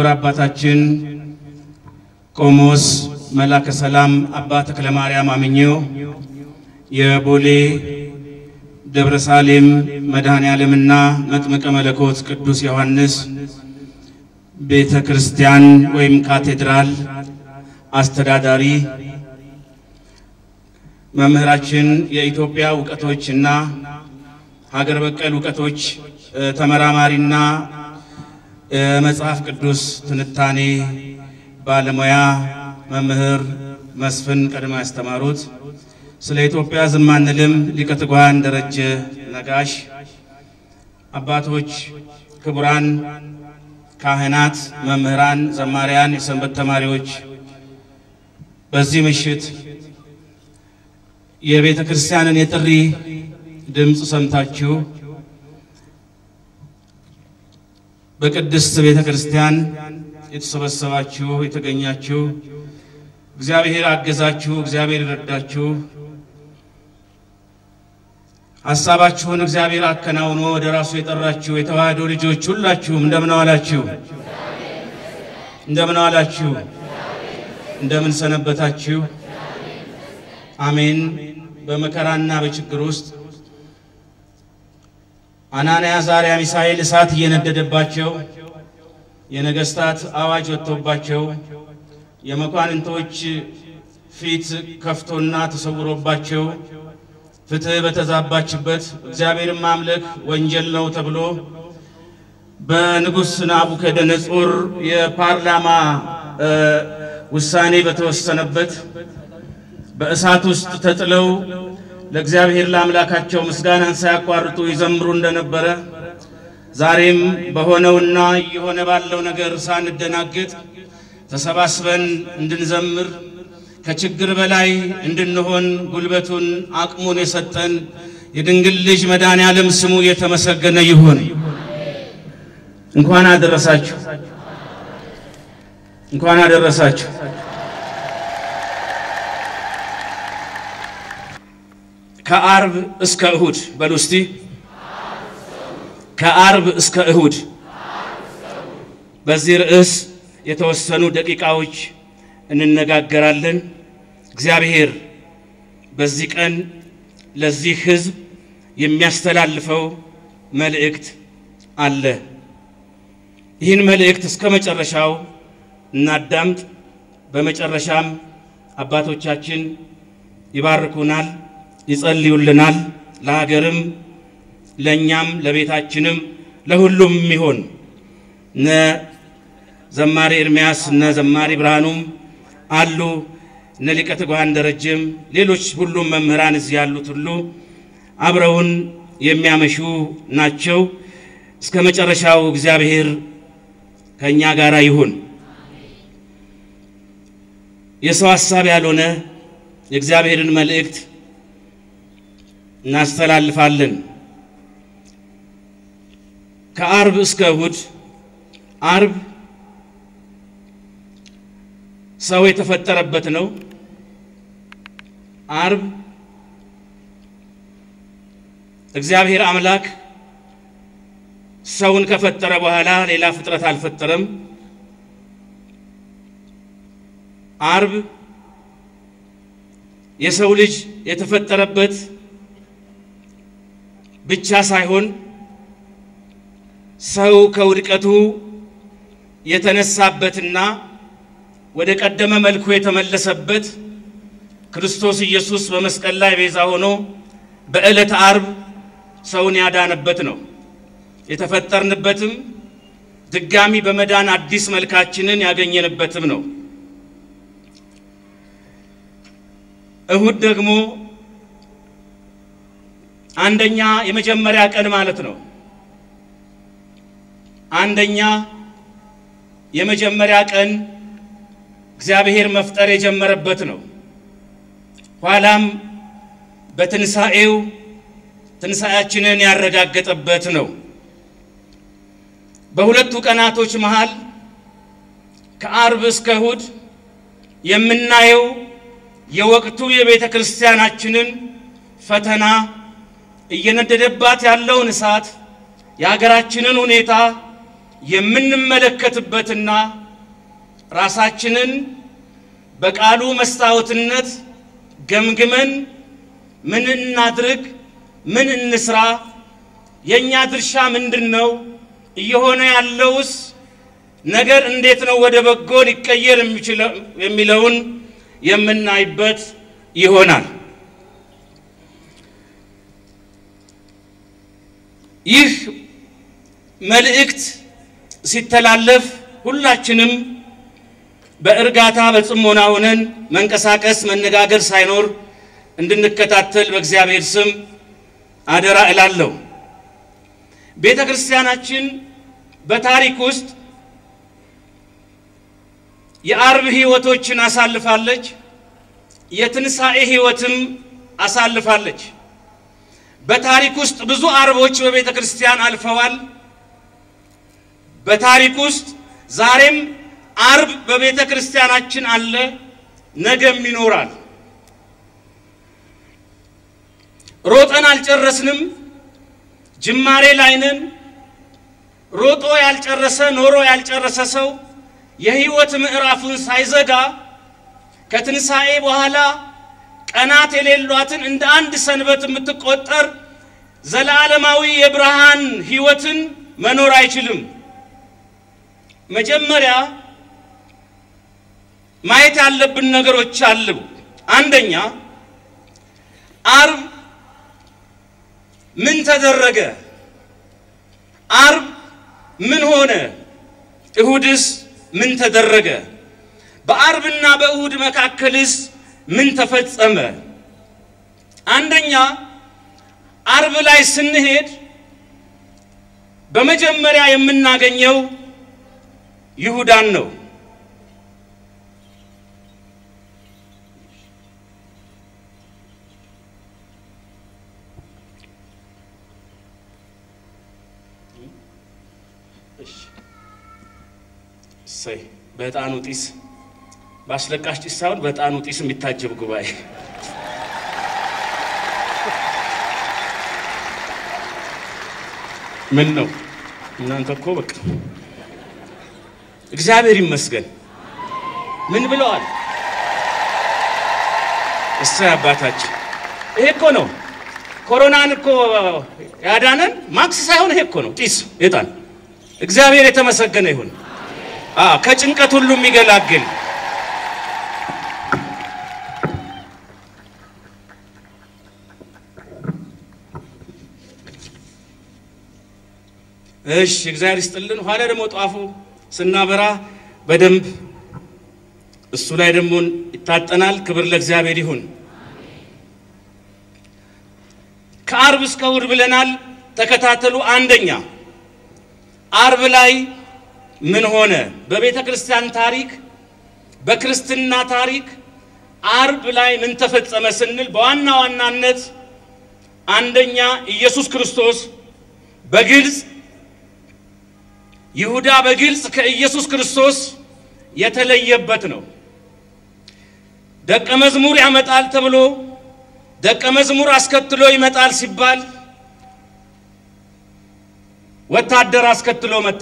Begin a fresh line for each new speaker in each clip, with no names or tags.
አባታችን ቆሞስ መላከ ሰላም አባ ተክለ ማርያም አምኘው የቦሌ ደብረ ሳሌም መድኃኔ ዓለምና መጥምቀ መለኮት ቅዱስ ዮሐንስ ቤተ ክርስቲያን ወይም ካቴድራል አስተዳዳሪ መምህራችን የኢትዮጵያ እውቀቶችና ሀገር በቀል እውቀቶች ተመራማሪና የመጽሐፍ ቅዱስ ትንታኔ ባለሙያ መምህር መስፍን ቀድሞ ያስተማሩት ስለ ኢትዮጵያ ዝም አንልም ሊቀ ትጉሃን ደረጀ ነጋሽ፣ አባቶች፣ ክቡራን ካህናት፣ መምህራን፣ ዘማሪያን፣ የሰንበት ተማሪዎች በዚህ ምሽት የቤተ ክርስቲያንን የጥሪ ድምፅ ሰምታችሁ በቅድስት ቤተ ክርስቲያን የተሰበሰባችሁ የተገኛችሁ እግዚአብሔር አገዛችሁ፣ እግዚአብሔር ይረዳችሁ፣ ሀሳባችሁን እግዚአብሔር አከናውኖ ወደ ራሱ የጠራችሁ የተዋህዶ ልጆች ሁላችሁም እንደምን ዋላችሁ? እንደምን ዋላችሁ? እንደምን ሰነበታችሁ? አሜን። በመከራና በችግር ውስጥ አናንያ፣ አዛርያ፣ ሚሳኤል እሳት እየነደደባቸው የነገስታት አዋጅ ወጥቶባቸው የመኳንንቶች ፊት ከፍቶና ተሰውሮባቸው ፍትሕ በተዛባችበት እግዚአብሔርን ማምለክ ወንጀል ነው ተብሎ በንጉሥ ናቡከደነጾር የፓርላማ ውሳኔ በተወሰነበት በእሳት ውስጥ ተጥለው ለእግዚአብሔር ለአምላካቸው ምስጋናን ሳያቋርጡ ይዘምሩ እንደነበረ ዛሬም በሆነውና እየሆነ ባለው ነገር ሳንደናገጥ ተሰባስበን እንድንዘምር ከችግር በላይ እንድንሆን ጉልበቱን አቅሙን የሰጠን የድንግል ልጅ መድኃኔ ዓለም ስሙ የተመሰገነ ይሁን። እንኳን አደረሳችሁ፣ እንኳን አደረሳችሁ። ከአርብ እስከ እሁድ በሉ እስቲ ከአርብ እስከ እሁድ በዚህ ርዕስ የተወሰኑ ደቂቃዎች እንነጋገራለን። እግዚአብሔር በዚህ ቀን ለዚህ ሕዝብ የሚያስተላልፈው መልእክት አለ። ይህን መልእክት እስከ መጨረሻው እናዳምጥ። በመጨረሻም አባቶቻችን ይባርኩናል፣ ይጸልዩልናል። ለሀገርም ለእኛም ለቤታችንም ለሁሉም የሚሆን እነ ዘማሪ ኤርምያስ እነ ዘማሪ ብርሃኑም አሉ እነ ሊቀ ትጉሃን ደረጀም ሌሎች ሁሉም መምህራን እዚህ ያሉት ሁሉ አብረውን የሚያመሹ ናቸው። እስከ መጨረሻው እግዚአብሔር ከእኛ ጋር ይሁን። የሰው ሐሳብ ያልሆነ የእግዚአብሔርን መልእክት እናስተላልፋለን። ከአርብ እስከ እሁድ አርብ ሰው የተፈጠረበት ነው። አርብ እግዚአብሔር አምላክ ሰውን ከፈጠረ በኋላ ሌላ ፍጥረት አልፈጠረም። አርብ የሰው ልጅ የተፈጠረበት ብቻ ሳይሆን ሰው ከውድቀቱ የተነሳበትና ወደ ቀደመ መልኩ የተመለሰበት ክርስቶስ ኢየሱስ በመስቀል ላይ ቤዛ ሆኖ በዕለተ አርብ ሰውን ያዳነበት ነው። የተፈጠርንበትም ድጋሚ በመዳን አዲስ መልካችንን ያገኘንበትም ነው። እሁድ ደግሞ አንደኛ የመጀመሪያ ቀን ማለት ነው። አንደኛ የመጀመሪያ ቀን እግዚአብሔር መፍጠር የጀመረበት ነው። ኋላም በትንሣኤው ትንሣኤያችንን ያረጋገጠበት ነው። በሁለቱ ቀናቶች መሃል ከአርብ እስከ እሁድ የምናየው የወቅቱ የቤተ ክርስቲያናችንን ፈተና እየነደደባት ያለውን እሳት የሀገራችንን ሁኔታ የምንመለከትበትና ራሳችንን በቃሉ መስታወትነት ገምግመን ምን እናድርግ፣ ምን እንስራ፣ የእኛ ድርሻ ምንድን ነው፣ እየሆነ ያለውስ ነገር እንዴት ነው ወደ በጎ ሊቀየር የሚችለው የሚለውን የምናይበት ይሆናል። ይህ መልእክት ሲተላለፍ ሁላችንም በእርጋታ በጽሞና ሆነን መንቀሳቀስ መነጋገር ሳይኖር እንድንከታተል በእግዚአብሔር ስም አደራ እላለሁ። ቤተ ክርስቲያናችን በታሪክ ውስጥ የአርብ ሕይወቶችን አሳልፋለች። የትንሣኤ ሕይወትም አሳልፋለች። በታሪክ ውስጥ ብዙ አርቦች በቤተ ክርስቲያን አልፈዋል። በታሪክ ውስጥ ዛሬም አርብ በቤተ ክርስቲያናችን አለ፣ ነገም ይኖራል። ሮጠን አልጨረስንም፣ ጅማሬ ላይ ነን። ሮጦ ያልጨረሰ ኖሮ ያልጨረሰ ሰው የሕይወት ምዕራፉን ሳይዘጋ ከትንሣኤ በኋላ ቀናት የሌሏትን እንደ አንድ ሰንበት የምትቆጠር ዘላለማዊ የብርሃን ሕይወትን መኖር አይችልም። መጀመሪያ ማየት ያለብን ነገሮች አሉ። አንደኛ አርብ ምን ተደረገ? አርብ ምን ሆነ? እሁድስ ምን ተደረገ? በአርብና በእሁድ መካከልስ ምን ተፈጸመ? አንደኛ አርብ ላይ ስንሄድ በመጀመሪያ የምናገኘው ይሁዳን ነው። እሰይ በዕጣኑ ጢስ በአስለቃሽ ጢስ ሳይሆን በዕጣኑ ጢስ የሚታጀብ ጉባኤ ምን ነው እናንተ እኮ በቃ እግዚአብሔር ይመስገን። ምን ብለዋል? እሰይ አባታችን። ይሄ እኮ ነው ኮሮናን እኮ ያዳነን ማክስ ሳይሆን ይሄ እኮ ነው ጢስ ዕጣን። እግዚአብሔር የተመሰገነ ይሁን። አዎ ከጭንቀት ሁሉ የሚገላግል እሺ እግዚአብሔር ይስጥልን። ኋላ ደግሞ ጧፉ ስናበራ በደንብ እሱ ላይ ደግሞ ይታጠናል። ክብር ለእግዚአብሔር ይሁን። ከአርብ እስከ እሑድ ብለናል። ተከታተሉ። አንደኛ አርብ ላይ ምን ሆነ? በቤተ ክርስቲያን ታሪክ፣ በክርስትና ታሪክ አርብ ላይ ምን ተፈጸመ ስንል በዋና ዋናነት አንደኛ ኢየሱስ ክርስቶስ በግልጽ ይሁዳ በግልጽ ከኢየሱስ ክርስቶስ የተለየበት ነው። ደቀ መዝሙር ያመጣል ተብሎ ደቀ መዝሙር አስከትሎ ይመጣል ሲባል ወታደር አስከትሎ መጣ።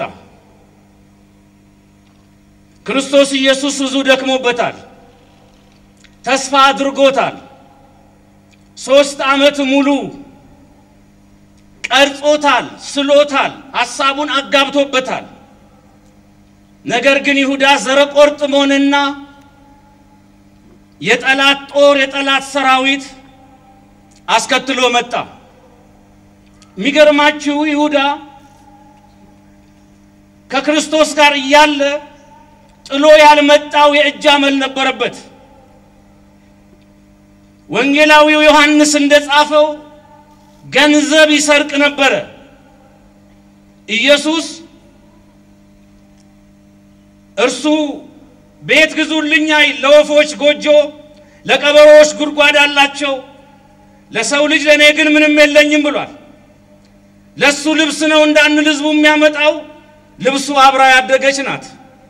ክርስቶስ ኢየሱስ ብዙ ደክሞበታል፣ ተስፋ አድርጎታል። ሦስት ዓመት ሙሉ ቀርጾታል፣ ስሎታል፣ ሐሳቡን አጋብቶበታል። ነገር ግን ይሁዳ ዘረቆርጥሞንና የጠላት ጦር የጠላት ሰራዊት አስከትሎ መጣ። የሚገርማችሁ ይሁዳ ከክርስቶስ ጋር እያለ ጥሎ ያልመጣው የእጅ አመል ነበረበት። ወንጌላዊው ዮሐንስ እንደጻፈው ገንዘብ ይሰርቅ ነበረ። ኢየሱስ እርሱ ቤት ግዙልኝ አይል፣ ለወፎች ጎጆ፣ ለቀበሮዎች ጉድጓድ አላቸው፣ ለሰው ልጅ ለእኔ ግን ምንም የለኝም ብሏል። ለሱ ልብስ ነው እንዳንል ህዝቡ የሚያመጣው ልብሱ አብራ ያደገች ናት።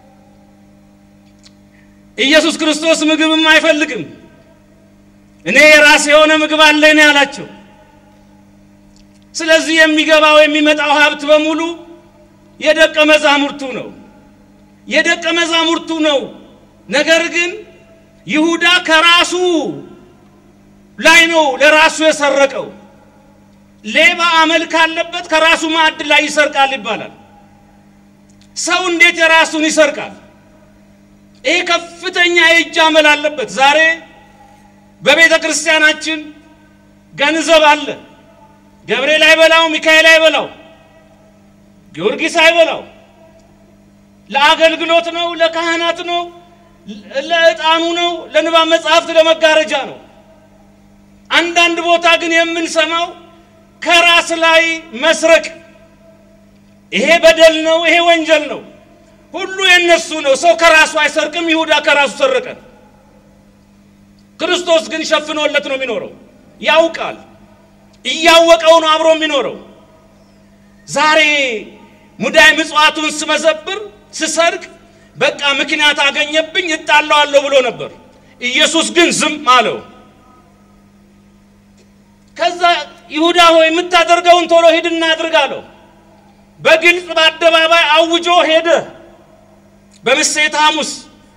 ኢየሱስ ክርስቶስ ምግብም አይፈልግም። እኔ የራሴ የሆነ ምግብ አለኝ ነው ያላቸው። ስለዚህ የሚገባው የሚመጣው ሀብት በሙሉ የደቀ መዛሙርቱ ነው የደቀ መዛሙርቱ ነው። ነገር ግን ይሁዳ ከራሱ ላይ ነው ለራሱ የሰረቀው። ሌባ አመል ካለበት ከራሱ ማዕድ ላይ ይሰርቃል ይባላል። ሰው እንዴት የራሱን ይሰርቃል? ይህ ከፍተኛ የእጅ አመል አለበት። ዛሬ በቤተ ክርስቲያናችን ገንዘብ አለ። ገብርኤል አይበላው፣ ሚካኤል አይበላው፣ ጊዮርጊስ አይበላው። ለአገልግሎት ነው፣ ለካህናት ነው፣ ለዕጣኑ ነው፣ ለንባብ መጽሐፍት፣ ለመጋረጃ ነው። አንዳንድ ቦታ ግን የምንሰማው ከራስ ላይ መስረቅ፣ ይሄ በደል ነው፣ ይሄ ወንጀል ነው፣ ሁሉ የነሱ ነው። ሰው ከራሱ አይሰርቅም። ይሁዳ ከራሱ ሰረቀ። ክርስቶስ ግን ሸፍኖለት ነው የሚኖረው። ያውቃል፣ እያወቀው ነው አብሮ የሚኖረው። ዛሬ ሙዳይ ምጽዋቱን ስመዘብር ስሰርቅ በቃ ምክንያት አገኘብኝ እጣለዋለሁ ብሎ ነበር። ኢየሱስ ግን ዝም አለው። ከዛ ይሁዳ ሆይ የምታደርገውን ቶሎ ሂድና አድርግ አለው። በግልጽ በአደባባይ አውጆ ሄደ። በምሴተ ሐሙስ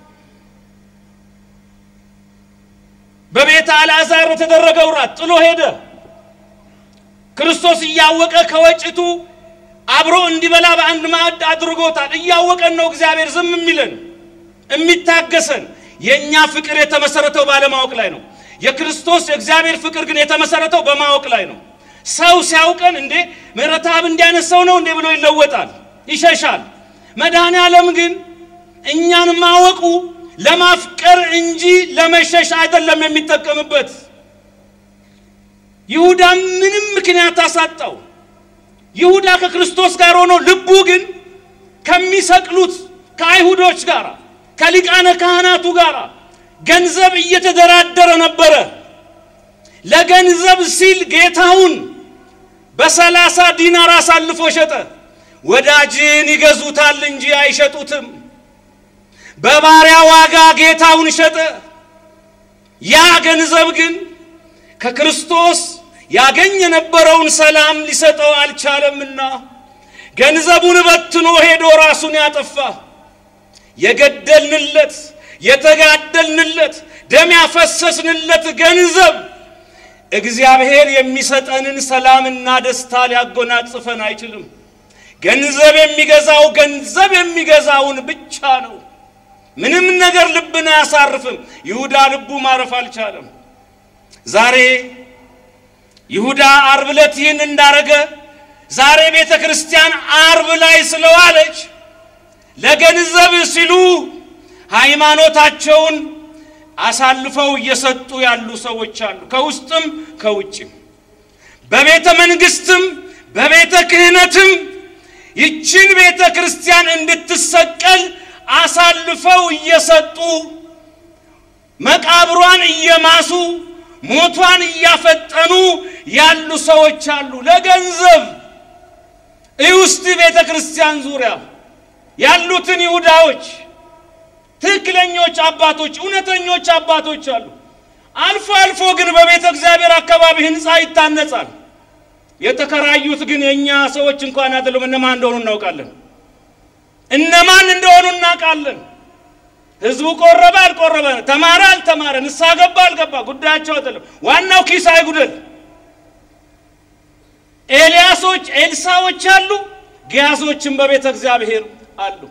በቤተ አልዓዛር በተደረገው ራት ጥሎ ሄደ። ክርስቶስ እያወቀ ከወጭቱ አብሮ እንዲበላ በአንድ ማዕድ አድርጎታል። እያወቀን ነው እግዚአብሔር ዝም የሚለን የሚታገሰን። የእኛ ፍቅር የተመሰረተው ባለማወቅ ላይ ነው። የክርስቶስ የእግዚአብሔር ፍቅር ግን የተመሰረተው በማወቅ ላይ ነው። ሰው ሲያውቀን እንዴ ምሕረት አብ እንዲያነስ ሰው ነው እንዴ ብሎ ይለወጣል፣ ይሸሻል። መድኃኔ ዓለም ግን እኛን ማወቁ ለማፍቀር እንጂ ለመሸሽ አይደለም የሚጠቀምበት። ይሁዳ ምንም ምክንያት አሳጣው። ይሁዳ ከክርስቶስ ጋር ሆኖ ልቡ ግን ከሚሰቅሉት ከአይሁዶች ጋር ከሊቃነ ካህናቱ ጋር ገንዘብ እየተደራደረ ነበረ። ለገንዘብ ሲል ጌታውን በሰላሳ ዲናር አሳልፎ ሸጠ። ወዳጅን ይገዙታል እንጂ አይሸጡትም። በባሪያ ዋጋ ጌታውን ሸጠ። ያ ገንዘብ ግን ከክርስቶስ ያገኝ የነበረውን ሰላም ሊሰጠው አልቻለምና ገንዘቡን በትኖ ሄዶ ራሱን ያጠፋ። የገደልንለት የተጋደልንለት ደም ያፈሰስንለት ገንዘብ እግዚአብሔር የሚሰጠንን ሰላምና ደስታ ሊያጎናጽፈን አይችልም። ገንዘብ የሚገዛው ገንዘብ የሚገዛውን ብቻ ነው። ምንም ነገር ልብን አያሳርፍም። ይሁዳ ልቡ ማረፍ አልቻለም። ዛሬ ይሁዳ አርብ ዕለት ይህን እንዳረገ ዛሬ ቤተ ክርስቲያን አርብ ላይ ስለዋለች ለገንዘብ ሲሉ ሃይማኖታቸውን አሳልፈው እየሰጡ ያሉ ሰዎች አሉ። ከውስጥም ከውጭም፣ በቤተ መንግስትም በቤተ ክህነትም ይችን ቤተ ክርስቲያን እንድትሰቀል አሳልፈው እየሰጡ መቃብሯን እየማሱ ሞቷን እያፈጠኑ ያሉ ሰዎች አሉ። ለገንዘብ እውስጥ ቤተ ክርስቲያን ዙሪያ ያሉትን ይሁዳዎች ትክክለኞች አባቶች፣ እውነተኞች አባቶች አሉ። አልፎ አልፎ ግን በቤተ እግዚአብሔር አካባቢ ህንፃ ይታነጻል። የተከራዩት ግን የእኛ ሰዎች እንኳን አይደሉም። እነማን እንደሆኑ እናውቃለን። እነማን እንደሆኑ እናውቃለን። ህዝቡ ቆረበ አልቆረበ፣ ተማረ አልተማረ፣ ንስሐ ገባ አልገባ ጉዳያቸው አይደለም። ዋናው ኪስ አይጉደል። ኤልያሶች ኤልሳዎች አሉ፣ ግያዞችም በቤተ እግዚአብሔር አሉ።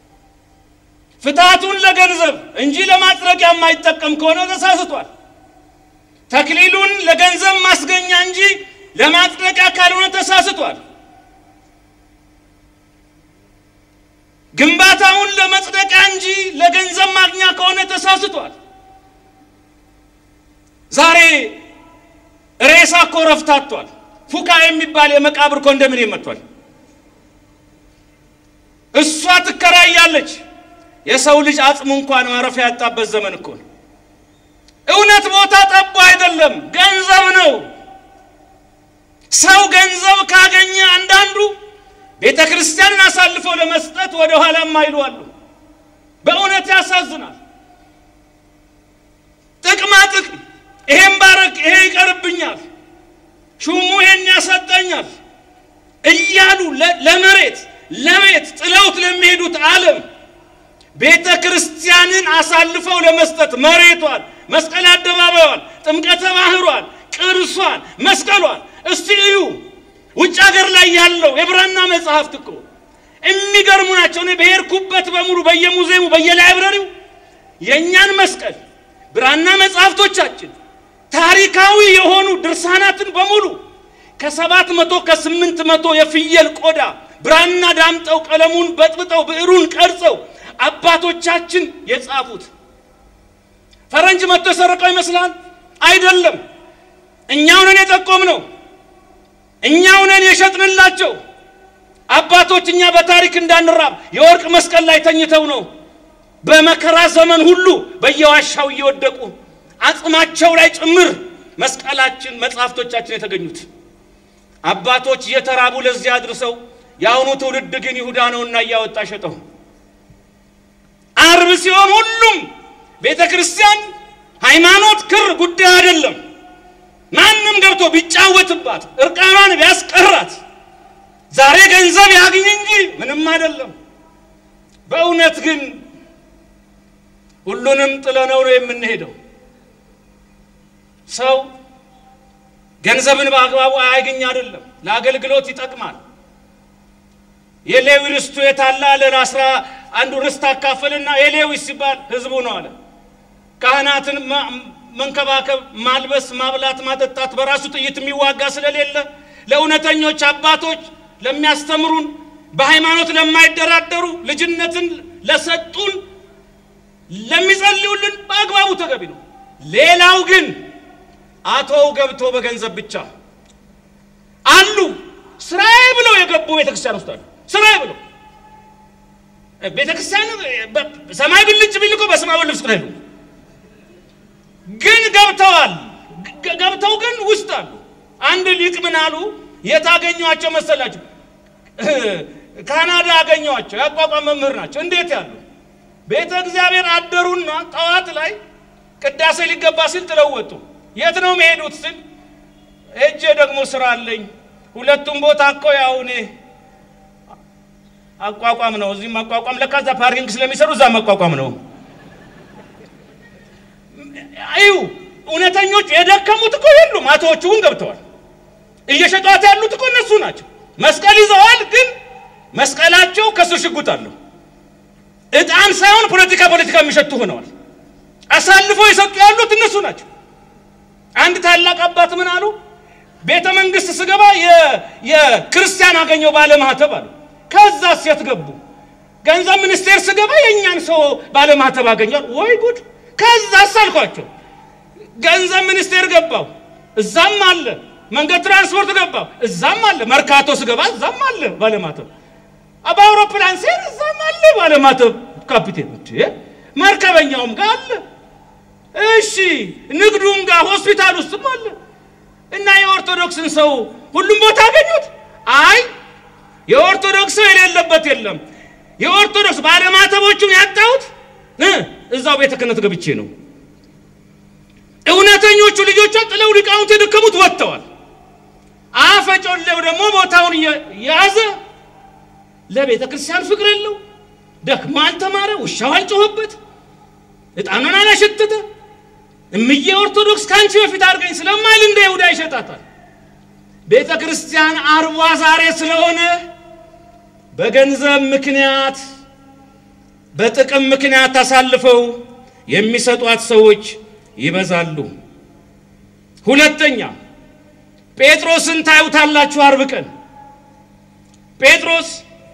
ፍትሐቱን ለገንዘብ እንጂ ለማጥረቂያ የማይጠቀም ከሆነ ተሳስቷል። ተክሊሉን ለገንዘብ ማስገኛ እንጂ ለማጥረቂያ ካልሆነ ተሳስቷል። ግንባታውን ለመጽደቂያ እንጂ ለገንዘብ ማግኛ ከሆነ ተሳስቷል። ዛሬ ሬሳ እኮ ረፍታቷል። ፉካ የሚባል የመቃብር ኮንዶሚኒየም መጥቷል። እሷ ትከራያለች። የሰው ልጅ አጽሙ እንኳን ማረፊያ ያጣበት ዘመን እኮ ነው። እውነት ቦታ ጠቦ አይደለም፣ ገንዘብ ነው። ሰው ገንዘብ ካገኘ አንዳንዱ ቤተ ክርስቲያንን አሳልፎ ለመስጠት ወደ ኋላ የማይሉ አሉ። በእውነት ያሳዝናል። ጥቅማ ጥቅም፣ ይሄን ባረክ፣ ይሄ ይቀርብኛል፣ ሹሙ ይሄን ያሰጠኛል እያሉ ለመሬት ለቤት ጥለውት ለሚሄዱት ዓለም ቤተ ክርስቲያንን አሳልፈው ለመስጠት መሬቷን፣ መስቀል አደባባዩን፣ ጥምቀተ ባህሯን፣ ቅርሷን፣ መስቀሏን እስቲ እዩ። ውጭ ሀገር ላይ ያለው የብራና መጽሐፍት እኮ የሚገርሙ ናቸው። እኔ በሄድኩበት በሙሉ በየሙዚየሙ በየላይብረሪው የእኛን መስቀል ብራና መጽሐፍቶቻችን ታሪካዊ የሆኑ ድርሳናትን በሙሉ ከሰባት መቶ ከስምንት መቶ የፍየል ቆዳ ብራና ዳምጠው ቀለሙን በጥብጠው ብዕሩን ቀርጸው አባቶቻችን የጻፉት ፈረንጅ መጥቶ የሰረቀው ይመስላል? አይደለም። እኛው ነን የጠቆምነው፣ እኛው ነን የሸጥንላቸው። አባቶች እኛ በታሪክ እንዳንራብ የወርቅ መስቀል ላይ ተኝተው ነው በመከራ ዘመን ሁሉ በየዋሻው እየወደቁ አጽማቸው ላይ ጭምር መስቀላችን መጽሐፍቶቻችን የተገኙት አባቶች እየተራቡ ለዚያ አድርሰው የአሁኑ ትውልድ ግን ይሁዳ ነውና እያወጣ ሸጠው። አርብ ሲሆን ሁሉም ቤተ ክርስቲያን ሃይማኖት ክር ጉዳይ አይደለም። ማንም ገብቶ ቢጫወትባት እርቃኗን ቢያስቀራት ዛሬ ገንዘብ ያግኝ እንጂ ምንም አይደለም። በእውነት ግን ሁሉንም ጥለነው ነው የምንሄደው። ሰው ገንዘብን በአግባቡ አያገኝ አይደለም፣ ለአገልግሎት ይጠቅማል። የሌዊ ርስቱ የታለ አለን። አስራ አንዱ ርስት አካፈልና የሌዊ ሲባል ህዝቡ ነው አለ። ካህናትን መንከባከብ፣ ማልበስ፣ ማብላት፣ ማጠጣት በራሱ ጥይት የሚዋጋ ስለሌለ ለእውነተኞች አባቶች ለሚያስተምሩን፣ በሃይማኖት ለማይደራደሩ፣ ልጅነትን ለሰጡን፣ ለሚጸልዩልን በአግባቡ ተገቢ ነው። ሌላው ግን አቶው ገብቶ በገንዘብ ብቻ አሉ። ስራዬ ብለው የገቡ ቤተክርስቲያን ውስጥ አሉ። ስራዬ ብለው ቤተክርስቲያን ሰማይ ብልጭ ቢል እኮ በሰማይ ልብስ ነው ግን ገብተዋል። ገብተው ግን ውስጥ አሉ። አንድ ሊቅ ምን አሉ? የት አገኘኋቸው መሰላችሁ? ካናዳ አገኘኋቸው። ያቋቋም መምህር ናቸው። እንዴት ያሉ ቤተ እግዚአብሔር አደሩና ጠዋት ላይ ቅዳሴ ሊገባ ሲል ጥለው ወጡ። የት ነው መሄዱት ስል ሄጄ ደግሞ ስራ አለኝ። ሁለቱም ቦታ እኮ ያው እኔ አቋቋም ነው። እዚህም አቋቋም ለካ እዛ ፓርኪንግ ስለሚሰሩ እዛ አቋቋም ነው። አዩ እውነተኞች የደከሙት እኮ የሉም። አቶዎቹ ግን ገብተዋል። እየሸጧት ያሉት እኮ እነሱ ናቸው። መስቀል ይዘዋል፣ ግን መስቀላቸው ከስር ሽጉጥ አለው። እጣን ሳይሆን ፖለቲካ ፖለቲካ የሚሸጡ ሆነዋል። አሳልፈው የሰጡ ያሉት እነሱ ናቸው። አንድ ታላቅ አባት ምን አሉ? ቤተ መንግስት ስገባ የክርስቲያን አገኘው ባለማህተብ አሉ። ከዛ ሴት ገቡ። ገንዘብ ሚኒስቴር ስገባ የእኛን ሰው ባለማህተብ አገኛል። ወይ ጉድ! ከዛ አሳልኳቸው። ገንዘብ ሚኒስቴር ገባው፣ እዛም አለ። መንገድ ትራንስፖርት ገባው፣ እዛም አለ። መርካቶ ስገባ እዛም አለ ባለማህተብ። በአውሮፕላን ሴር እዛም አለ ባለማህተብ ካፒቴን። መርከበኛውም ጋር አለ። እሺ ንግዱም ጋር ሆስፒታል ውስጥም አለ። እና የኦርቶዶክስን ሰው ሁሉም ቦታ አገኙት? አይ የኦርቶዶክስ ሰው የሌለበት የለም። የኦርቶዶክስ ባለማተቦቹን ያጣሁት እዛው ቤተ ክህነት ገብቼ ነው። እውነተኞቹ ልጆቿ ጥለው ሊቃውንት የደከሙት ወጥተዋል። አፈጮሌው ደግሞ ቦታውን የያዘ ለቤተ ክርስቲያን ፍቅር የለው፣ ደክሞ አልተማረ፣ ውሻው አልጮኸበት፣ ዕጣኑን አላሸተተ። እምዬ ኦርቶዶክስ ከአንቺ በፊት አድርገኝ ስለማይል እንደ ይሁዳ ይሸጣታል። ቤተ ክርስቲያን አርቧ ዛሬ ስለሆነ በገንዘብ ምክንያት በጥቅም ምክንያት አሳልፈው የሚሰጧት ሰዎች ይበዛሉ። ሁለተኛ ጴጥሮስን ታዩታላችሁ። አርብ ቀን ጴጥሮስ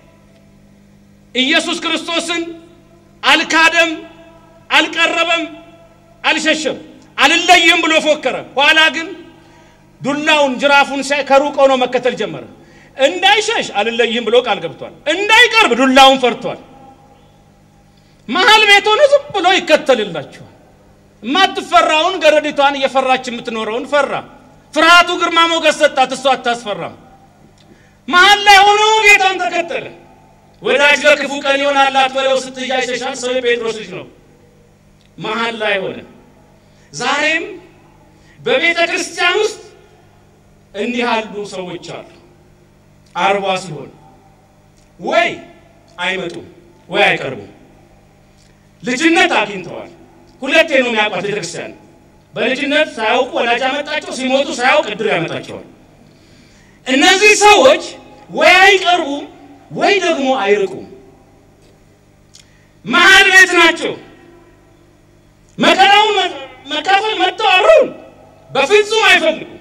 ኢየሱስ ክርስቶስን አልካደም፣ አልቀረበም፣ አልሸሸም፣ አልለይም ብሎ ፎከረ። ኋላ ግን ዱላውን ጅራፉን ሳይ ከሩቅ ሆኖ መከተል ጀመረ። እንዳይሸሽ አልለይም ብሎ ቃል ገብቷል። እንዳይቀርብ ዱላውን ፈርቷል። መሀል ቤት ሆኖ ዝም ብሎ ይከተልላችኋል። የማትፈራውን ገረዲቷን እየፈራች የምትኖረውን ፈራ። ፍርሃቱ ግርማ ሞገስ ሰጣት፣ እሷ አታስፈራም። መሀል ላይ ሆኖ ጌታን ተከተለ። ወዳጅ ለክፉ ቀን ይሆናላት በለው ስትያ ይሸሻል። ሰው የጴጥሮስ ልጅ ነው። መሀል ላይ ሆነ። ዛሬም በቤተ ክርስቲያን ውስጥ እንዲህ ያሉ ሰዎች አሉ። አርባ ሲሆን ወይ አይመጡም ወይ አይቀርቡም። ልጅነት አግኝተዋል። ሁለቴ ነው የሚያውቋት ቤተክርስቲያን። በልጅነት ሳያውቁ ወላጅ ያመጣቸው፣ ሲሞቱ ሳያውቅ እድር ያመጣቸዋል። እነዚህ ሰዎች ወይ አይቀርቡም ወይ ደግሞ አይርቁም። መሀል ቤት ናቸው። መከራውን መካፈል መጥተው አብረውን በፍጹም አይፈልጉም።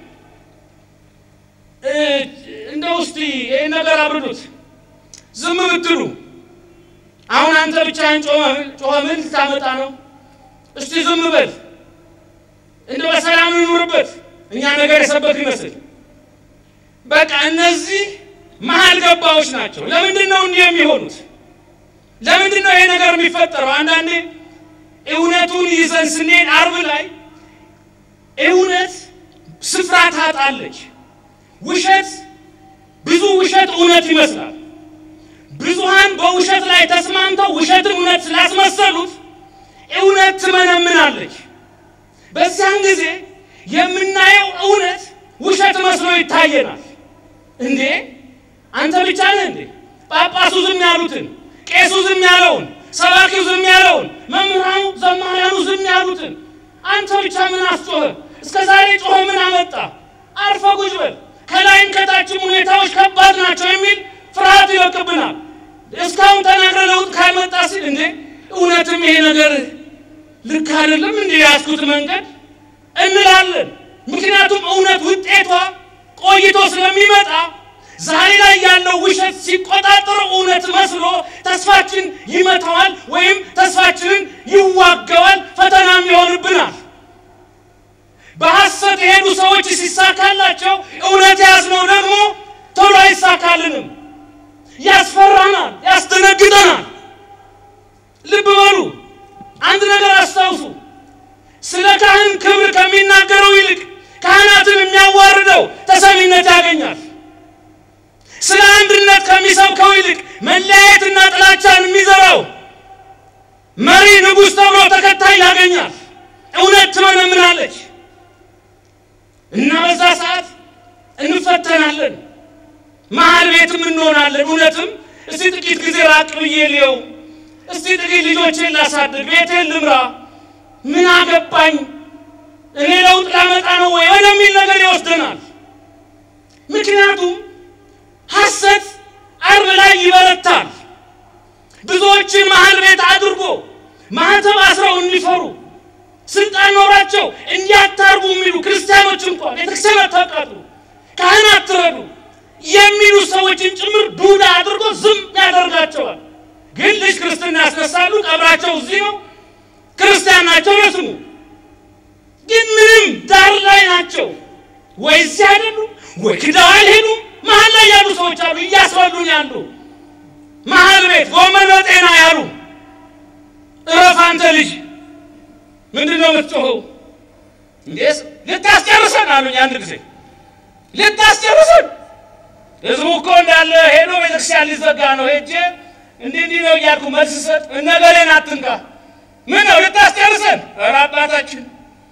እንደው እስቲ ይህን ነገር አብርዱት። ዝም ብትሉ አሁን አንተ ብቻህን ጮኸ ምን ልታመጣ ነው? እስቲ ዝም በል እንደ በሰላም እንኑርበት። እኛ ነገር የሰበክ ይመስል በቃ እነዚህ መሀል ገባዎች ናቸው። ለምንድን ነው እንዲህ የሚሆኑት? ለምንድን ነው ይሄ ነገር የሚፈጠረው? አንዳንዴ እውነቱን ይዘን ስንሄድ አርብ ላይ እውነት ስፍራ ታጣለች። ውሸት ብዙ ውሸት እውነት ይመስላል። ብዙሃን በውሸት ላይ ተስማምተው ውሸትን እውነት ስላስመሰሉት እውነት ትመነምናለች። በዚያን ጊዜ የምናየው እውነት ውሸት መስሎ ይታየናል። እንዴ አንተ ብቻ ነህ እንዴ? ጳጳሱ ዝም ያሉትን፣ ቄሱ ዝም ያለውን፣ ሰባኪው ዝም ያለውን፣ መምህራኑ ዘማሪያኑ ዝም ያሉትን አንተ ብቻ ምን አስጮኸ? እስከ ዛሬ ጮኸ ምን አመጣ? አርፈ ቁጭ በል። ከላይም ከታችም ሁኔታዎች ከባድ ናቸው የሚል ፍርሃት ይወቅብናል። እስካሁን ተናግረ ለውጥ ካልመጣ ሲል እንዴ እውነትም ይሄ ነገር ልክ አይደለም እንዴ ያስኩት መንገድ እንላለን። ምክንያቱም እውነት ውጤቷ ቆይቶ ስለሚመጣ ዛሬ ላይ ያለው ውሸት ሲቆጣጠረው እውነት መስሎ ተስፋችን ይመታዋል ወይም ተስፋችንን ይዋገዋል፣ ፈተናም ይሆንብናል። በሐሰት የሄዱ ሰዎች ሲሳካላቸው እውነት ያዝነው ደግሞ ቶሎ አይሳካልንም። ያስፈራናል፣ ያስደነግጠናል። ልብ በሉ፣ አንድ ነገር አስታውሱ። ስለ ካህን ክብር ከሚናገረው ይልቅ ካህናትን የሚያዋርደው ተሰሚነት ያገኛል። ስለ አንድነት ከሚሰብከው ይልቅ መለያየትና ጥላቻን የሚዘራው መሪ ንጉሥ ተብሎ ተከታይ ያገኛል። እውነት ትመነምናለች እና በዛ ሰዓት እንፈተናለን፣ መሀል ቤትም እንሆናለን። እውነትም እስቲ ጥቂት ጊዜ ራቅ ብዬ ልየው፣ እስቲ ጥቂት ልጆቼን ላሳድግ፣ ቤቴን ልምራ፣ ምን አገባኝ እኔ ለውጥ ላመጣ ነው ወይ ወደሚል ነገር ይወስደናል። ምክንያቱም ሐሰት አርብ ላይ ይበረታል። ብዙዎችን መሀል ቤት አድርጎ ማህተብ አስረው እንዲፈሩ ስልጣን ኖራቸው እንዲያታርጉ የሚሉ ክርስቲያኖች እንኳን ቤተክርስቲያን አታቃጥሉ፣ ካህን አትረዱ የሚሉ ሰዎችን ጭምር ዱዳ አድርጎ ዝም ያደርጋቸዋል። ግን ልጅ ክርስትና ያስነሳሉ። ቀብራቸው እዚህ ነው። ክርስቲያን ናቸው ለስሙ ግን ምንም ዳር ላይ ናቸው። ወይ እዚህ አይደሉም፣ ወይ ክደው አልሄዱም። መሀል ላይ ያሉ ሰዎች አሉ፣ እያስበሉን ያሉ መሀል ቤት ጎመን በጤና ያሉ። እረፍ አንተ ልጅ፣ ምንድን ነው የምትጮኸው? እንዴስ ልታስጨርሰን አሉኝ። አንድ ጊዜ ልታስጨርሰን፣ ህዝቡ እኮ እንዳለ ሄዶ ቤተክርስቲያን ሊዘጋ ነው። ሄጄ እንዲህ እንዲህ ነው እያልኩ መልስ ሰጥ፣ እነገሌን አትንካ። ምን ነው ልታስጨርሰን? ኧረ አባታችን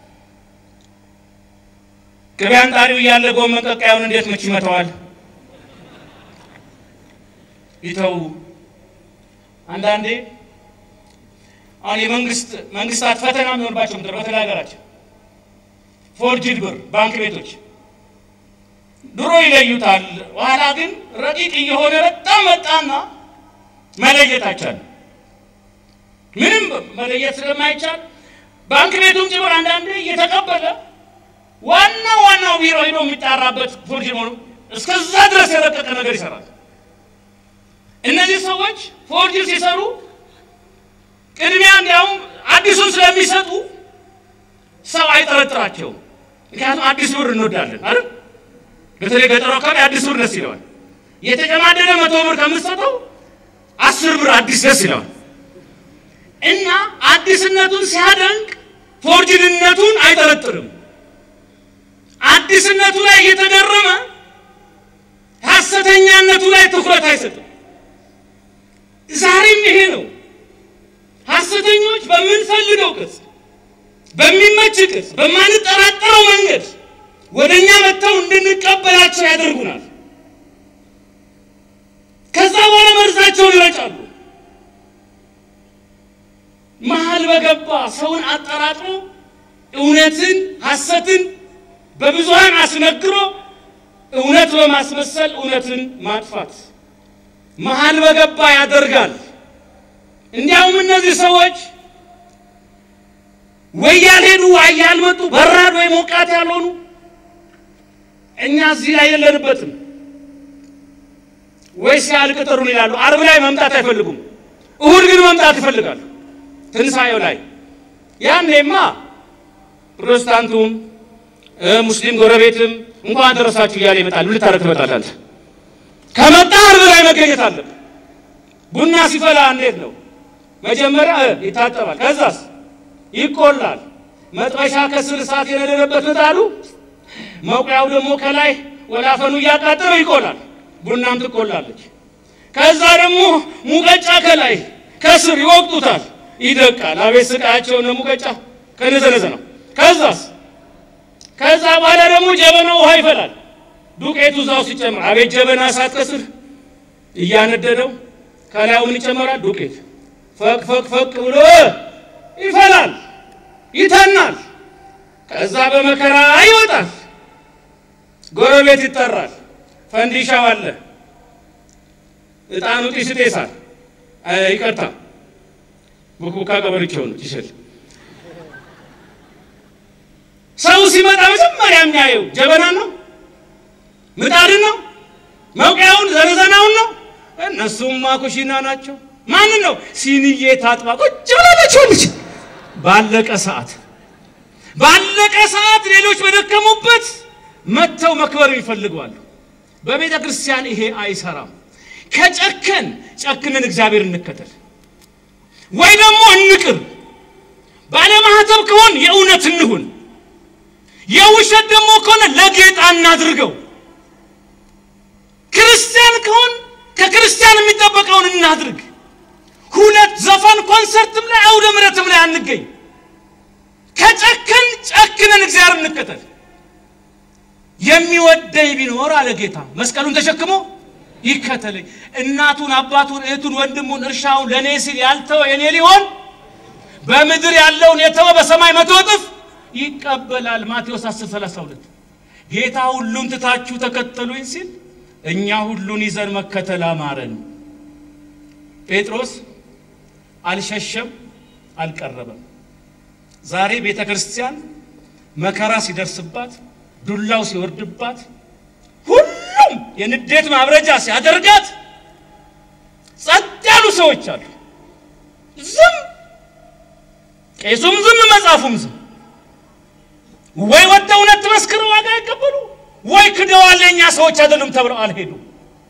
ቅቤ አንጣሪው እያለ ጎመን ቀቃዩን እንዴት ምች ይመታዋል? ይተው። አንዳንዴ አሁን የመንግስት መንግስታት ፈተና የሚሆንባቸው ምድር በተለይ ሀገራችን ፎርጅድ ብር ባንክ ቤቶች ድሮ ይለዩታል። ኋላ ግን ረቂቅ እየሆነ በጣም መጣና መለየት አይቻልም። ምንም መለየት ስለማይቻል ባንክ ቤቱም ጭምር አንዳንዴ እየተቀበለ ዋና ዋናው ቢሮ ሄዶ የሚጣራበት ፎርጅ መሆኑ እስከዛ ድረስ የረቀቀ ነገር ይሰራል። እነዚህ ሰዎች ፎርጅ ሲሰሩ ቅድሚያ እንዲያውም አዲሱን ስለሚሰጡ ሰው አይጠረጥራቸውም። ምክንያቱም አዲስ ብር እንወዳለን አይደል? በተለይ ገጠሩ አካባቢ አዲስ ብር ደስ ይለዋል። የተጨማደደ መቶ ብር ከምትሰጠው አስር ብር አዲስ ደስ ይለዋል እና አዲስነቱን ሲያደንቅ ፎርጅድነቱን አይጠረጥርም። አዲስነቱ ላይ እየተገረመ ሐሰተኛነቱ ላይ ትኩረት አይሰጥም። ዛሬም ይሄ ነው። ሐሰተኞች በምንፈልገው ቅጽ፣ በሚመች ቅጽ፣ በማንጠራጠረው መንገድ ወደ እኛ መጥተው እንድንቀበላቸው ያደርጉናል። ከዛ በኋላ መርዛቸውን ይረጫሉ። መሀል በገባ ሰውን አጠራጥሮ እውነትን ሐሰትን በብዙሃን አስነግሮ እውነት በማስመሰል እውነትን ማጥፋት መሀል በገባ ያደርጋል። እንዲያውም እነዚህ ሰዎች ወይ ያልሄዱ ወይ ያልመጡ በራድ ወይ ሞቃት ያልሆኑ እኛ እዚህ ላይ የለንበትም ወይ ሲያልቅ ጥሩን ይላሉ። አርብ ላይ መምጣት አይፈልጉም። እሁድ ግን መምጣት ይፈልጋሉ። ትንሣኤው ላይ ያኔማ ፕሮቴስታንቱም ሙስሊም ጎረቤትም እንኳን ደረሳችሁ እያለ ይመጣል። ምን ልታረግ ትመጣለህ አንተ? ከመጣ አርብ ላይ መገኘት አለብህ። ቡና ሲፈላ እንዴት ነው? መጀመሪያ ይታጠባል፣ ከዛስ ይቆላል። መጥበሻ ከስር እሳት የነደደበት ምጣዱ፣ መቁያው ደግሞ ከላይ ወላፈኑ እያቃጠለው ይቆላል። ቡናም ትቆላለች። ከዛ ደግሞ ሙቀጫ ከላይ ከስር ይወቅጡታል፣ ይደቃል። አቤት ስቃያቸው ነው። ሙቀጫ ከነዘነዘ ነው። ከዛስ ከዛ በኋላ ደግሞ ጀበና ውሃ ይፈላል። ዱቄቱ እዛው ሲጨምር አቤት ጀበና እሳት ከስር እያነደደው ከላዩ ምን ይጨመራል? ዱቄት ፈቅ ፈቅ ፈቅ ብሎ ይፈላል፣ ይተናል። ከዛ በመከራ ይወጣል። ጎረቤት ይጠራል። ፈንዲሻው አለ፣ እጣኑ ጢስ ይጤሳል። ይቅርታ ቡኩካ ቀበርቼው ነው ይችል ሰው ሲመጣ መጀመሪያ የሚያየው ጀበናን ነው፣ ምጣድን ነው፣ መውቂያውን ዘነዘናውን ነው። እነሱማ ኩሽና ናቸው። ማንን ነው? ሲኒዬ ታጥባ ቁጭ ብላለችው ልጅ ባለቀ ሰዓት ባለቀ ሰዓት ሌሎች በደከሙበት መጥተው መክበር ይፈልገዋሉ። በቤተ ክርስቲያን ይሄ አይሰራም። ከጨከን ጨክነን እግዚአብሔር እንከተል ወይ ደግሞ እንቅር። ባለማህተብ ከሆን የእውነት እንሁን። የውሸት ደግሞ ከሆነ ለጌጣ እናድርገው። ክርስቲያን ከሆን ከክርስቲያን የሚጠበቀውን እናድርግ። ሁለት ዘፈን ኮንሰርትም ላይ አውደ ምሕረትም ላይ አንገኝ። ከጨከን ጨክነን እግዚአብሔር እንከተል። የሚወደኝ ቢኖር አለ ጌታ መስቀሉን ተሸክሞ ይከተለኝ። እናቱን፣ አባቱን፣ እህቱን፣ ወንድሙን፣ እርሻውን ለእኔ ሲል ያልተወ የኔ ሊሆን በምድር ያለውን የተወ በሰማይ መቶ እጥፍ ይቀበላል። ማቴዎስ 10 32 ጌታ ሁሉን ትታችሁ ተከተሉኝ ሲል እኛ ሁሉን ይዘን መከተል አማረን። ጴጥሮስ አልሸሸም፣ አልቀረበም። ዛሬ ቤተ ክርስቲያን መከራ ሲደርስባት፣ ዱላው ሲወርድባት፣ ሁሉም የንዴት ማብረጃ ሲያደርጋት ጸጥ ያሉ ሰዎች አሉ። ዝም ቄሱም ዝም፣ መጽሐፉም ዝም። ወይ ወደ እውነት መስክር ዋጋ አይቀበሉ ወይ ክደዋል የእኛ ሰዎች አይደሉም ተብለው አልሄዱም።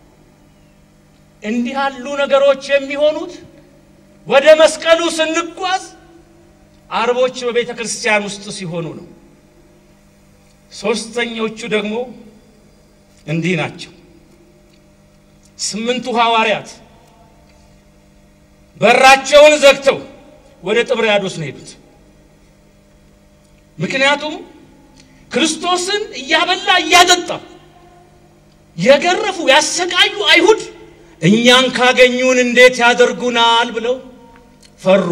እንዲህ ያሉ ነገሮች የሚሆኑት ወደ መስቀሉ ስንጓዝ አርቦች በቤተ ክርስቲያን ውስጥ ሲሆኑ ነው። ሶስተኞቹ ደግሞ እንዲህ ናቸው። ስምንቱ ሐዋርያት በራቸውን ዘግተው ወደ ጥብርያዶስ ነው ሄዱት። ምክንያቱም ክርስቶስን እያበላ እያጠጣ የገረፉ ያሰቃዩ አይሁድ እኛን ካገኙን እንዴት ያደርጉናል ብለው ፈሩ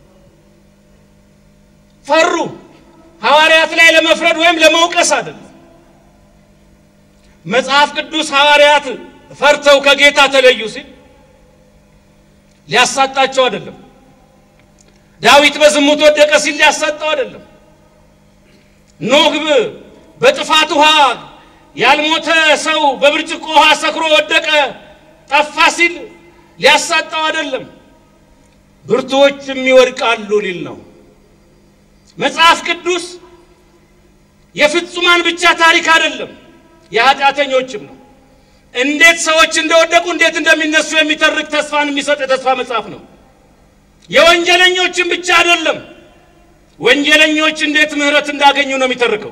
ፈሩ። ሐዋርያት ላይ ለመፍረድ ወይም ለመውቀስ አይደለም። መጽሐፍ ቅዱስ ሐዋርያት ፈርተው ከጌታ ተለዩ ሲል ሊያሳጣቸው አይደለም። ዳዊት በዝሙት ወደቀ ሲል ሊያሳጣው አይደለም። ኖህ በጥፋት ውሃ ያልሞተ ሰው በብርጭቆ ውሃ ሰክሮ ወደቀ ጠፋ ሲል ሊያሳጣው አይደለም። ብርቱዎችም ይወድቃሉ ሊል ነው። መጽሐፍ ቅዱስ የፍጹማን ብቻ ታሪክ አይደለም፣ የኃጢአተኞችም ነው። እንዴት ሰዎች እንደወደቁ እንዴት እንደሚነሱ የሚተርክ ተስፋን የሚሰጥ የተስፋ መጽሐፍ ነው። የወንጀለኞችም ብቻ አይደለም፣ ወንጀለኞች እንዴት ምሕረት እንዳገኙ ነው የሚተርከው።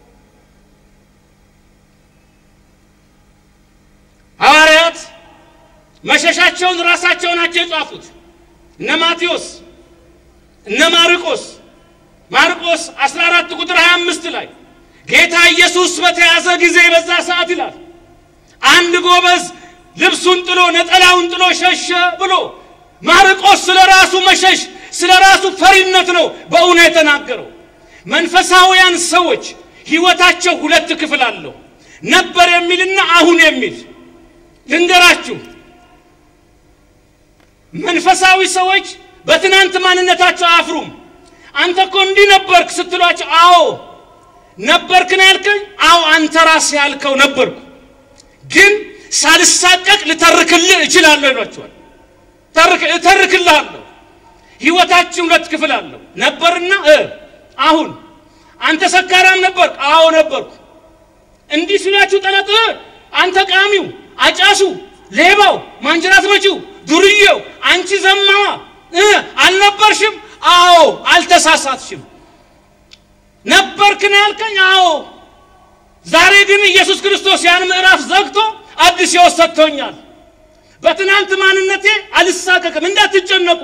ሐዋርያት መሸሻቸውን ራሳቸው ናቸው የጻፉት። እነ ማቴዎስ እነ ማርቆስ ማርቆስ 14 ቁጥር 25 ላይ ጌታ ኢየሱስ በተያዘ ጊዜ በዛ ሰዓት ይላል አንድ ጎበዝ ልብሱን ጥሎ ነጠላውን ጥሎ ሸሸ ብሎ ማርቆስ ስለ ራሱ መሸሽ ስለ ራሱ ፈሪነት ነው በእውነት የተናገረው። መንፈሳውያን ሰዎች ሕይወታቸው ሁለት ክፍል አለው፣ ነበር የሚልና አሁን የሚል ልንገራችሁ። መንፈሳዊ ሰዎች በትናንት ማንነታቸው አያፍሩም። አንተ እኮ እንዲህ ነበርክ ስትሏቸው፣ አዎ ነበርክ ነው ያልከኝ? አዎ አንተ ራስህ ያልከው ነበርኩ፣ ግን ሳልሳቀቅ ልተርክልህ እችላለሁ ይሏቸዋል። እተርክልሃለሁ። ሕይወታችን ሁለት ክፍል አለው፣ ነበርና አሁን። አንተ ሰካራም ነበርክ? አዎ ነበርኩ። እንዲህ ሲላችሁ ጠላት አንተ ቃሚው፣ አጫሱ፣ ሌባው፣ ማንጀራት መቺው፣ ዱርዬው፣ አንቺ ዘማዋ አልነበርሽም? አዎ አልተሳሳትሽም። ነበርክ ነው ያልከኝ? አዎ። ዛሬ ግን ኢየሱስ ክርስቶስ ያን ምዕራፍ ዘግቶ አዲስ ሕይወት ሰጥቶኛል። በትናንት ማንነቴ አልሳቀቅም። እንዳትጨነቁ።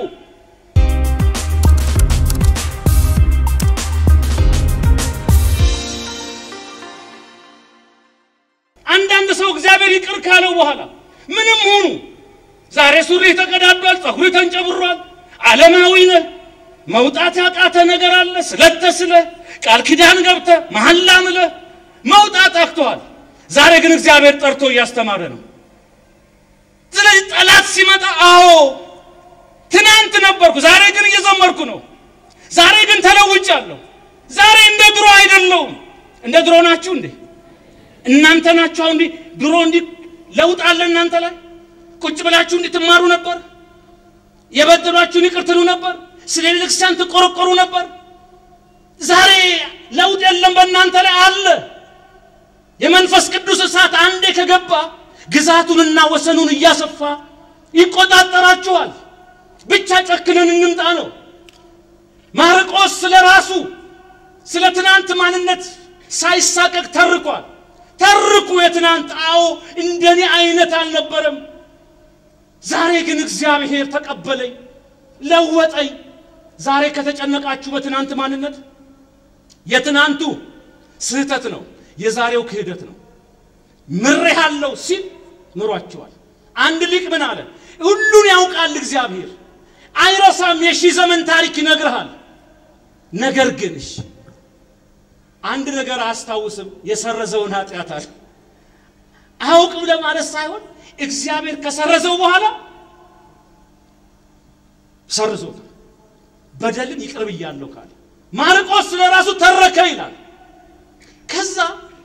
አንዳንድ ሰው እግዚአብሔር ይቅር ካለው በኋላ ምንም ሆኑ ዛሬ ሱሪ ተቀዳዷል፣ ፀጉሪ ተንጨብሯል፣ ዓለማዊ ነህ፣ መውጣት ያቃተ ነገር አለ። ስለተስለ ቃል ኪዳን ገብተ መሐላ ምለህ መውጣት አክተዋል። ዛሬ ግን እግዚአብሔር ጠርቶ እያስተማረ ነው። ስለዚህ ጠላት ሲመጣ አዎ ትናንት ነበርኩ፣ ዛሬ ግን እየዘመርኩ ነው። ዛሬ ግን ተለውጫለሁ። ዛሬ እንደ ድሮ አይደለሁም። እንደ ድሮ ናችሁ እንዴ? እናንተ ናችሁ አሁን እንዲህ ድሮ እንዲህ ለውጥ አለ እናንተ ላይ ቁጭ ብላችሁ እንዲህ ትማሩ ነበር። የበደሏችሁን ይቅር ትሉ ነበር። ስለ ቤተክርስቲያን ትቆረቆሩ ነበር። ዛሬ ለውጥ የለም በእናንተ ላይ አለ። የመንፈስ ቅዱስ እሳት አንዴ ከገባ ግዛቱንና ወሰኑን እያሰፋ ይቆጣጠራችኋል። ብቻ ጨክነን እንምጣ ነው። ማርቆስ ስለ ራሱ ስለ ትናንት ማንነት ሳይሳቀቅ ተርኳል። ተርኩ የትናንት አዎ እንደኔ አይነት አልነበረም። ዛሬ ግን እግዚአብሔር ተቀበለኝ፣ ለወጠኝ። ዛሬ ከተጨነቃችሁ በትናንት ማንነት የትናንቱ ስህተት ነው፣ የዛሬው ክህደት ነው። ምሬሃለሁ ሲል ምሯቸዋል። አንድ ሊቅ ምን አለ? ሁሉን ያውቃል እግዚአብሔር አይረሳም፣ የሺህ ዘመን ታሪክ ይነግርሃል። ነገር ግን እሺ አንድ ነገር አያስታውስም፣ የሰረዘውን ኃጢአት አለ። አያውቅም ለማለት ሳይሆን እግዚአብሔር ከሰረዘው በኋላ ሰርዞታል። በደልን ይቅር ብያለሁ ካለ ማርቆስ ስለ ራሱ ተረከ ይላል። ከዛ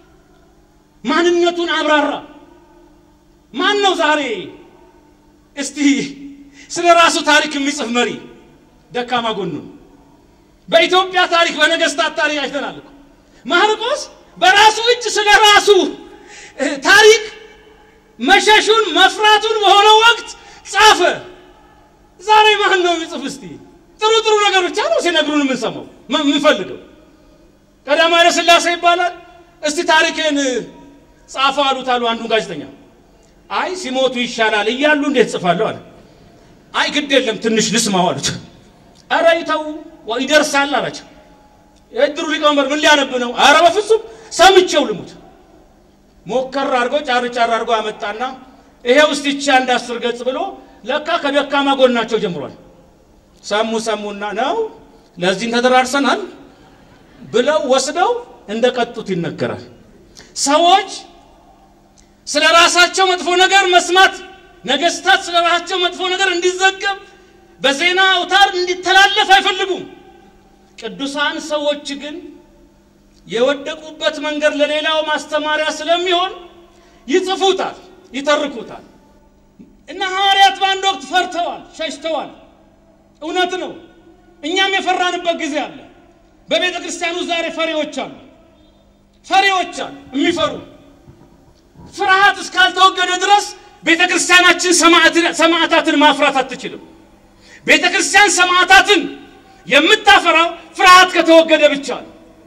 ማንነቱን አብራራ። ማን ነው ዛሬ እስቲ ስለ ራሱ ታሪክ የሚጽፍ መሪ? ደካማ ጎኑን በኢትዮጵያ ታሪክ በነገስታት ታሪክ አይተናል እኮ ማርቆስ በራሱ እጅ ስለ ራሱ ታሪክ መሸሹን መፍራቱን በሆነ ወቅት ጻፈ። ዛሬ ማን ነው የሚጽፍ? እስቲ ጥሩ ጥሩ ነገር ብቻ ነው ሲነግሩን የምንሰማው የምንፈልገው። ቀዳማዊ ኃይለ ሥላሴ ይባላል። እስቲ ታሪክን ጻፈ አሉት አሉ አንዱ ጋዜጠኛ። አይ ሲሞቱ ይሻላል እያሉ እንዴት ጽፋለሁ አለ። አይ ግድ የለም ትንሽ ልስማው አሉት። ኧረ ይተው ይደርሳል አላቸው። የእድሩ ሊቀመንበር ምን ሊያነብ ነው? ኧረ በፍጹም ሰምቼው ልሙት። ሞከር አድርጎ ጫር ጫር አድርጎ አመጣና ይሄ ውስጥ ይቺ አንድ አስር ገጽ ብሎ ለካ ከደካማ ጎናቸው ጀምሯል። ሰሙ ሰሙና ነው ለዚህም ተደራርሰናል ብለው ወስደው እንደ ቀጡት ይነገራል። ሰዎች ስለ ራሳቸው መጥፎ ነገር መስማት፣ ነገስታት ስለ ራሳቸው መጥፎ ነገር እንዲዘገብ በዜና አውታር እንዲተላለፍ አይፈልጉም። ቅዱሳን ሰዎች ግን የወደቁበት መንገድ ለሌላው ማስተማሪያ ስለሚሆን ይጽፉታል፣ ይተርኩታል። እና ሐዋርያት በአንድ ወቅት ፈርተዋል፣ ሸሽተዋል። እውነት ነው። እኛም የፈራንበት ጊዜ አለ። በቤተ ክርስቲያኑ ዛሬ ፈሪዎች አሉ፣ ፈሪዎች አሉ የሚፈሩ። ፍርሃት እስካልተወገደ ድረስ ቤተ ክርስቲያናችን ሰማዕታትን ማፍራት አትችልም። ቤተ ክርስቲያን ሰማዕታትን የምታፈራው ፍርሃት ከተወገደ ብቻ ነው።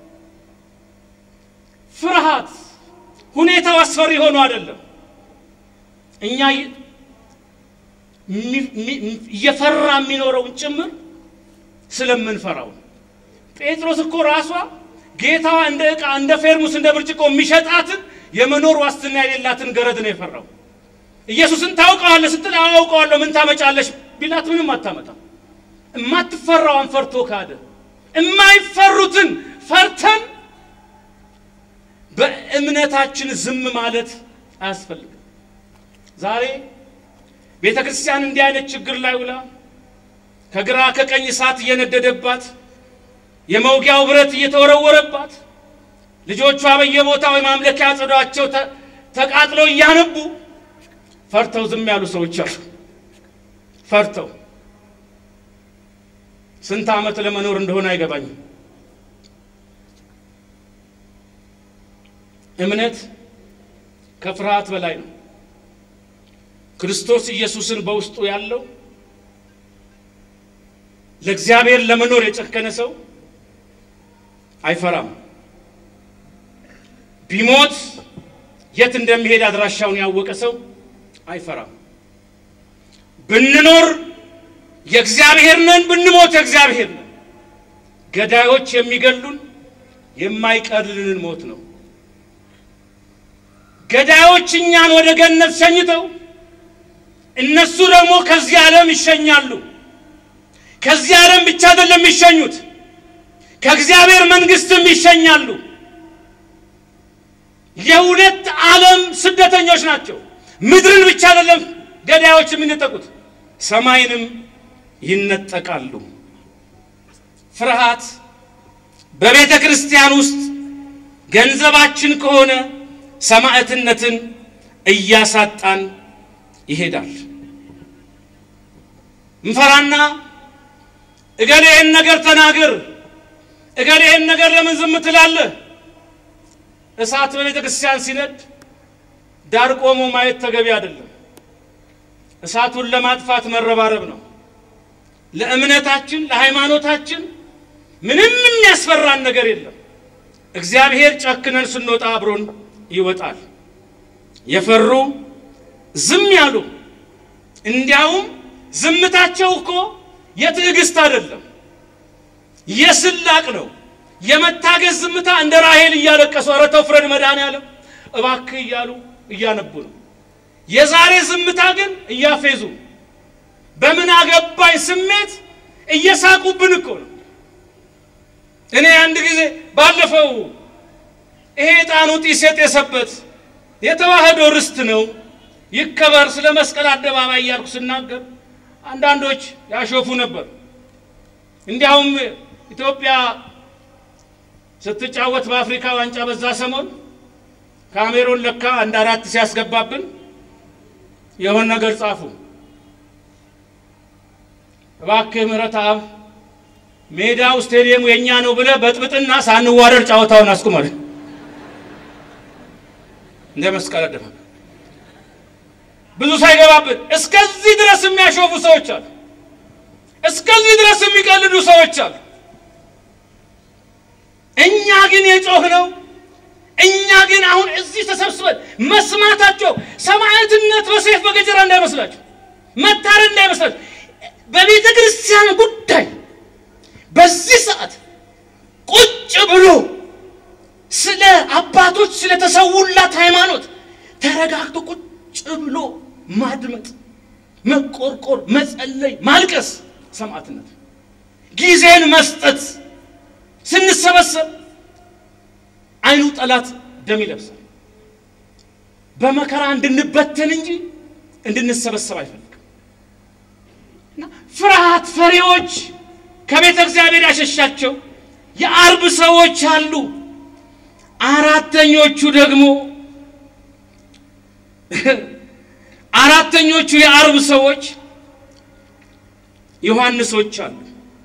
ፍርሃት ሁኔታው አስፈሪ ሆኖ አይደለም። እኛ እየፈራ የሚኖረውን ጭምር ስለምንፈራው። ጴጥሮስ እኮ ራሷ ጌታዋ እንደ ዕቃ እንደ ፌርሙስ እንደ ብርጭቆ የሚሸጣትን የመኖር ዋስትና የሌላትን ገረድ ነው የፈራው። ኢየሱስን ታውቀዋለህ ስትል አውቀዋለሁ ምን ታመጫለሽ ቢላት ምንም አታመጣም። እማትፈራዋን ፈርቶ ካደ። እማይፈሩትን ፈርተን በእምነታችን ዝም ማለት አያስፈልግም። ዛሬ ቤተ ክርስቲያን እንዲህ አይነት ችግር ላይ ውላ ከግራ ከቀኝ እሳት እየነደደባት የመውጊያው ብረት እየተወረወረባት ልጆቿ በየቦታው የማምለኪያ ጽዷቸው ተቃጥለው እያነቡ ፈርተው ዝም ያሉ ሰዎች አሉ። ፈርተው ስንት ዓመት ለመኖር እንደሆነ አይገባኝም። እምነት ከፍርሃት በላይ ነው። ክርስቶስ ኢየሱስን በውስጡ ያለው ለእግዚአብሔር ለመኖር የጨከነ ሰው አይፈራም። ቢሞት የት እንደሚሄድ አድራሻውን ያወቀ ሰው አይፈራም። ብንኖር የእግዚአብሔር ነን፣ ብንሞት የእግዚአብሔር ነን። ገዳዮች የሚገሉን የማይቀርልንን ሞት ነው። ገዳዮች እኛን ወደ ገነት ሸኝተው እነሱ ደግሞ ከዚህ ዓለም ይሸኛሉ። ከዚህ ዓለም ብቻ አይደለም የሚሸኙት፣ ከእግዚአብሔር መንግሥትም ይሸኛሉ። የሁለት ዓለም ስደተኞች ናቸው። ምድርን ብቻ አይደለም ገዳዮች የሚነጠቁት፣ ሰማይንም ይነጠቃሉ። ፍርሃት በቤተ ክርስቲያን ውስጥ ገንዘባችን ከሆነ ሰማዕትነትን እያሳጣን ይሄዳል። እንፈራና እገሌ ይህን ነገር ተናገር፣ እገሌ ይህን ነገር ለምን ዝም ትላለህ? እሳት በቤተ ክርስቲያን ሲነድ ዳር ቆሞ ማየት ተገቢ አይደለም። እሳቱን ለማጥፋት መረባረብ ነው። ለእምነታችን ለሃይማኖታችን ምንም የሚያስፈራን ነገር የለም። እግዚአብሔር ጨክነን ስንወጣ አብሮን ይወጣል። የፈሩ ዝም ያሉ እንዲያውም ዝምታቸው እኮ የትዕግስት አይደለም፣ የስላቅ ነው። የመታገዝ ዝምታ እንደ ራሔል እያለቀሱ ኧረ ተው ፍረድ መድኃኔዓለም እባክህ እያሉ እያነቡ ነው። የዛሬ ዝምታ ግን እያፌዙ በምን አገባኝ ስሜት እየሳቁብን እኮ ነው። እኔ አንድ ጊዜ ባለፈው ይሄ ዕጣኑ ጢስ የጤሰበት የተዋህዶ ርስት ነው ይከበር ስለ መስቀል አደባባይ እያልኩ ስናገር አንዳንዶች ያሾፉ ነበር። እንዲያውም ኢትዮጵያ ስትጫወት በአፍሪካ ዋንጫ በዛ ሰሞን ካሜሮን ለካ አንድ አራት ሲያስገባብን የሆን ነገር ጻፉ። እባክህ ምሕረት አብ ሜዳው ስቴዲየሙ የእኛ ነው ብለህ በጥብጥና ሳንዋረድ ጨዋታውን አስቁመል። እንደ መስቀል አደባባይ ብዙ ሳይገባብን እስከዚህ ድረስ የሚያሾፉ ሰዎች አሉ። እስከዚህ ድረስ የሚቀልዱ ሰዎች አሉ። እኛ ግን የጮህ ነው። እኛ ግን አሁን እዚህ ተሰብስበን መስማታቸው ሰማዕትነት በሰይፍ በገጀራ እንዳይመስላቸው፣ መታረድ እንዳይመስላቸው በቤተ ክርስቲያን ጉዳይ በዚህ ሰዓት ቁጭ ብሎ ስለ አባቶች ስለተሰውላት ሃይማኖት ተረጋግቶ ቁጭ ብሎ ማድመጥ፣ መቆርቆር፣ መጸለይ፣ ማልቀስ ሰማዕትነት፣ ጊዜን መስጠት። ስንሰበሰብ አይኑ ጠላት ደም ይለብሳል። በመከራ እንድንበተን እንጂ እንድንሰበሰብ አይፈልግም። እና ፍርሃት ፈሪዎች ከቤተ እግዚአብሔር ያሸሻቸው የአርብ ሰዎች አሉ። አራተኞቹ ደግሞ አራተኞቹ የአርብ ሰዎች ዮሐንሶች አሉ።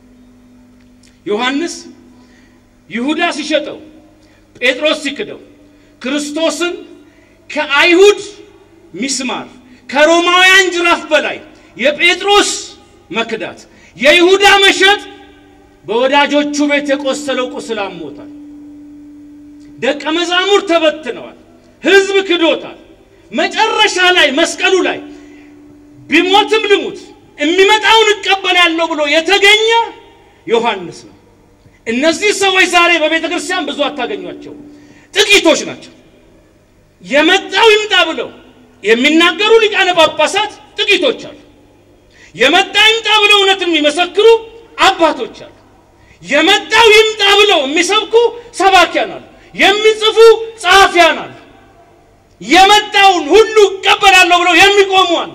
ዮሐንስ ይሁዳ ሲሸጠው፣ ጴጥሮስ ሲክደው፣ ክርስቶስን ከአይሁድ ሚስማር ከሮማውያን ጅራፍ በላይ የጴጥሮስ መክዳት የይሁዳ መሸጥ በወዳጆቹ ቤት የቆሰለው ቁስል አሞታል። ደቀ መዛሙር ተበትነዋል። ሕዝብ ክዶታል። መጨረሻ ላይ መስቀሉ ላይ ቢሞትም ልሙት የሚመጣውን እቀበላለሁ ብሎ የተገኘ ዮሐንስ ነው። እነዚህ ሰዎች ዛሬ በቤተ ክርስቲያን ብዙ አታገኟቸው፣ ጥቂቶች ናቸው። የመጣው ይምጣ ብለው የሚናገሩ ሊቃነ ጳጳሳት ጥቂቶች አሉ። የመጣ ይምጣ ብለው እውነትን የሚመሰክሩ አባቶች አሉ። የመጣው ይምጣ ብለው የሚሰብኩ ሰባኪያን አሉ። የሚጽፉ ጸሐፊያን አሉ። የመጣውን ሁሉ እቀበላለሁ ብለው የሚቆሙ አሉ።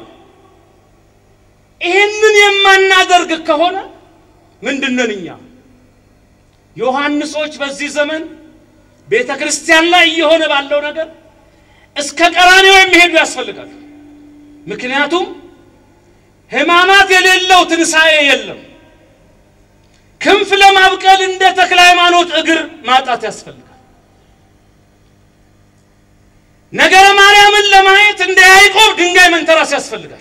ይህንን የማናደርግ ከሆነ ምንድነን እኛ? ዮሐንሶች በዚህ ዘመን ቤተ ክርስቲያን ላይ እየሆነ ባለው ነገር እስከ ቀራንዮ የሚሄዱ ያስፈልጋል። ምክንያቱም ሕማማት የሌለው ትንሣኤ የለም። ክንፍ ለማብቀል እንደ ተክለ ሃይማኖት እግር ማጣት ያስፈልጋል። ነገረ ማርያምን ለማየት እንደ ያዕቆብ ድንጋይ መንተራስ ያስፈልጋል።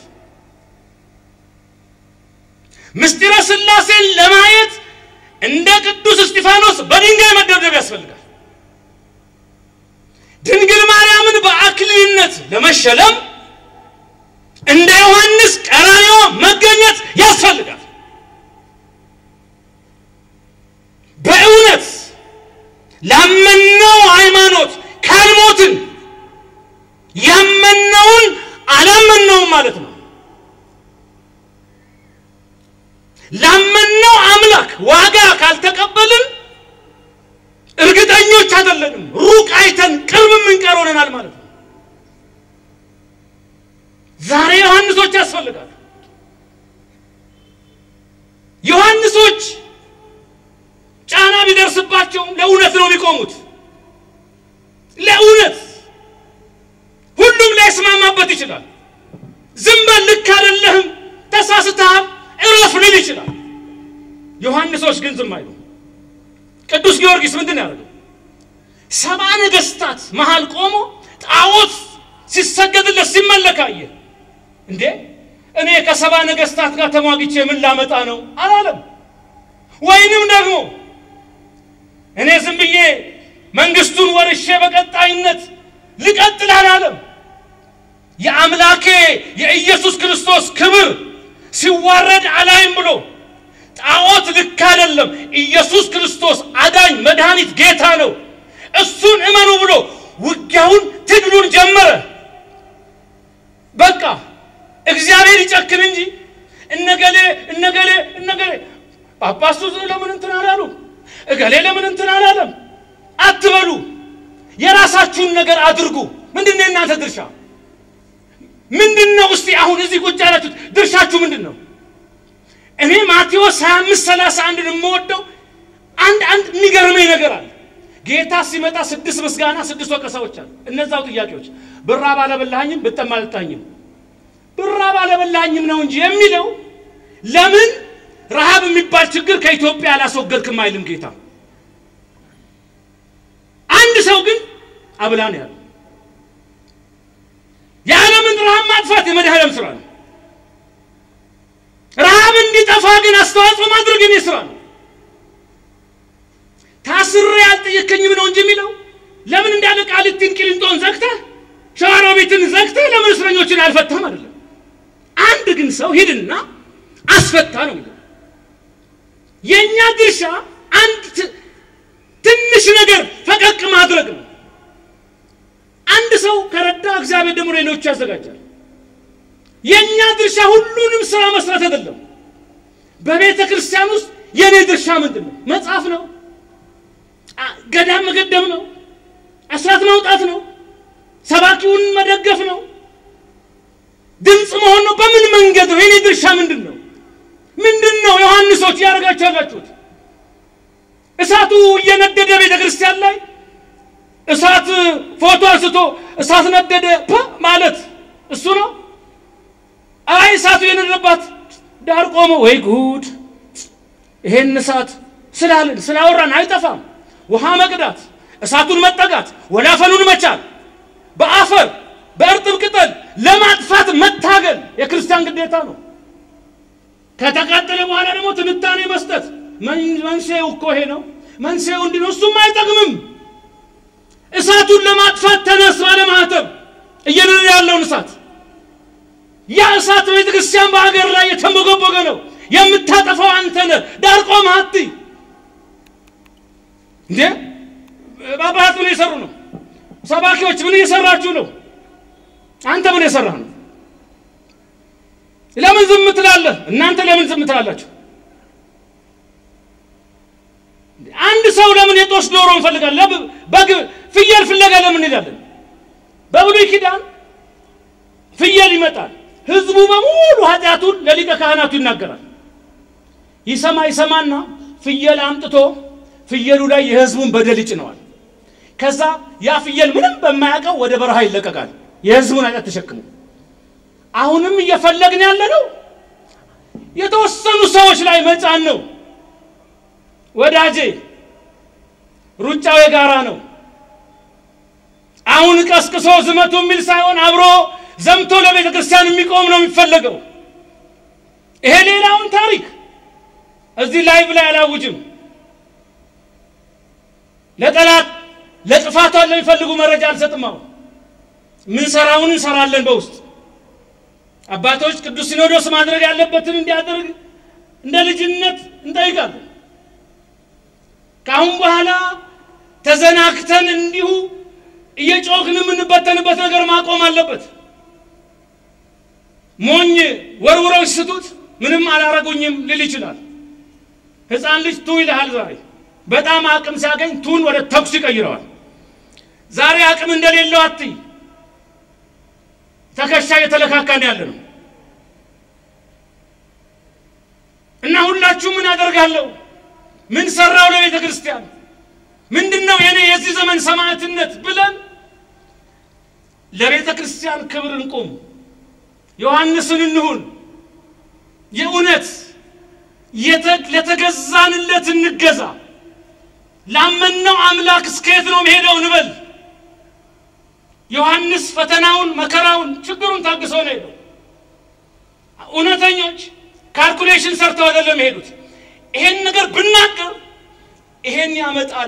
ምስጢረ ሥላሴን ለማየት እንደ ቅዱስ እስጢፋኖስ በድንጋይ መደብደብ ያስፈልጋል። ድንግል ማርያምን በአክሊልነት ለመሸለም እንደ ዮሐንስ ቀራንዮ መገኘት ያስፈልጋል። በእውነት ላመነው ሃይማኖት ካልሞትን ያመነውን አላመነውም ማለት ነው። ላመነው አምላክ ዋጋ ካልተቀበልን እርግጠኞች አይደለንም። ሩቅ አይተን ቅርብ የምንቀር ሆነናል ማለት ነው። ዛሬ ዮሐንሶች ያስፈልጋሉ። ዮሐንሶች ጫና ቢደርስባቸውም ለእውነት ነው የሚቆሙት። ለእውነት ሁሉም ላይስማማበት ይችላል። ዝም በል ልክ አይደለህም፣ ተሳስተሃል፣ እረፍ ሊል ይችላል። ዮሐንሶች ግን ዝም አይሉ። ቅዱስ ጊዮርጊስ ምንድን ያደርገው? ሰባ ነገሥታት መሃል ቆሞ ጣዖት ሲሰገድለት ሲመለክ አየ። እንዴ እኔ ከሰባ ነገሥታት ጋር ተሟግቼ ምን ላመጣ ነው አላለም። ወይንም ደግሞ እኔ ዝም ብዬ መንግስቱን ወርሼ በቀጣይነት ልቀጥል አላለም። የአምላኬ የኢየሱስ ክርስቶስ ክብር ሲዋረድ አላይም ብሎ ጣዖት ልክ አይደለም፣ ኢየሱስ ክርስቶስ አዳኝ፣ መድኃኒት፣ ጌታ ነው፣ እሱን እመኑ ብሎ ውጊያውን ትግሉን ጀመረ። በቃ እግዚአብሔር ይጨክን እንጂ እነገሌ እነገሌ እነገሌ ጳጳሱ ለምን እንትን አላሉ፣ እገሌ ለምን እንትን አላለም አትበሉ። የራሳችሁን ነገር አድርጉ። ምንድን ነው የእናንተ ድርሻ? ምንድን ነው? እስቲ አሁን እዚህ ቁጭ ያላችሁት ድርሻችሁ ምንድን ነው? እኔ ማቴዎስ 25 31 የምወደው አንድ አንድ የሚገርመኝ ነገር አለ። ጌታ ሲመጣ ስድስት ምስጋና ስድስት ወቀሳዎች አሉ። እነዛው ጥያቄዎች ብራብ አላበላኸኝም፣ ብጠማ አልጠጣኝም። ብራብ አላበላኸኝም ነው እንጂ የሚለው ለምን ረሃብ የሚባል ችግር ከኢትዮጵያ አላስወገድክም አይልም ጌታ። አንድ ሰው ግን አብላ ነው ያለው። የዓለምን ረሃብ ማጥፋት የመድኃኔዓለም ስራ ነው። ረሃብ እንዲጠፋ ግን አስተዋጽኦ ማድረግ የኔ ስራ ነው። ታስሬ አልጠየከኝም ነው እንጂ የሚለው ለምን እንዳለ ቃሊቲን ቂሊንጦን ዘግተህ ሸዋሮቢትን ዘግተህ ለምን እስረኞችን አልፈታም አይደለም። አንድ ግን ሰው ሂድና አስፈታ ነው የሚለው። የእኛ ድርሻ አንድ ትንሽ ነገር ፈቀቅ ማድረግ ነው። አንድ ሰው ከረዳ እግዚአብሔር ደግሞ ሌሎቹ ያዘጋጃል። የእኛ ድርሻ ሁሉንም ስራ መስራት አይደለም። በቤተ ክርስቲያን ውስጥ የእኔ ድርሻ ምንድን ነው? መጽሐፍ ነው፣ ገዳም መገደም ነው፣ አስራት ማውጣት ነው፣ ሰባኪውን መደገፍ ነው፣ ድምፅ መሆን ነው። በምን መንገድ ነው? የእኔ ድርሻ ምንድን ነው? ምንድን ነው ዮሐንሶች እያደረጋችሁ ያላችሁት? እሳቱ እየነደደ ቤተ ክርስቲያን ላይ እሳት ፎቶ አንስቶ እሳት ነደደ ማለት እሱ ነው። አይ እሳቱ የነደደባት ዳር ቆመ። ወይ ጉድ! ይሄን እሳት ስላልን ስላወራን አይጠፋም። ውሃ መቅዳት፣ እሳቱን መጠጋት፣ ወላፈኑን መቻል፣ በአፈር በእርጥብ ቅጠል ለማጥፋት መታገል የክርስቲያን ግዴታ ነው። ከተቃጠለ በኋላ ደግሞ ትንታኔ መስጠት መንስኤው እኮ ይሄ ነው፣ መንስኤው እንዲህ ነው። እሱም አይጠቅምም። እሳቱን ለማጥፋት ተነስ ባለ ማህተብ እየነደደ ያለውን እሳት ያ እሳት በቤተ ክርስቲያን በሀገር ላይ የተንቦገቦገ ነው። የምታጠፋው አንተ ነህ። ዳር ቆመህ አትይ እንዴ! ጳጳሳት ምን እየሰሩ ነው? ሰባኪዎች ምን እየሰራችሁ ነው? አንተ ምን የሰራህ ነው? ለምን ዝም ትላለህ? እናንተ ለምን ዝም ትላላችሁ? አንድ ሰው ለምን የጦስ ዶሮ እንፈልጋለን? በግ ፍየል ፍለጋ ለምን እንሄዳለን? በብሉይ ኪዳን ፍየል ይመጣል። ህዝቡ በሙሉ ኃጢአቱን ለሊቀ ካህናቱ ይናገራል። ይሰማ ይሰማና ፍየል አምጥቶ ፍየሉ ላይ የህዝቡን በደል ይጭነዋል። ከዛ ያ ፍየል ምንም በማያውቀው ወደ በረሃ ይለቀቃል። የህዝቡን ኃጢአት ተሸክሞ አሁንም እየፈለግን ያለ ነው የተወሰኑ ሰዎች ላይ መጫን ነው። ወዳጄ ሩጫው የጋራ ነው። አሁን ቀስቅሶ ዝመቱ የሚል ሳይሆን አብሮ ዘምቶ ለቤተ ክርስቲያን የሚቆም ነው የሚፈለገው። ይሄ ሌላውን ታሪክ እዚህ ላይቭ ላይ አላውጅም። ለጠላት ለጥፋቷን ለሚፈልጉ መረጃ አልሰጥም። አሁን ምን ሰራውን እንሰራለን በውስጥ አባቶች ቅዱስ ሲኖዶስ ማድረግ ያለበትን እንዲያደርግ እንደ ልጅነት እንጠይቃለን። ከአሁን በኋላ ተዘናግተን እንዲሁ እየጮክን የምንበተንበት ነገር ማቆም አለበት። ሞኝ ወርውረው ሲስቱት ምንም አላረጉኝም ሊል ይችላል። ሕፃን ልጅ ቱ ይልሃል። ዛሬ በጣም አቅም ሲያገኝ ቱን ወደ ተኩስ ይቀይረዋል። ዛሬ አቅም እንደሌለው አትይ። ተከሻ እየተለካካን ያለ ነው እና ሁላችሁ ምን አደርጋለሁ? ምን ሰራው ለቤተ ክርስቲያን ምንድን ነው የኔ የዚህ ዘመን ሰማዕትነት ብለን ለቤተ ክርስቲያን ክብር እንቁም። ዮሐንስን እንሁን። የእውነት ለተገዛንለት እንገዛ። ላመነው አምላክ እስከየት ነው መሄደው እንበል። ዮሐንስ ፈተናውን፣ መከራውን፣ ችግሩን ታግሰው ነው ሄደው። እውነተኞች ካልኩሌሽን ሰርተው አይደለም የሄዱት። ይሄን ነገር ብናገር ይሄን ያመጣል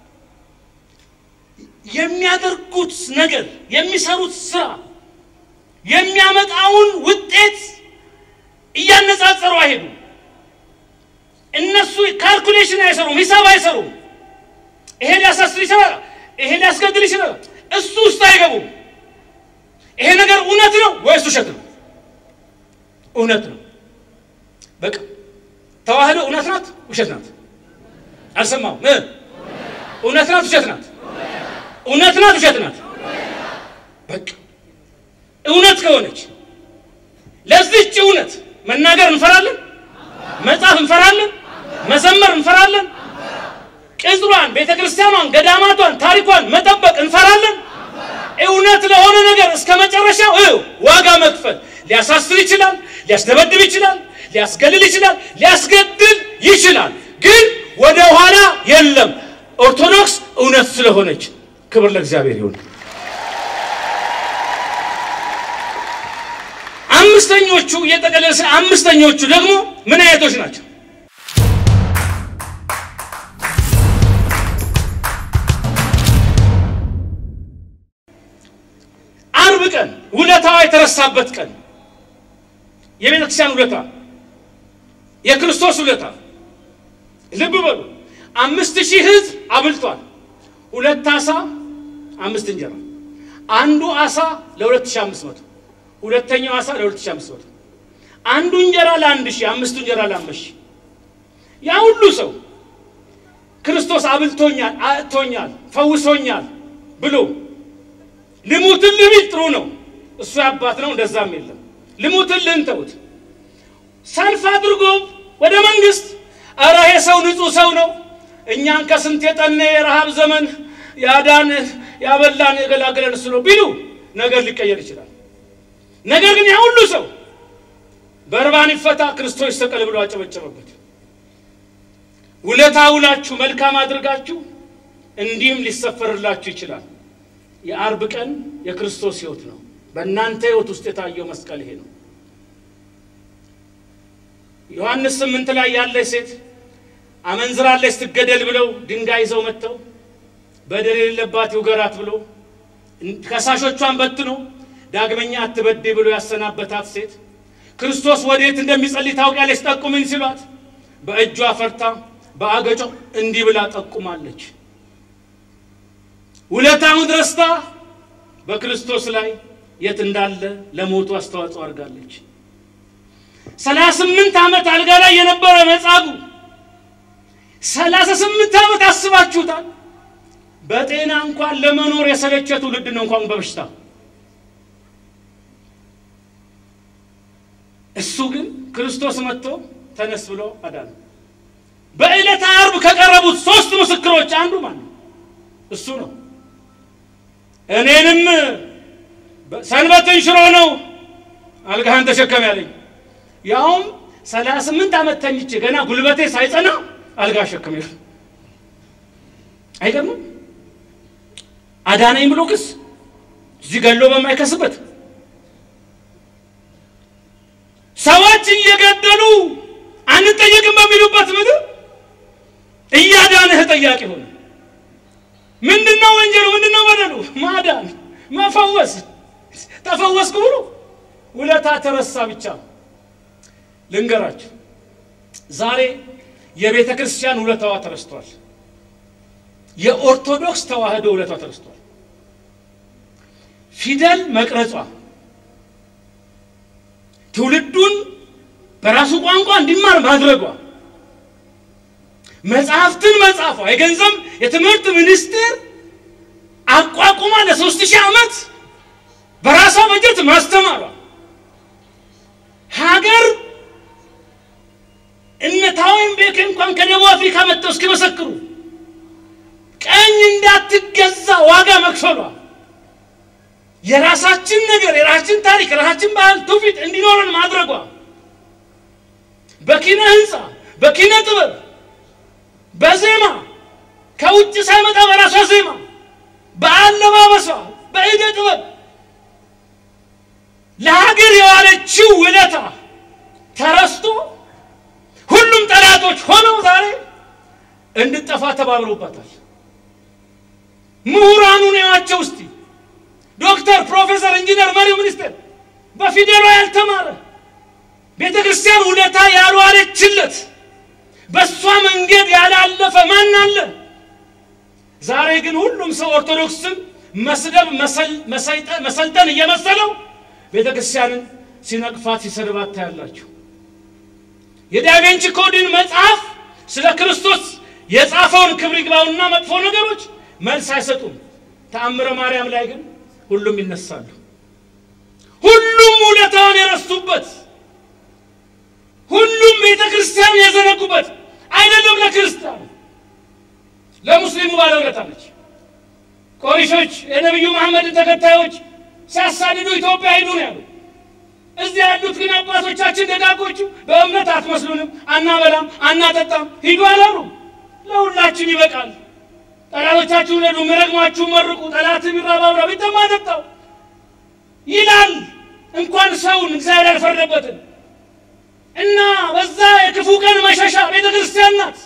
የሚያደርጉት ነገር የሚሰሩት ስራ የሚያመጣውን ውጤት እያነጻጸሩ አይሄዱም። እነሱ ካልኩሌሽን አይሰሩም፣ ሂሳብ አይሰሩም። ይሄ ሊያሳስር ይችላል፣ ይሄ ሊያስገድል ይችላል። እሱ ውስጥ አይገቡም። ይሄ ነገር እውነት ነው ወይስ ውሸት ነው? እውነት ነው። በቃ ተዋህዶ እውነት ናት ውሸት ናት? አልሰማሁም። እውነት ናት ውሸት ናት? እውነት ናት ውሸት ናት? በቃ እውነት ከሆነች ለዚህች እውነት መናገር እንፈራለን፣ መጻፍ እንፈራለን፣ መዘመር እንፈራለን፣ ቅጽሯን፣ ቤተ ክርስቲያኗን፣ ገዳማቷን፣ ታሪኳን መጠበቅ እንፈራለን። እውነት ለሆነ ነገር እስከ መጨረሻው ዋጋ መክፈል ሊያሳስር ይችላል፣ ሊያስደበድብ ይችላል፣ ሊያስገልል ይችላል፣ ሊያስገድል ይችላል። ግን ወደ ኋላ የለም። ኦርቶዶክስ እውነት ስለሆነች ክብር ለእግዚአብሔር ይሁን። አምስተኞቹ እየጠቀለለ አምስተኞቹ ደግሞ ምን አይነቶች ናቸው? አርብ ቀን ውለታዋ የተረሳበት ቀን የቤተ ክርስቲያን ውለታ የክርስቶስ ውለታ ልብ በሉ። አምስት ሺህ ሕዝብ አብልቷል። ሁለት ዓሣ አምስት እንጀራ፣ አንዱ ዓሣ ለሁለት ሺህ አምስት መቶ ሁለተኛው ዓሣ ለሁለት ሺህ አምስት መቶ አንዱ እንጀራ ለአንድ ሺህ አምስቱ እንጀራ ለአምስት ሺህ ያ ሁሉ ሰው ክርስቶስ አብልቶኛል፣ አጥቶኛል፣ ፈውሶኛል ብሎ ልሙትልህ ቢል ጥሩ ነው። እሱ ያባት ነው፣ እንደዛም የለም። ልሙትልህ እንተውት። ሰልፍ አድርጎ ወደ መንግስት ኧረ ይሄ ሰው ንጹሕ ሰው ነው፣ እኛን ከስንት የጠነ የረሃብ ዘመን ያዳን ያበላን የገላገለን እሱ ነው ቢሉ ነገር ሊቀየር ይችላል። ነገር ግን ያ ሁሉ ሰው በርባን ይፈታ ክርስቶስ ይሰቀል ብሎ አጨበጨበበት። ውለታ ውላችሁ መልካም አድርጋችሁ እንዲህም ሊሰፈርላችሁ ይችላል። የአርብ ቀን የክርስቶስ ሕይወት ነው። በእናንተ ሕይወት ውስጥ የታየው መስቀል ይሄ ነው። ዮሐንስ ስምንት ላይ ያለች ሴት አመንዝራለች ስትገደል ብለው ድንጋይ ይዘው መጥተው በደል የሌለባት ይውገራት ብሎ ከሳሾቿን በትኖ ዳግመኛ አትበድይ ብሎ ያሰናበታት ሴት ክርስቶስ ወዴት እንደሚጸልይ ታውቂያለች ጠቁምኝ ሲሏት በእጇ ፈርታ በአገጯ እንዲህ ብላ ጠቁማለች። ውለታውን ረስታ በክርስቶስ ላይ የት እንዳለ ለሞቱ አስተዋጽኦ አድርጋለች። ሰላሳ ስምንት ዓመት አልጋ ላይ የነበረ መጻጉዕ ሰላሳ ስምንት ዓመት አስባችሁታል? በጤና እንኳን ለመኖር የሰለቸ ትውልድ ነው እንኳን በበሽታ እሱ ግን ክርስቶስ መጥቶ ተነስ ብሎ አዳነ። በዕለተ ዓርብ ከቀረቡት ሶስት ምስክሮች አንዱ ማን ነው? እሱ ነው። እኔንም ሰንበትን ሽሮ ነው አልጋህን ተሸከም ያለኝ። ያውም ሰላሳ ስምንት ዓመት ተኝቼ ገና ጉልበቴ ሳይጸና አልጋ ሸከም ይል አይገርምም? አዳነኝ ብሎ ክስ እዚህ ገሎ በማይከስበት ሰዎች እየገደሉ አንጠየቅም በሚሉበት ምድር እያዳንህ ጠያቂ ሆነ። ምንድነው ወንጀሉ? ምንድነው በደሉ? ማዳን፣ መፈወስ። ተፈወስኩ ብሎ ውለታ ተረሳ ብቻ። ልንገራችሁ፣ ዛሬ የቤተ ክርስቲያን ውለታዋ ተረስቷል። የኦርቶዶክስ ተዋህዶ ውለቷ ተረስቷል። ፊደል መቅረጿ ትውልዱን በራሱ ቋንቋ እንዲማር ማድረጓ መጽሐፍትን መጻፏ የገንዘብ የትምህርት ሚኒስቴር አቋቁማ ለሶስት ሺህ ዓመት በራሷ በጀት ማስተማሯ ሀገር እነ ታወይም ቤክ እንኳን ከደቡብ አፍሪካ መጥተው እስኪመሰክሩ ቀኝ እንዳትገዛ ዋጋ መክፈሏ የራሳችን ነገር የራሳችን ታሪክ የራሳችን ባህል ትውፊት እንዲኖረን ማድረጓ በኪነ ህንፃ በኪነ ጥበብ በዜማ ከውጭ ሳይመጣ በራሷ ዜማ በአለባበሷ በእደ ጥበብ ለሀገር የዋለችው ውለታ ተረስቶ ሁሉም ጠላቶች ሆነው ዛሬ እንድጠፋ ተባብረውባታል። ምሁራኑን ያዋቸው እስቲ ዶክተር፣ ፕሮፌሰር፣ ኢንጂነር፣ መሪው ሚኒስቴር በፊደሏ ያልተማረ ቤተ ክርስቲያን ውለታ ያልዋለችለት በእሷ መንገድ ያላለፈ ማን አለ? ዛሬ ግን ሁሉም ሰው ኦርቶዶክስን መስደብ መሰልጠን እየመሰለው ቤተ ክርስቲያንን ሲነቅፋት ሲሰድባት ታያላችሁ። የዳቬንቺ ኮድን መጽሐፍ ስለ ክርስቶስ የጻፈውን ክብር ይግባውና መጥፎ ነገሮች መልስ አይሰጡም። ተአምረ ማርያም ላይ ግን ሁሉም ይነሳሉ። ሁሉም ውለታውን የረሱበት፣ ሁሉም ቤተ ክርስቲያን የዘነጉበት አይደለም። ለክርስቲያኑ ለሙስሊሙ ባለውለታ ነች። ቆሪሾች የነቢዩ መሐመድን ተከታዮች ሲያሳድዱ ኢትዮጵያ ሂዱ ነው ያሉ። እዚህ ያሉት ግን አባቶቻችን ደጋጎቹ በእምነት አትመስሉንም፣ አናበላም፣ አናጠጣም ሂዱ አላሉ። ለሁላችን ይበቃል። ጠላቶቻችሁን ሄዱ፣ ምረግማችሁ መርቁ፣ ጠላት ቢራባብራ ቢጠማ ጠጣው ይላል። እንኳን ሰውን እግዚአብሔር ያልፈረደበትን እና በዛ የክፉ ቀን መሸሻ ቤተ ክርስቲያን ናት።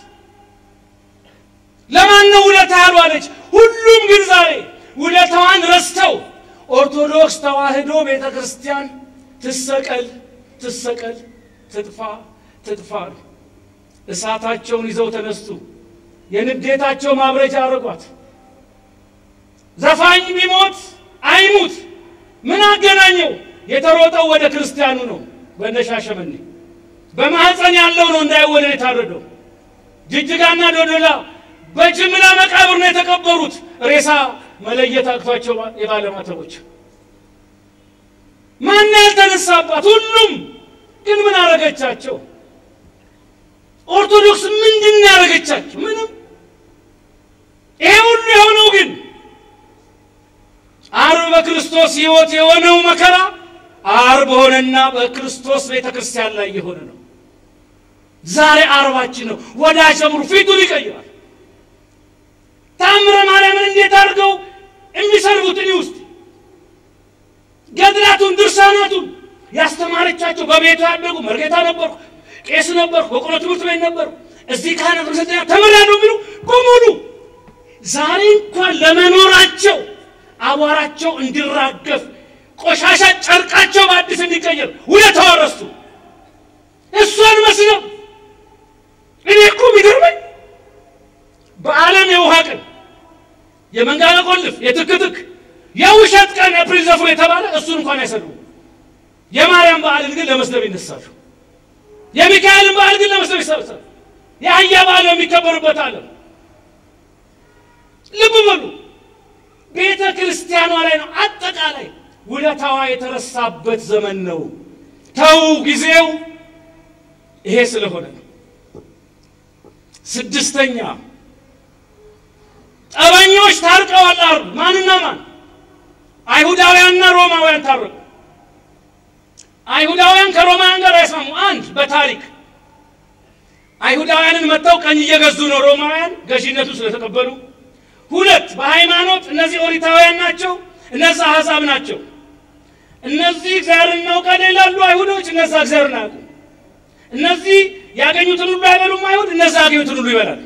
ለማን ነው ውለታ ያልዋለች? ሁሉም ግን ዛሬ ውለታዋን ረስተው ኦርቶዶክስ ተዋህዶ ቤተ ክርስቲያን ትሰቀል ትሰቀል ትጥፋ ትጥፋ ነው። እሳታቸውን ይዘው ተነሱ። የንዴታቸው ማብረጃ አረጓት። ዘፋኝ ቢሞት አይሙት ምን አገናኘው? የተሮጠው ወደ ክርስቲያኑ ነው። በነሻሸመኔ በማህፀን ያለው ነው እንዳይወለድ የታረደው። ጅጅጋና ዶዶላ በጅምላ መቃብር ነው የተቀበሩት። ሬሳ መለየት አቅቷቸው የባለማተቦች ማን ያልተነሳባት? ሁሉም ግን ምን አረገቻቸው? ኦርቶዶክስ ምንድን ያደረገቻቸው? ምንም። ይሄ ሁሉ የሆነው ግን ዓርብ በክርስቶስ ሕይወት የሆነው መከራ ዓርብ ሆነና በክርስቶስ ቤተ ክርስቲያን ላይ የሆነ ነው። ዛሬ ዓርባችን ነው። ወደ አሸምሩ ፊቱን ይቀይራል። ታምረ ማርያምን እንዴት አድርገው የሚሰርቡት እኔ ውስጥ ገድላቱን ድርሳናቱን ያስተማረቻቸው በቤቱ ያደጉ መርጌታ ነበርኩ፣ ቄስ ነበርኩ፣ በቆሎ ትምህርት ቤት ነበርኩ፣ እዚህ ካህናት መሰልጠኛ ተምሬያለሁ የሚሉ በሙሉ ዛሬ እንኳን ለመኖራቸው አቧራቸው እንዲራገፍ ቆሻሻ ጨርቃቸው በአዲስ እንዲቀየር ውለታዋ ረሱ። እሷን መስለው እኔ እኮ የሚገርመኝ በዓለም የውሃ ቀን የመንጋጋ ቆልፍ የትክትክ የውሸት ቀን ኤፕሪል ዘፉ የተባለ እሱን እንኳ ክርስቲያን አይሰድቡም። የማርያም በዓልን ግን ለመስደብ ይነሳሉ። የሚካኤልን በዓል ግን ለመስደብ ይሰበሰባሉ። የአህያ በዓል የሚከበሩበት ዓለም ልብ በሉ። ቤተ ክርስቲያኗ ላይ ነው አጠቃላይ ውለታዋ የተረሳበት ዘመን ነው። ተው ጊዜው ይሄ ስለሆነ ነው። ስድስተኛ ጠበኞች ታርቀዋል አሉ። ማንና ማን? አይሁዳውያንና ሮማውያን ታረቁ። አይሁዳውያን ከሮማውያን ጋር አይስማሙ። አንድ በታሪክ አይሁዳውያንን መጥተው ቀኝ እየገዙ ነው ሮማውያን ገዢነቱ ስለተቀበሉ። ሁለት በሃይማኖት እነዚህ ኦሪታውያን ናቸው፣ እነዚህ አሕዛብ ናቸው። እነዚህ እግዚአብሔር እናውቃለን ይላሉ አይሁዶች፣ እነዛ እግዚአብሔርን አያውቁም። እነዚህ ያገኙትን ሁሉ አይበሉም አይሁድ፣ እነዛ ያገኙትን ሁሉ ይበላል።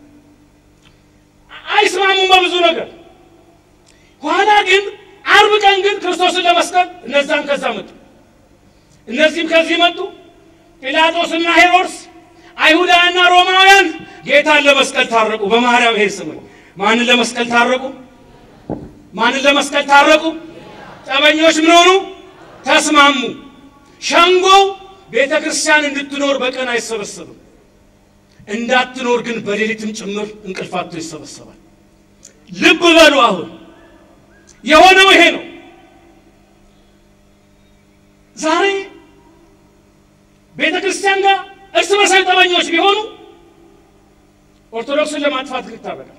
አይስማሙም በብዙ ነገር። ኋላ ግን አርብ ቀን ግን ክርስቶስን ለመስቀል እነዛም ከዛ መጡ፣ እነዚህም ከዚህ መጡ። ጲላጦስና ሄሮድስ አይሁዳውያንና ሮማውያን ጌታን ለመስቀል ታረቁ። በማርያም ይሄ ስም ማንን ለመስቀል ታረቁ? ማንን ለመስቀል ታረቁ? ጠበኞች ምን ሆኑ? ተስማሙ። ሸንጎው ቤተ ክርስቲያን እንድትኖር በቀን አይሰበሰብም። እንዳትኖር ግን በሌሊትም ጭምር እንቅልፋቶ ይሰበሰባል። ልብ በሉ። አሁን የሆነው ይሄ ነው። ዛሬ ቤተ ክርስቲያን ጋር እርስ በርሳዊ ጠበኞች ቢሆኑ ኦርቶዶክስን ለማጥፋት ግን ይታረቃል።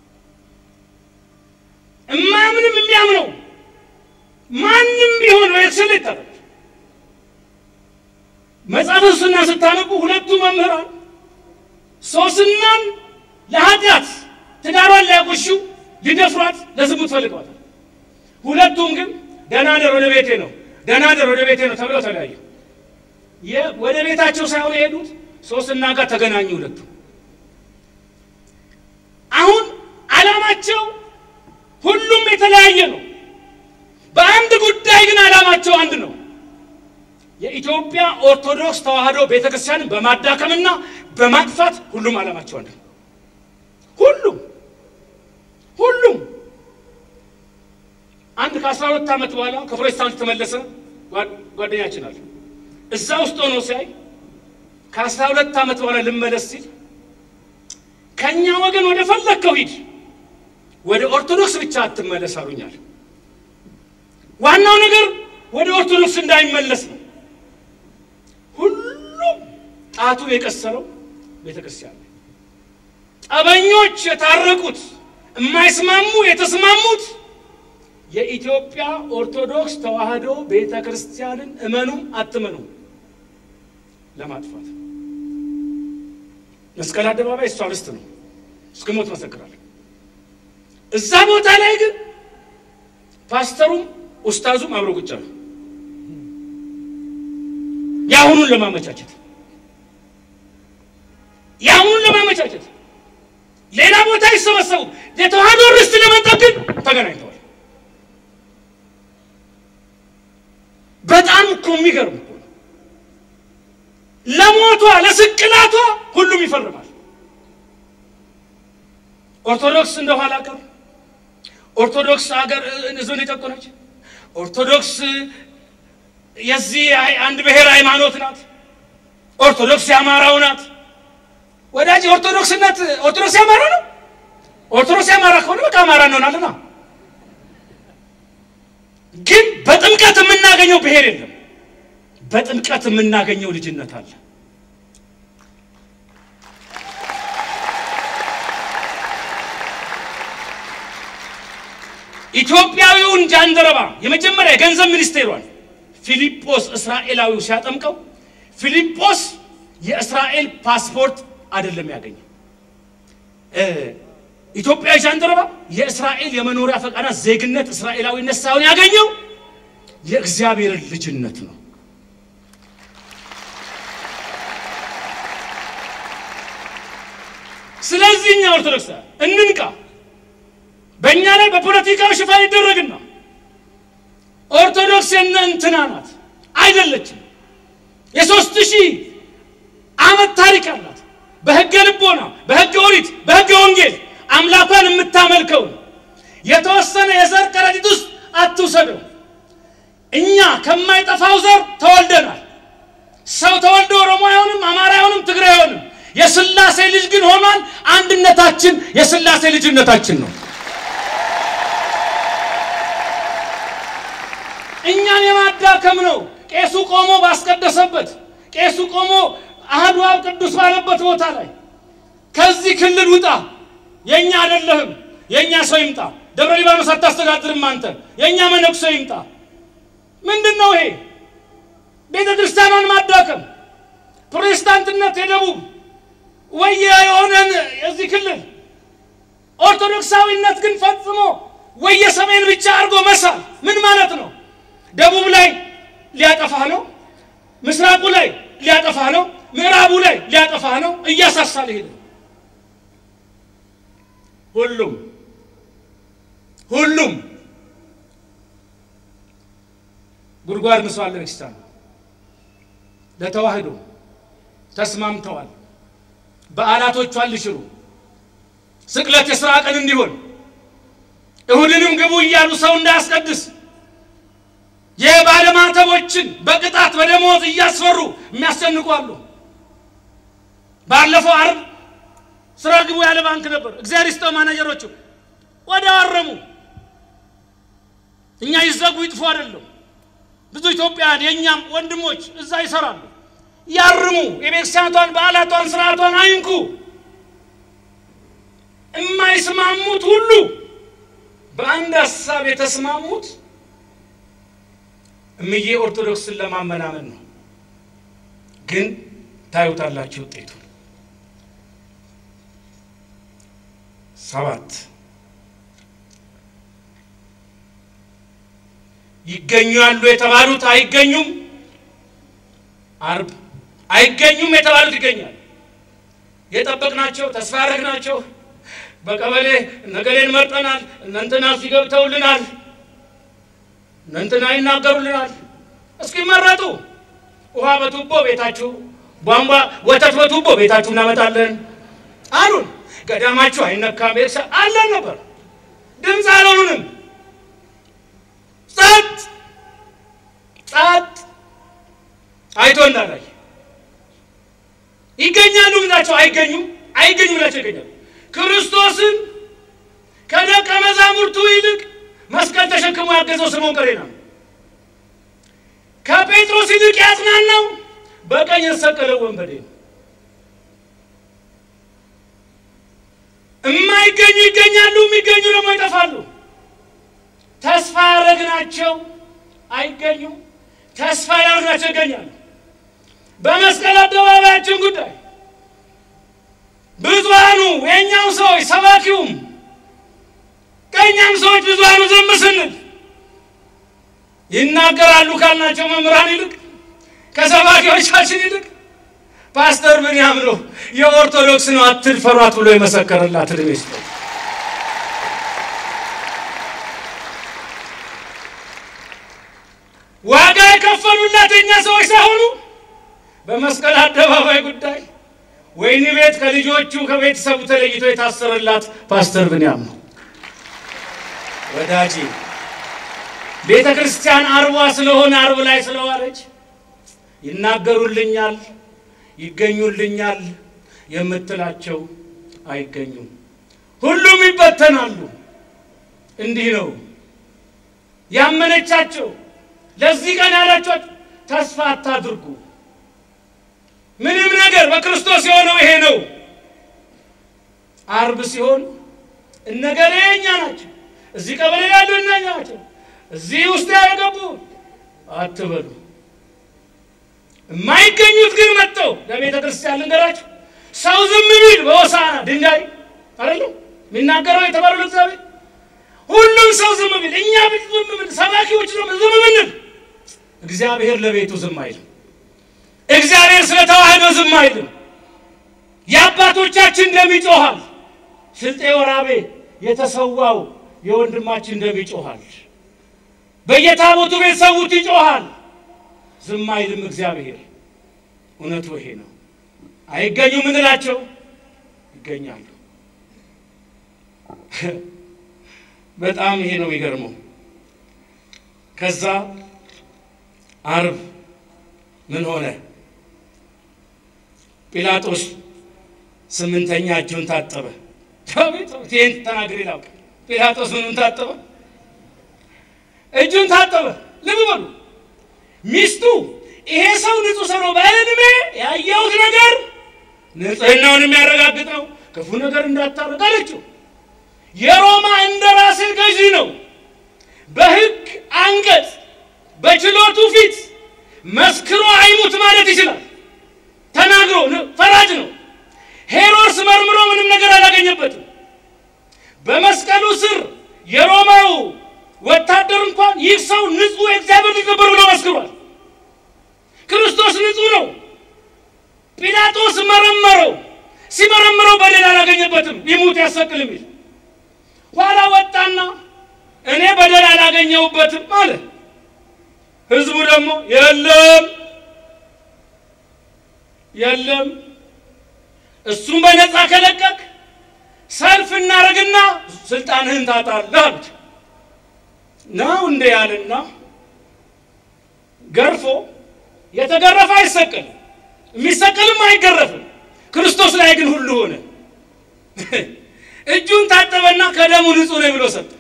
እማምንም የሚያምነው ማንም ቢሆን በኤክስል ይታረቃል። መጽሐፈ ሶስና ስታነቡ ሁለቱ መምህራን ሶስናን ለኃጢአት ትዳሯን ሊያቆሹ ሊደፍሯት ለዝሙት ፈልገዋታል። ሁለቱም ግን ደህና ደር ወደ ቤቴ ነው ደህና ደር ወደ ቤቴ ነው ተብለው ተለያዩ። ወደ ቤታቸው ሳይሆን የሄዱት ሶስና ጋር ተገናኙ። ሁለቱ አሁን ዓላማቸው ሁሉም የተለያየ ነው። በአንድ ጉዳይ ግን ዓላማቸው አንድ ነው። የኢትዮጵያ ኦርቶዶክስ ተዋሕዶ ቤተክርስቲያንን በማዳከምና በማጥፋት ሁሉም ዓላማቸው አንድ ነው። ሁሉም ሁሉም አንድ ከአስራ ሁለት ዓመት በኋላ ከፕሮቴስታንት የተመለሰ ጓደኛችን አለ። እዛ ውስጥ ሆኖ ሲያይ ከአስራ ሁለት ዓመት በኋላ ልመለስ ሲል ከእኛ ወገን ወደ ፈለግከው ሂድ፣ ወደ ኦርቶዶክስ ብቻ አትመለስ አሉኛል። ዋናው ነገር ወደ ኦርቶዶክስ እንዳይመለስ ነው። ሁሉም ጣቱ የቀሰረው ቤተ ክርስቲያን ነው። ጠበኞች የታረቁት የማይስማሙ የተስማሙት የኢትዮጵያ ኦርቶዶክስ ተዋሕዶ ቤተ ክርስቲያንን እመኑ አትመኑ ለማጥፋት መስቀል አደባባይ እሷ ርስት ነው። እስከ ሞት መሰክራለሁ። እዛ ቦታ ላይ ግን ፓስተሩም ኡስታዙም አብሮ ቁጭ አሉ። የአሁኑን ለማመቻቸት የአሁኑን ለማመቻቸት ሌላ ቦታ ይሰበሰቡ የተዋሕዶ ርስት ለመንጠቅ ግን ተገናኝተዋል። በጣም እኮ የሚገርም እኮ ነው። ለሞቷ ለስቅላቷ ሁሉም ይፈርማል። ኦርቶዶክስ እንደ ኋላ ቀር ኦርቶዶክስ ሀገር ሕዝብን የጨቆነች ኦርቶዶክስ የዚህ አንድ ብሔር ሃይማኖት ናት። ኦርቶዶክስ የአማራው ናት። ወዳጅ ኦርቶዶክስነት ኦርቶዶክስ የአማራ ነው። ኦርቶዶክስ የአማራ ከሆነ በቃ አማራ እንሆናለና ግን በጥምቀት የምናገኘው ብሔር የለም። በጥምቀት የምናገኘው ልጅነት አለ። ኢትዮጵያዊውን ጃንደረባ የመጀመሪያ የገንዘብ ሚኒስቴሯን ፊልጶስ እስራኤላዊው ሲያጠምቀው ፊልጶስ የእስራኤል ፓስፖርት አይደለም ያገኘው። ኢትዮጵያዊ ጃንደረባ የእስራኤል የመኖሪያ ፈቃዳት ዜግነት እስራኤላዊነት ሳይሆን ያገኘው የእግዚአብሔርን ልጅነት ነው። ስለዚህ እኛ ኦርቶዶክስ እንንቃ። በእኛ ላይ በፖለቲካዊ ሽፋን ይደረግና ኦርቶዶክስ የነ እንትና ናት አይደለችም። የሶስት ሺህ ዓመት ታሪክ አላት። በሕገ ልቦና፣ በሕገ ኦሪት፣ በሕገ ወንጌል አምላኳን የምታመልከው የተወሰነ የዘር ከረጢት ውስጥ አትውሰደው። እኛ ከማይጠፋው ዘር ተወልደናል። ሰው ተወልዶ ኦሮሞ አይሆንም፣ አማራ አይሆንም፣ ትግራይ አይሆንም። የስላሴ ልጅ ግን ሆኗል። አንድነታችን የስላሴ ልጅነታችን ነው። እኛን የማዳከም ነው። ቄሱ ቆሞ ባስቀደሰበት፣ ቄሱ ቆሞ አህዱ አብ ቅዱስ ባለበት ቦታ ላይ ከዚህ ክልል ውጣ፣ የእኛ አይደለህም፣ የእኛ ሰው ይምጣ። ደብረ ሊባኖስ አታስተዳድርም አንተ፣ የእኛ መነኩሴ ይምጣ። ምንድን ነው ይሄ? ቤተ ክርስቲያኗን ማዳከም፣ ፕሮቴስታንትነት የደቡብ ወይ የሆነን የዚህ ክልል ኦርቶዶክሳዊነት ግን ፈጽሞ ወይ የሰሜን ብቻ አድርጎ መሳል ምን ማለት ነው? ደቡብ ላይ ሊያጠፋህ ነው፣ ምስራቁ ላይ ሊያጠፋህ ነው፣ ምዕራቡ ላይ ሊያጠፋህ ነው። እያሳሳል ሄደ። ሁሉም ሁሉም ጉድጓድ ምሷል። ለቤተክርስቲያን ለተዋህዶ ተስማምተዋል። በዓላቶቿን ሊሽሩ ስቅለት የሥራ ቀን እንዲሆን እሁድንም ግቡ እያሉ ሰው እንዳያስቀድስ የባለማተቦችን በቅጣት በደሞዝ እያስፈሩ የሚያስጨንቁ አሉ። ባለፈው ዓርብ ስራ ግቡ ያለ ባንክ ነበር። እግዚአብሔር ይስጠው ማናጀሮቹ ወዲያው አረሙ። እኛ ይዘጉ ይጥፉ አይደለም። ብዙ ኢትዮጵያውያን የእኛም ወንድሞች እዛ ይሰራሉ። ያርሙ። የቤተክርስቲያኗን በዓላቷን ስርዓቷን አይንኩ። የማይስማሙት ሁሉ በአንድ ሀሳብ የተስማሙት እምዬ ኦርቶዶክስን ለማመናመን ነው። ግን ታዩታላችሁ ውጤቱ። ሰባት ይገኛሉ የተባሉት አይገኙም። ዓርብ አይገኙም የተባሉት ይገኛሉ። የጠበቅናቸው ተስፋ ያደረግናቸው በቀበሌ ነገሌን መርጠናል፣ እነንትና ሲገብተውልናል፣ እነንትና ይናገሩልናል። እስኪመረጡ ውሃ በቱቦ ቤታችሁ፣ ቧንቧ ወተት በቱቦ ቤታችሁ እናመጣለን አሉን። ገዳማችሁ አይነካም ቤተሰ አለን ነበር። ድምፅ አልሆኑንም። ጸጥ ጸጥ አይቶ እንዳላይ ይገኛሉ ብላቸው አይገኙም፣ አይገኙም ብላቸው ይገኛሉ። ክርስቶስን ከደቀ መዛሙርቱ ይልቅ መስቀል ተሸክሞ ያገዘው ስምዖን ቀሬና ነው። ከጴጥሮስ ይልቅ ያጽናናው በቀኝ የተሰቀለው ወንበዴ ነው። የማይገኙ ይገኛሉ፣ የሚገኙ ደግሞ ይጠፋሉ። ተስፋ ያደረግናቸው አይገኙም፣ ተስፋ ያደረግናቸው ይገኛሉ። በመስቀል አደባባያችን ጉዳይ ብዙሃኑ የእኛም ሰዎች ሰባኪውም ከእኛም ሰዎች ብዙሃኑ ዝም ስንል ይናገራሉ ካልናቸው መምህራን ይልቅ ከሰባኪዎቻችን ይልቅ ፓስተር ብንያም ነው የኦርቶዶክስ ነው አትድፈሯት ብሎ የመሰከረላት ዕድሜ ይስጠው። ዋጋ የከፈሉላት የእኛ ሰዎች ሳይሆኑ በመስቀል አደባባይ ጉዳይ ወይኒ ቤት ከልጆቹ ከቤተሰቡ ተለይቶ የታሰረላት ፓስተር ብንያም ነው። ወዳጄ ቤተ ክርስቲያን አርቧ ስለሆነ አርብ ላይ ስለዋለች ይናገሩልኛል፣ ይገኙልኛል የምትላቸው አይገኙም። ሁሉም ይበተናሉ። እንዲህ ነው ያመነቻቸው። ለዚህ ቀን ያላቸው ተስፋ አታድርጉ። ምንም ነገር በክርስቶስ የሆነው ይሄ ነው። አርብ ሲሆን እነገሌ እኛ ናቸው፣ እዚህ ቀበሌ ያሉ እኛ ናቸው፣ እዚህ ውስጥ ያገቡ አትበሉ። የማይገኙት ግን መጥተው ለቤተ ክርስቲያን ልንገራቸው፣ ሰው ዝም ቢል በሆሳዕና ድንጋይ አይደለም የሚናገረው የተባለው ለእግዚአብሔር ሁሉም ሰው ዝም ቢል እኛ ዝም ብል ሰባኪዎች ዝም ብንል እግዚአብሔር ለቤቱ ዝም አይልም። እግዚአብሔር ስለ ተዋህዶ ዝም አይልም። የአባቶቻችን ደም ይጮኻል። ስልጤ ወራቤ የተሰዋው የወንድማችን ደም ይጮኻል። በየታቦቱ ቤት ሰውት ይጮኻል። ዝም አይልም እግዚአብሔር። እውነቱ ይሄ ነው። አይገኙም እንላቸው ይገኛሉ። በጣም ይሄ ነው የሚገርመው። ከዛ አርብ ምን ሆነ? ጲላጦስ ስምንተኛ እጁን ታጠበ። ይህን ተናግሬ ላውቅ። ጲላጦስ ምኑን ታጠበ? እጁን ታጠበ። ልብ በሉ ሚስቱ ይሄ ሰው ንጹሕ ሰው ነው፣ በዕድሜ ያየሁት ነገር ንጽሕናውን የሚያረጋግጥ ነው፣ ክፉ ነገር እንዳታረግ አለችው። የሮማ እንደራሴ ገዢ ነው። በሕግ አንቀጽ በችሎቱ ፊት መስክሮ አይሙት ማለት ይችላል። ተናግሮ ፈራጅ ነው። ሄሮድስ መርምሮ ምንም ነገር አላገኘበትም። በመስቀሉ ስር የሮማው ወታደር እንኳን ይህ ሰው ንጹሕ የእግዚአብሔር ልጅ ነበር ብሎ መስክሯል። ክርስቶስ ንጹሕ ነው። ጲላጦስ መረመረው። ሲመረምረው በደል አላገኘበትም። ይሙት ያሰቅል የሚል ኋላ ወጣና እኔ በደል አላገኘሁበትም አለ። ህዝቡ ደግሞ የለም የለም እሱም በነፃ ከለቀቅ ሰልፍ እናደርግና ስልጣንህን ታጣለህ አሉት። ነው እንደ ያልና ገርፎ የተገረፈ አይሰቀልም፣ የሚሰቀልም አይገረፍም። ክርስቶስ ላይ ግን ሁሉ ሆነ። እጁን ታጠበና ከደሙ ንጹሕ ነኝ ብሎ ሰጠ።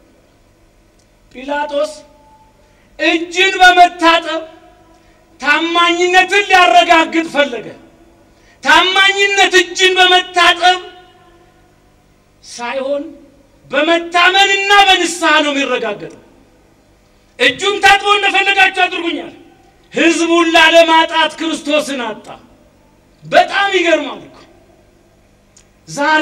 ጲላጦስ እጅን በመታጠብ ታማኝነትን ሊያረጋግጥ ፈለገ። ታማኝነት እጅን በመታጠብ ሳይሆን በመታመንና በንስሐ ነው የሚረጋገጠው። እጁን ታጥቦ እንደፈለጋችሁ አድርጉኛል። ህዝቡን ላለማጣት ክርስቶስን አጣ። በጣም ይገርማል እኮ ዛሬ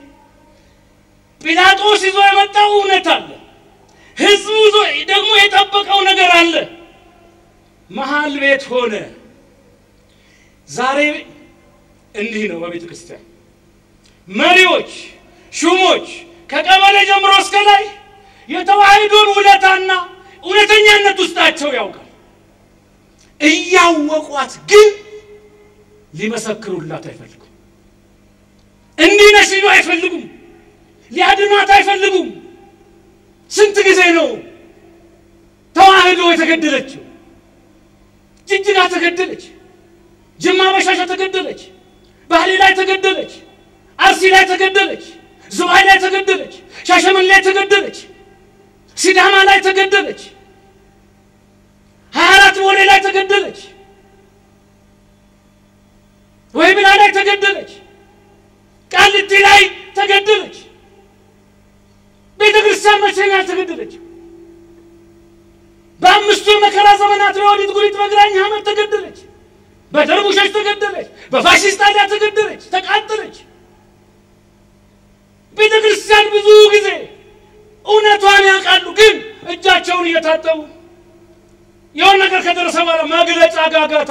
ጲላጦስ ይዞ የመጣው እውነት አለ። ህዝቡ ይዞ ደግሞ የጠበቀው ነገር አለ። መሀል ቤት ሆነ። ዛሬ እንዲህ ነው በቤተ ክርስቲያን መሪዎች፣ ሹሞች ከቀበሌ ጀምሮ እስከ ላይ የተዋሕዶን ውለታና እውነተኛነት ውስጣቸው ያውቃል። እያወቋት ግን ሊመሰክሩላት አይፈልጉም። እንዲህ ነሽ ሊሉ አይፈልጉም። ሊያድኗት አይፈልጉም። ስንት ጊዜ ነው ተዋሕዶ የተገደለችው? ጅጅጋ ተገደለች። ጅማ በሻሻ ተገደለች። ባህሌ ላይ ተገደለች። አርሲ ላይ ተገደለች። ዝዋይ ላይ ተገደለች። ሻሸመኔ ላይ ተገደለች። ሲዳማ ላይ ተገደለች። ሀያ አራት ቦሌ ላይ ተገደለች። ወይብላ ላይ ተገደለች። ቃሊቲ ላይ ተገደለች። ቤተ ክርስቲያን መቼ ነው ያልተገደለች? በአምስቱ የመከራ ዘመናት ለወዲት ጉሪት በግራኝ ሐመድ ተገደለች። በደርቡሾች ተገደለች። በፋሽስት ጣሊያን ተገደለች፣ ተቃጠለች። ቤተ ክርስቲያን ብዙ ጊዜ እውነቷን ያውቃሉ፣ ግን እጃቸውን እየታጠቡ የሆነ ነገር ከደረሰ በኋላ መግለጫ ጋጋታ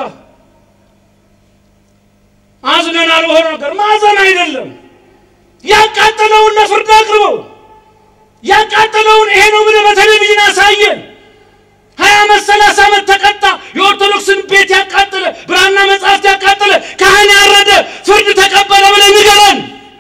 አዝነናል። በሆነ ነገር ማዘን አይደለም። ያቃጠለውን ለፍርድ አቅርበው ያቃጠለውን ይሄ ነው ብለህ በቴሌቪዥን አሳየን። ሀያ ዓመት ሰላሳ ዓመት ተቀጣ። የኦርቶዶክስን ቤት ያቃጠለ ብራና መጽሐፍት ያቃጠለ ካህን ያረደ ፍርድ ተቀበለ ብለህ ንገረን።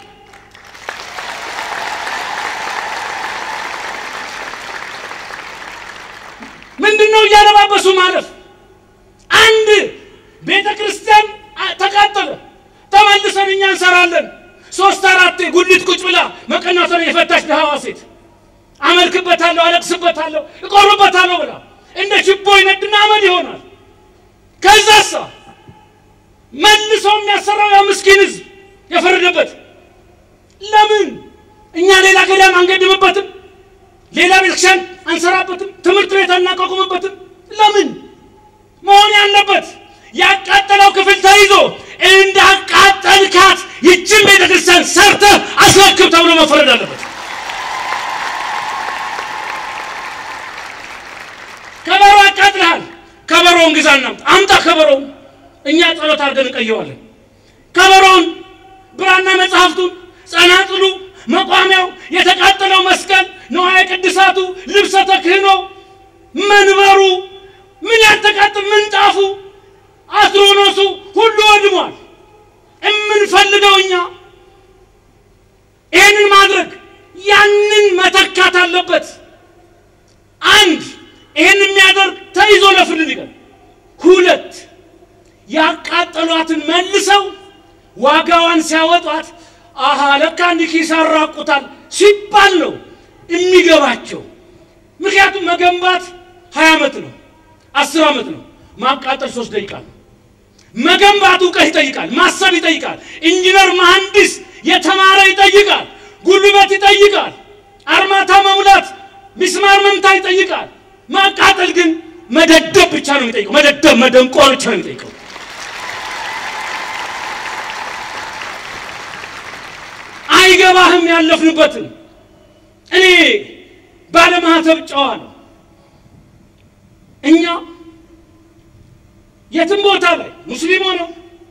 ምንድን ነው እያለባበሱ ማለፍ? አንድ ቤተ ክርስቲያን ተቃጠለ፣ ተመልሰን እኛ እንሰራለን። ሶስት አራቴ ጉሊት ቁጭ ብላ መቀናቷን የፈታች ድሃዋ ሴት አመልክበታለሁ፣ አለቅስበታለሁ፣ እቆርበታለሁ ብላ እንደ ችቦ ይነድና አመድ ይሆናል። ከዛሳ መልሶ የሚያሰራው ያ ምስኪን ሕዝብ የፈረደበት ለምን እኛ ሌላ ገዳም አንገድምበትም? ሌላ ቤተክርስቲያን አንሰራበትም? ትምህርት ቤት አናቋቁምበትም? ለምን መሆን ያለበት ያቃጠለው ክፍል ተይዞ እንዳቃጠልካት ይችን ቤተክርስቲያን ሰርተህ አስረክብ ተብሎ መፈረድ አለበት። ከበሮ አቃጥልሃል። ከበሮውን ግዛ እናምጣ፣ አምጣ ከበሮውን። እኛ ጸሎት አድርገን እንቀየዋለን። ከበሮውን፣ ብራና መጽሐፍቱን፣ ጸናጽሉ፣ መቋሚያው፣ የተቃጠለው መስቀል፣ ንዋየ ቅድሳቱ፣ ልብሰ ተክህኖ፣ መንበሩ፣ ምን ያልተቃጠል ምንጣፉ፣ አትሮኖሱ ሁሉ ወድሟል። የምንፈልገው እኛ ይህንን ማድረግ ያንን መተካት አለበት። አንድ ይህን የሚያደርግ ተይዞ ለፍርድ ሊቀር ሁለት ያቃጠሏትን መልሰው ዋጋዋን ሲያወጧት አሃ ለካ እንዲህ ኪስ ያራቁታል ሲባል ነው የሚገባቸው። ምክንያቱም መገንባት ሀያ ዓመት ነው፣ አስር ዓመት ነው። ማቃጠል ሶስት ደቂቃ ነው። መገንባት እውቀት ይጠይቃል፣ ማሰብ ይጠይቃል። ኢንጂነር መሐንዲስ የተማረ ይጠይቃል፣ ጉልበት ይጠይቃል፣ አርማታ መሙላት፣ ሚስማር መምታት ይጠይቃል። ማቃጠል ግን መደደብ ብቻ ነው የሚጠይቀው። መደደብ መደንቆር ብቻ ነው የሚጠይቀው። አይገባህም ያለፍንበትን። እኔ ባለማህተብ ጨዋ ነው። እኛ የትም ቦታ ላይ ሙስሊም ሆነ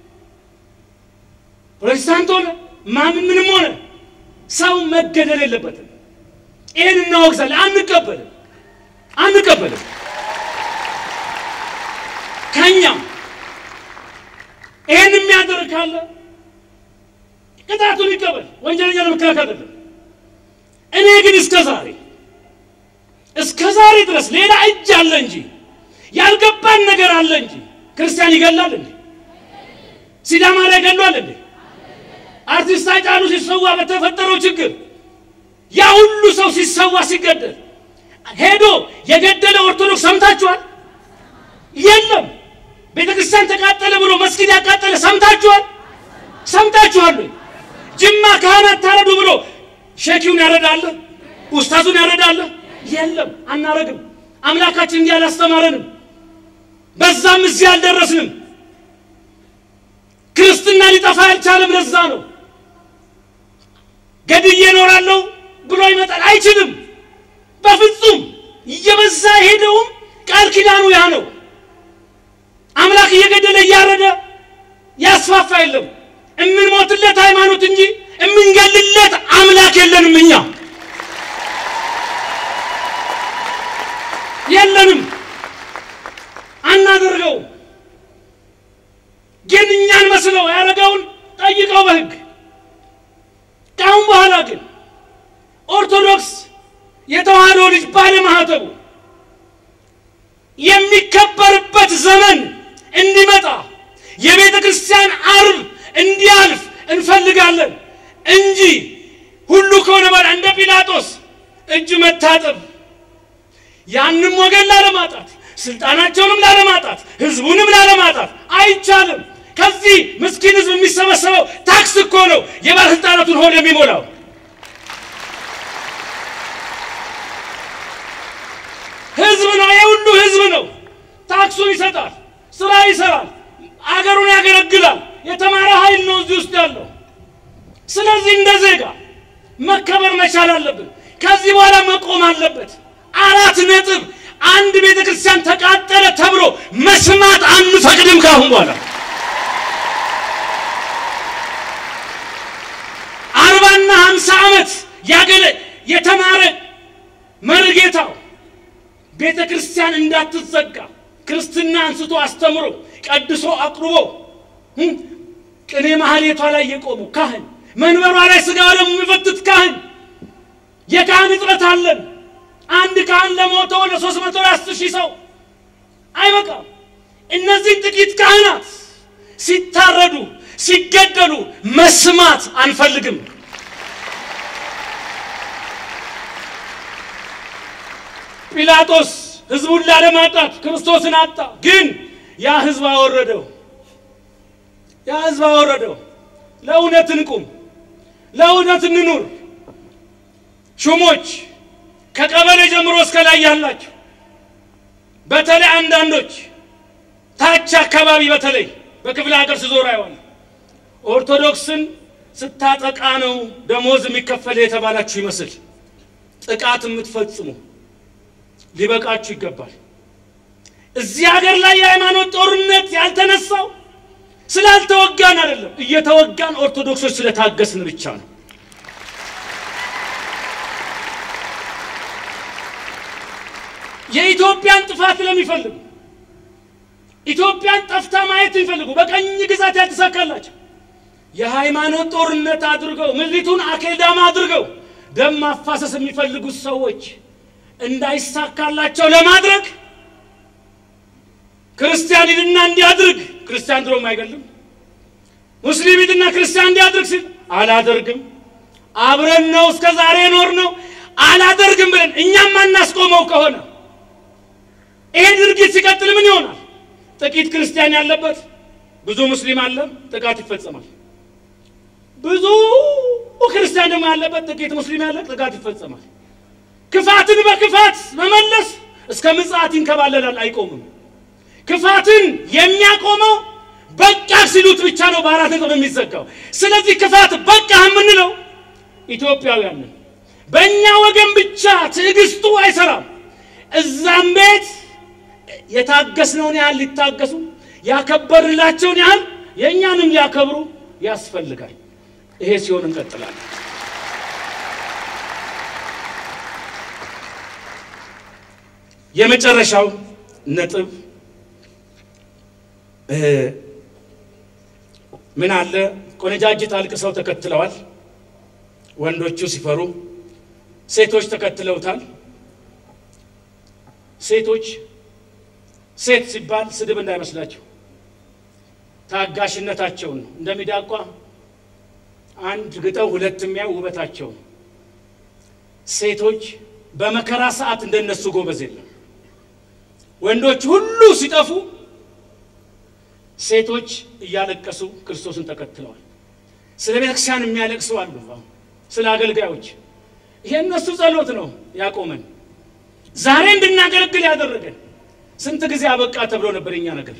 ፕሮቴስታንት ሆነ ማምን ምንም ሆነ ሰው መገደል የለበትም። ይህን እናወግዛለን። አንቀበልም አንቀበልም። ከኛም ይህን የሚያደርግ ካለ ቅጣቱን ይቀበል። ወንጀለኛ ለመከላከል አይደለም። እኔ ግን እስከ ዛሬ እስከ ዛሬ ድረስ ሌላ እጅ አለ እንጂ ያልገባን ነገር አለ እንጂ ክርስቲያን ይገላል እንዴ? ሲዳማ ላይ ገሏል እንዴ? አርቲስት ሃጫሉ ሲሰዋ በተፈጠረው ችግር ያ ሁሉ ሰው ሲሰዋ ሲገደል ሄዶ የገደለ ኦርቶዶክስ ሰምታችኋል? የለም። ቤተ ክርስቲያን ተቃጠለ ብሎ መስጊድ ያቃጠለ ሰምታችኋል? ሰምታችኋል? ጅማ ካህናት ታረዱ ብሎ ሼኪውን ያረዳለ ኡስታዙን ያረዳለ? የለም፣ አናረግም። አምላካችን እንዲህ አላስተማረንም። በዛም እዚህ አልደረስንም። ክርስትና ሊጠፋ ያልቻለም ለዛ ነው። ገድዬ እኖራለሁ ብሎ ይመጣል። አይችልም፣ በፍጹም እየበዛ ሄደውም ቃል ኪዳኑ ያ ነው። አምላክ እየገደለ እያረደ ያስፋፋ የለም። እምንሞትለት ሃይማኖት እንጂ እምንገልለት አምላክ የለንም። እኛ የለንም፣ አናደርገው። ግን እኛን መስለው ያደረገውን ጠይቀው በሕግ ከአሁን በኋላ ግን ኦርቶዶክስ የተዋህዶ ልጅ ባለማህተቡ የሚከበርበት ዘመን እንዲመጣ የቤተ ክርስቲያን አርብ እንዲያልፍ እንፈልጋለን እንጂ ሁሉ ከሆነ በኋላ እንደ ጲላጦስ እጅ መታጠብ ያንም ወገን ላለማጣት ስልጣናቸውንም ላለማጣት ህዝቡንም ላለማጣት አይቻልም። ከዚህ ምስኪን ህዝብ የሚሰበሰበው ታክስ እኮ ነው የባለስልጣናቱን ሆድ የሚሞላው። ህዝብ ነው፣ የሁሉ ህዝብ ነው። ታክሱን ይሰጣል፣ ስራ ይሰራል፣ አገሩን ያገለግላል። የተማረ ኃይል ነው እዚህ ውስጥ ያለው። ስለዚህ እንደ ዜጋ መከበር መቻል አለብን። ከዚህ በኋላ መቆም አለበት። አራት ነጥብ። አንድ ቤተ ክርስቲያን ተቃጠለ ተብሎ መስማት አንፈቅድም ካሁን በኋላ አርባና ሀምሳ ዓመት ያገለ የተማረ መርጌታው ቤተ ክርስቲያን እንዳትዘጋ ክርስትና አንስቶ አስተምሮ ቀድሶ አቅርቦ ቅኔ ማህሌቷ ላይ የቆሙ ካህን መንበሯ ላይ ስጋ ወደሙ የሚፈትት ካህን የካህን እጥረት አለን። አንድ ካህን ለሞተው ወደ ሶስት መቶ አስር ሺህ ሰው አይበቃም። እነዚህ ጥቂት ካህናት ሲታረዱ ሲገደሉ መስማት አንፈልግም። ጲላጦስ ህዝቡን ላለማጣት ክርስቶስን አጣ። ግን ያ ህዝብ አወረደው፣ ያ ህዝብ አወረደው። ለእውነት እንቁም፣ ለእውነት እንኑር። ሹሞች ከቀበሌ ጀምሮ እስከ ላይ ያላቸው በተለይ አንዳንዶች ታች አካባቢ በተለይ በክፍለ ሀገር ስዞር አይዋል ኦርቶዶክስን ስታጠቃ ነው ደሞዝ የሚከፈል የተባላችሁ ይመስል ጥቃት የምትፈጽሙ ሊበቃችሁ ይገባል። እዚህ ሀገር ላይ የሃይማኖት ጦርነት ያልተነሳው ስላልተወጋን አይደለም፣ እየተወጋን ኦርቶዶክሶች ስለታገስን ብቻ ነው። የኢትዮጵያን ጥፋት ለሚፈልጉ ኢትዮጵያን ጠፍታ ማየት የሚፈልጉ በቀኝ ግዛት ያልተሳካላቸው የሃይማኖት ጦርነት አድርገው ምድሪቱን አኬልዳማ አድርገው ደም ማፋሰስ የሚፈልጉት ሰዎች እንዳይሳካላቸው ለማድረግ ክርስቲያን ሂድና እንዲያድርግ ክርስቲያን ድሮም አይገልም። ሙስሊም ሂድና ክርስቲያን እንዲያድርግ ሲል አላደርግም፣ አብረን ነው እስከ ዛሬ ኖር ነው አላደርግም ብለን እኛም አናስቆመው ከሆነ ይሄ ድርጊት ሲቀጥል ምን ይሆናል? ጥቂት ክርስቲያን ያለበት ብዙ ሙስሊም አለ፣ ጥቃት ይፈጸማል። ብዙ ክርስቲያን ደግሞ ያለበት ጥቂት ሙስሊም ያለ ጥቃት ይፈጸማል። ክፋትን በክፋት መመለስ እስከ ምጽአት ይንከባለላል፣ አይቆምም። ክፋትን የሚያቆመው በቃ ሲሉት ብቻ ነው በአራት ነጥብ የሚዘጋው። ስለዚህ ክፋት በቃ የምንለው ኢትዮጵያውያንን በእኛ ወገን ብቻ ትዕግስቱ አይሰራም። እዛም ቤት የታገስነውን ያህል ሊታገሱ ያከበርላቸውን ያህል የእኛንም ሊያከብሩ ያስፈልጋል። ይሄ ሲሆን እንቀጥላለን። የመጨረሻው ነጥብ ምን አለ? ቆነጃጅት አልቅሰው ተከትለዋል። ወንዶቹ ሲፈሩ ሴቶች ተከትለውታል። ሴቶች ሴት ሲባል ስድብ እንዳይመስላቸው ታጋሽነታቸውን ነው። እንደሚዳቋ አንድ ግጠው ሁለት የሚያው ውበታቸው ነው። ሴቶች በመከራ ሰዓት እንደነሱ ጎበዝ የለም። ወንዶች ሁሉ ሲጠፉ ሴቶች እያለቀሱ ክርስቶስን ተከትለዋል። ስለ ቤተክርስቲያን የሚያለቅሱ አሉ። ስለ አገልጋዮች ይሄ እነሱ ጸሎት ነው ያቆመን፣ ዛሬ እንድናገለግል ያደረገን። ስንት ጊዜ አበቃ ተብሎ ነበር የኛ ነገር።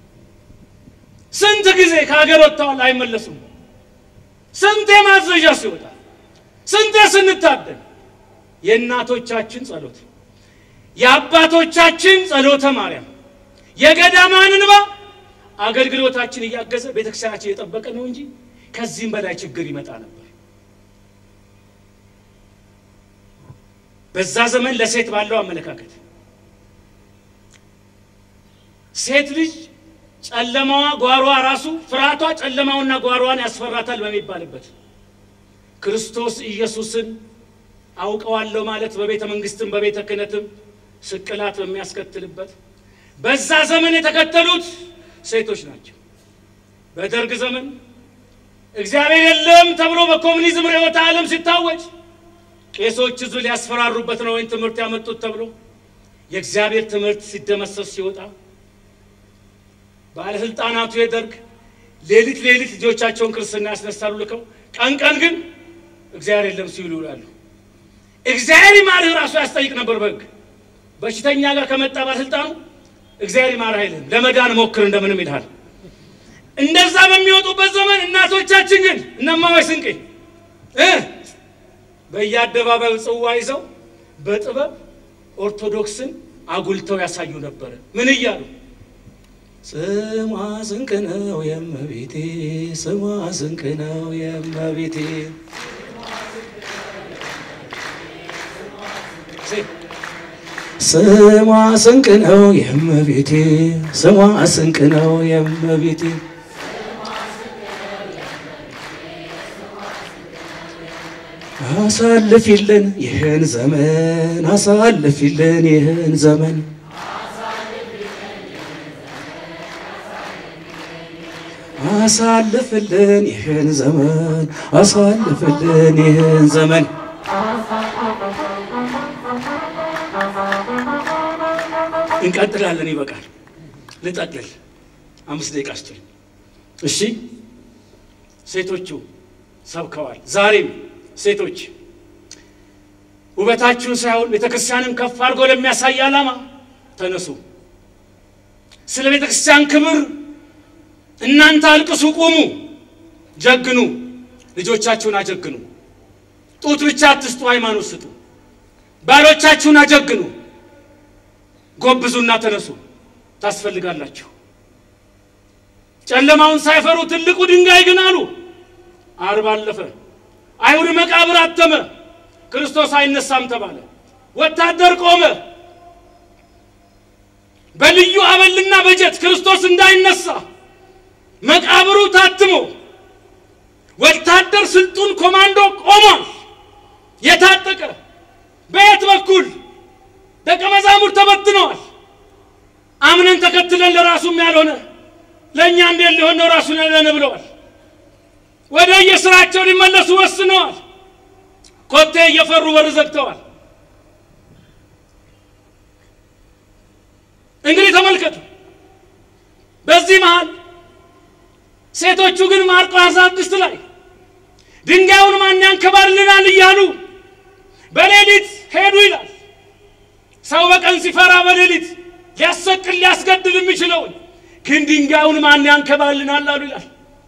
ስንት ጊዜ ከሀገር ወጥተዋል አይመለሱም። ስንቴ ማዘዣ ሲወጣ፣ ስንቴ ስንታደን። የእናቶቻችን ጸሎት፣ የአባቶቻችን ጸሎተ ማርያም፣ የገዳማን እንባ አገልግሎታችን እያገዘ ቤተክርስቲያናችን እየጠበቀ ነው እንጂ ከዚህም በላይ ችግር ይመጣ ነበር። በዛ ዘመን ለሴት ባለው አመለካከት ሴት ልጅ ጨለማዋ ጓሯ ራሱ ፍርሃቷ ጨለማውና ጓሯዋን ያስፈራታል በሚባልበት ክርስቶስ ኢየሱስን አውቀዋለሁ ማለት በቤተ መንግስትም በቤተ ክህነትም ስቅላት በሚያስከትልበት በዛ ዘመን የተከተሉት ሴቶች ናቸው። በደርግ ዘመን እግዚአብሔር የለም ተብሎ በኮሙኒዝም ርዕዮተ ዓለም ሲታወጅ ቄሶች ህዝብ ሊያስፈራሩበት ነው ወይም ትምህርት ያመጡት ተብሎ የእግዚአብሔር ትምህርት ሲደመሰስ ሲወጣ ባለስልጣናቱ የደርግ ሌሊት ሌሊት ልጆቻቸውን ክርስትና ያስነሳሉ ልከው፣ ቀን ቀን ግን እግዚአብሔር የለም ሲሉ ይውላሉ። እግዚአብሔር ይማርህ ራሱ ያስጠይቅ ነበር በሕግ በሽተኛ ጋር ከመጣ ባለስልጣኑ እግዚአብሔር ይማርህ አይልም፣ ለመዳን ሞክር እንደምንም ይልሃል። እንደዛ በሚወጡበት ዘመን እናቶቻችን ግን እነማወይ ስንቄ እ በየአደባባዩ ጽዋ ይዘው በጥበብ ኦርቶዶክስን አጉልተው ያሳዩ ነበረ። ምን እያሉ ስሟ ስንቅ ነው የእመቤቴ፣ ስሟ ስንቅ ነው የእመቤቴ። ስሟ ስንቅ ነው የእመቤቴ፣ ስሟ ስንቅ ነው የእመቤቴ። አሳልፊልን ይህን ዘመን፣ አሳልፊልን ይህን ዘመን አሳልፍልን ይህን ዘመን አሳልፍልን ይህን ዘመን። እንቀጥላለን። ይበቃል። ልጠቅልል። አምስት ደቂቃ ስጡኝ። እሺ፣ ሴቶቹ ሰብከዋል። ዛሬም ሴቶች ውበታችሁን ሳይሆን ቤተ ክርስቲያንን ከፍ አድርጎ ለሚያሳይ ዓላማ ተነሱ። ስለ ቤተ ክርስቲያን ክብር እናንተ አልቅሱ፣ ቁሙ፣ ጀግኑ፣ ልጆቻችሁን አጀግኑ። ጡት ብቻ አትስጡ፣ ሃይማኖት ስጡ። ባሎቻችሁን አጀግኑ፣ ጎብዙና ተነሱ፣ ታስፈልጋላችሁ። ጨለማውን ሳይፈሩ ትልቁ ድንጋይ ግን አሉ። ዓርብ አለፈ፣ አይሁድ መቃብር አተመ፣ ክርስቶስ አይነሳም ተባለ። ወታደር ቆመ። በልዩ አበልና በጀት ክርስቶስ እንዳይነሳ መቃብሩ ታትሞ ወታደር ስልጡን ኮማንዶ ቆሟል። የታጠቀ በየት በኩል ደቀ መዛሙርት ተበትነዋል። አምነን ተከትለ ሊያስገድለን ለራሱም ያልሆነ ለእኛ እንዴት ሊሆን ነው ራሱን ያለን ብለዋል። ወደ የስራቸው ሊመለሱ ወስነዋል። ኮቴ እየፈሩ በር ዘግተዋል። እንግዲህ ተመልከቱ። በዚህ መሃል ሴቶቹ ግን ማርቆስ ስድስት ላይ ድንጋዩን ማን ያንከባልልናል እያሉ በሌሊት ሄዱ ይላል። ሰው በቀን ሲፈራ በሌሊት ሊያሰቅል ሊያስገድል የሚችለውን ግን ድንጋዩን ማን ያንከባልናል አሉ ይላል።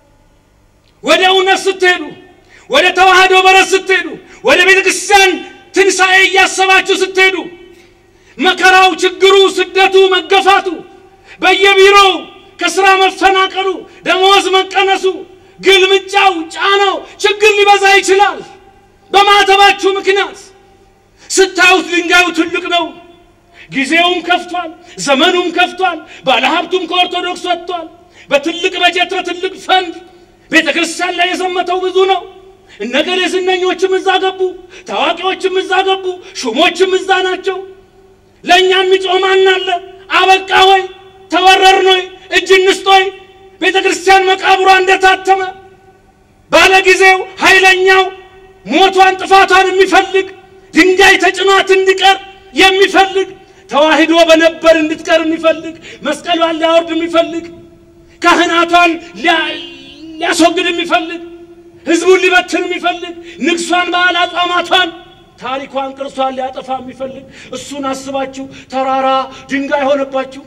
ወደ እውነት ስትሄዱ፣ ወደ ተዋህዶ በረት ስትሄዱ፣ ወደ ቤተ ክርስቲያን ትንሣኤ እያሰባችሁ ስትሄዱ መከራው፣ ችግሩ፣ ስደቱ፣ መገፋቱ፣ በየቢሮው ከስራ መፈናቀሉ፣ ደመወዝ መቀነሱ፣ ግልምጫው፣ ጫናው፣ ችግር ሊበዛ ይችላል። በማተባችሁ ምክንያት ስታዩት ድንጋዩ ትልቅ ነው። ጊዜውም ከፍቷል፣ ዘመኑም ከፍቷል። ባለሀብቱም ከኦርቶዶክስ ወጥቷል። በትልቅ በጀት በትልቅ ፈንድ ቤተ ክርስቲያን ላይ የዘመተው ብዙ ነው። እነገሌ ዝነኞችም እዛ ገቡ፣ ታዋቂዎችም እዛ ገቡ፣ ሹሞችም እዛ ናቸው። ለእኛ የሚጮህ ማን አለ? አበቃ ወይ ተወረርን ወይ እጅ እንስጥ ወይ? ቤተ ክርስቲያን መቃብሯ እንደታተመ ባለ ጊዜው ኃይለኛው ሞቷን ጥፋቷን የሚፈልግ ድንጋይ ተጭኗት እንዲቀር የሚፈልግ ተዋህዶ በነበር እንድትቀር የሚፈልግ መስቀሏን ሊያወርድ የሚፈልግ ካህናቷን ሊያስወግድ የሚፈልግ ህዝቡን ሊበትን የሚፈልግ ንግሷን በዓል አጽዋማቷን ታሪኳን ቅርሷን ሊያጠፋ የሚፈልግ እሱን አስባችሁ ተራራ ድንጋይ ሆነባችሁ።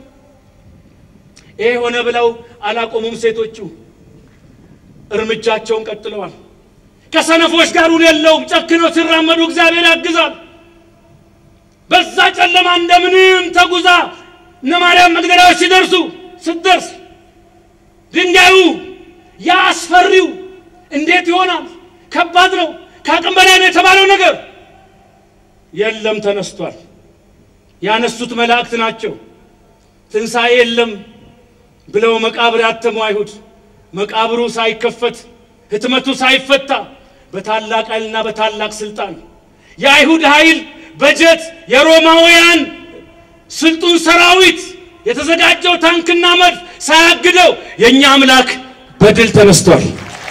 ይሄ ሆነ ብለው አላቆሙም። ሴቶቹ እርምጃቸውን ቀጥለዋል። ከሰነፎች ጋር ውል የለውም። ጨክነው ሲራመዱ እግዚአብሔር ያግዛል። በዛ ጨለማ እንደምንም ተጉዛ እነ ማርያም መግደላዎች ሲደርሱ ስትደርስ ድንጋዩ ያ አስፈሪው እንዴት ይሆናል? ከባድ ነው። ከአቅም በላይ ነው የተባለው ነገር የለም፣ ተነስቷል። ያነሱት መላእክት ናቸው። ትንሣኤ የለም ብለው መቃብር ያተሙ አይሁድ መቃብሩ ሳይከፈት ህትመቱ ሳይፈታ በታላቅ ኃይልና በታላቅ ስልጣን የአይሁድ ኃይል በጀት የሮማውያን ስልጡን ሰራዊት የተዘጋጀው ታንክና መድፍ ሳያግደው የእኛ አምላክ በድል ተነስቷል።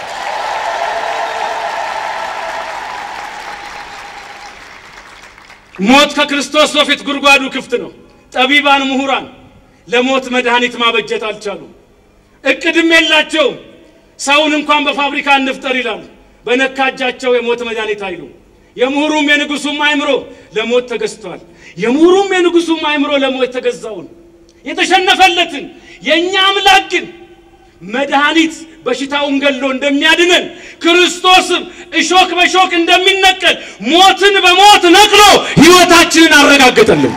ሞት ከክርስቶስ በፊት ጉድጓዱ ክፍት ነው። ጠቢባን ምሁራን ለሞት መድኃኒት ማበጀት አልቻሉም። እቅድም የላቸውም። ሰውን እንኳን በፋብሪካ እንፍጠር ይላሉ። በነካ እጃቸው የሞት መድኃኒት አይሉ። የምሁሩም የንጉሱም አእምሮ ለሞት ተገዝቷል። የምሁሩም የንጉሱም አእምሮ ለሞት የተገዛውን የተሸነፈለትን የእኛ አምላክ ግን መድኃኒት በሽታውን ገሎ እንደሚያድነን ክርስቶስም እሾክ በሾክ እንደሚነቀል ሞትን በሞት ነቅሎ ሕይወታችንን አረጋገጠልን።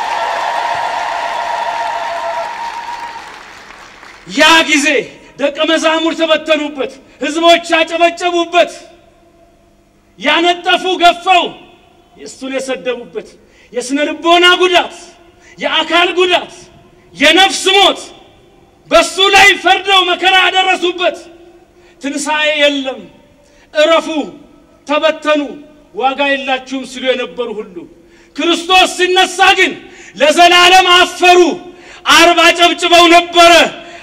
ያ ጊዜ ደቀ መዛሙር ተበተኑበት፣ ህዝቦች ያጨበጨቡበት፣ ያነጠፉ ገፈው እሱን የሰደቡበት የስነ ልቦና ጉዳት፣ የአካል ጉዳት፣ የነፍስ ሞት በሱ ላይ ፈርደው መከራ ያደረሱበት ትንሣኤ የለም፣ እረፉ፣ ተበተኑ፣ ዋጋ የላችሁም ሲሉ የነበሩ ሁሉ ክርስቶስ ሲነሳ ግን ለዘላለም አፈሩ። አርብ አጨብጭበው ነበረ።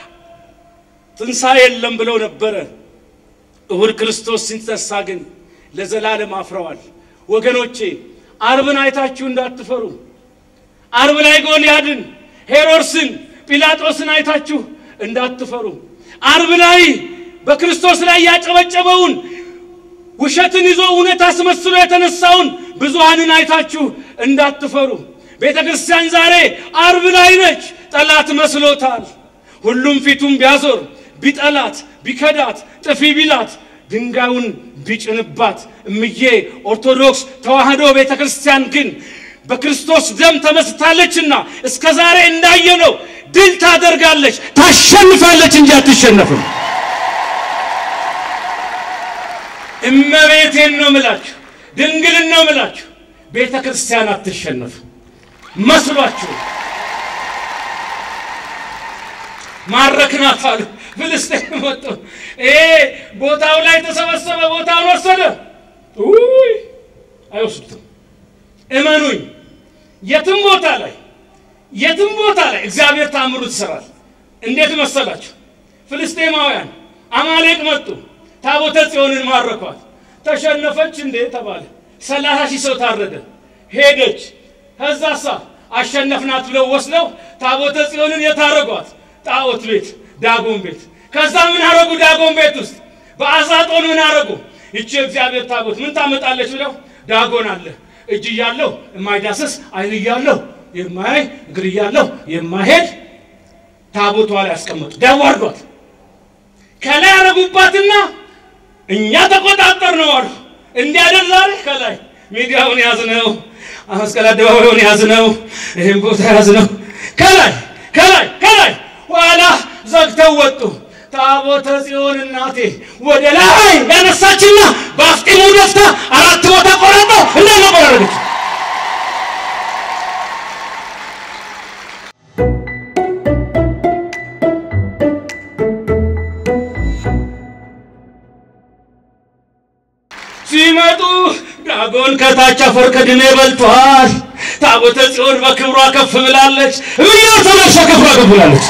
ትንሣኤ የለም ብለው ነበረ። እሁድ ክርስቶስ ሲነሳ ግን ለዘላለም አፍረዋል። ወገኖቼ አርብን አይታችሁ እንዳትፈሩ። አርብ ላይ ጎልያድን፣ ሄሮድስን፣ ጲላጦስን አይታችሁ እንዳትፈሩ። አርብ ላይ በክርስቶስ ላይ ያጨበጨበውን ውሸትን ይዞ እውነት አስመስሎ የተነሳውን ብዙሃንን አይታችሁ እንዳትፈሩ። ቤተ ክርስቲያን ዛሬ አርብ ላይ ነች። ጠላት መስሎታል። ሁሉም ፊቱን ቢያዞር ቢጠላት ቢከዳት ጥፊ ቢላት ድንጋዩን ቢጭንባት እምዬ ኦርቶዶክስ ተዋህዶ ቤተ ክርስቲያን ግን በክርስቶስ ደም ተመስታለችና እስከ ዛሬ እንዳየነው ድል ታደርጋለች፣ ታሸንፋለች እንጂ አትሸነፍም። እመቤቴን ነው ምላችሁ፣ ድንግልን ነው ምላችሁ። ቤተ ክርስቲያን አትሸነፍም መስሏችሁ ማረክናት አሉ። ፍልስጤም መጡ። ይሄ ቦታው ላይ ተሰበሰበ፣ ቦታውን ወሰደ። ውይ አይወስዱትም። እመኑኝ፣ የትም ቦታ ላይ የትም ቦታ ላይ እግዚአብሔር ታምሩ ትሰራል። እንዴት መሰላችሁ? ፍልስጤማውያን አማሌቅ መጡ፣ ታቦተ ጽዮንን ማረኳት። ተሸነፈች እንዴ ተባለ። ሰላሳ ሺህ ሰው ታረደ። ሄደች። ከዛሳ አሸነፍናት ብለው ወስደው ታቦተ ጽዮንን የታረጓት ጣዖት ቤት ዳጎን ቤት። ከዛ ምን አረጉ? ዳጎን ቤት ውስጥ በአዛጦን ምን አረጉ? ይቺ እግዚአብሔር ታቦት ምን ታመጣለች ብለው ዳጎን አለ እጅ እያለሁ የማይዳስስ አይን እያለሁ የማያይ እግር እያለሁ የማይሄድ ታቦቷ ላይ ያስቀመጡ ዳዋርዷት ከላይ ያረጉባትና እኛ ተቆጣጠር ነው አሉ። እንዲያደር ዛሬ ከላይ ሚዲያውን ያዝነው፣ መስቀል አደባባዩን ያዝነው፣ ይህም ቦታ ያዝነው። ከላይ ከላይ ከላይ ኋላ ዘግተው ወጡ። ታቦተ ጽዮን እናቴ ወደ ላይ ያነሳችና በአፍጢሙ ደፍታ አራት ቦታ ቆረጠው እንዳመቆራረገች ሲመጡ ዳጎን ከታች አፈር ከድሜ በልቷል። ታቦተ ጽዮን በክብሯ ከፍ ብላለች። እምያ ተነሳ ከፍሯ ከፍ ብላለች።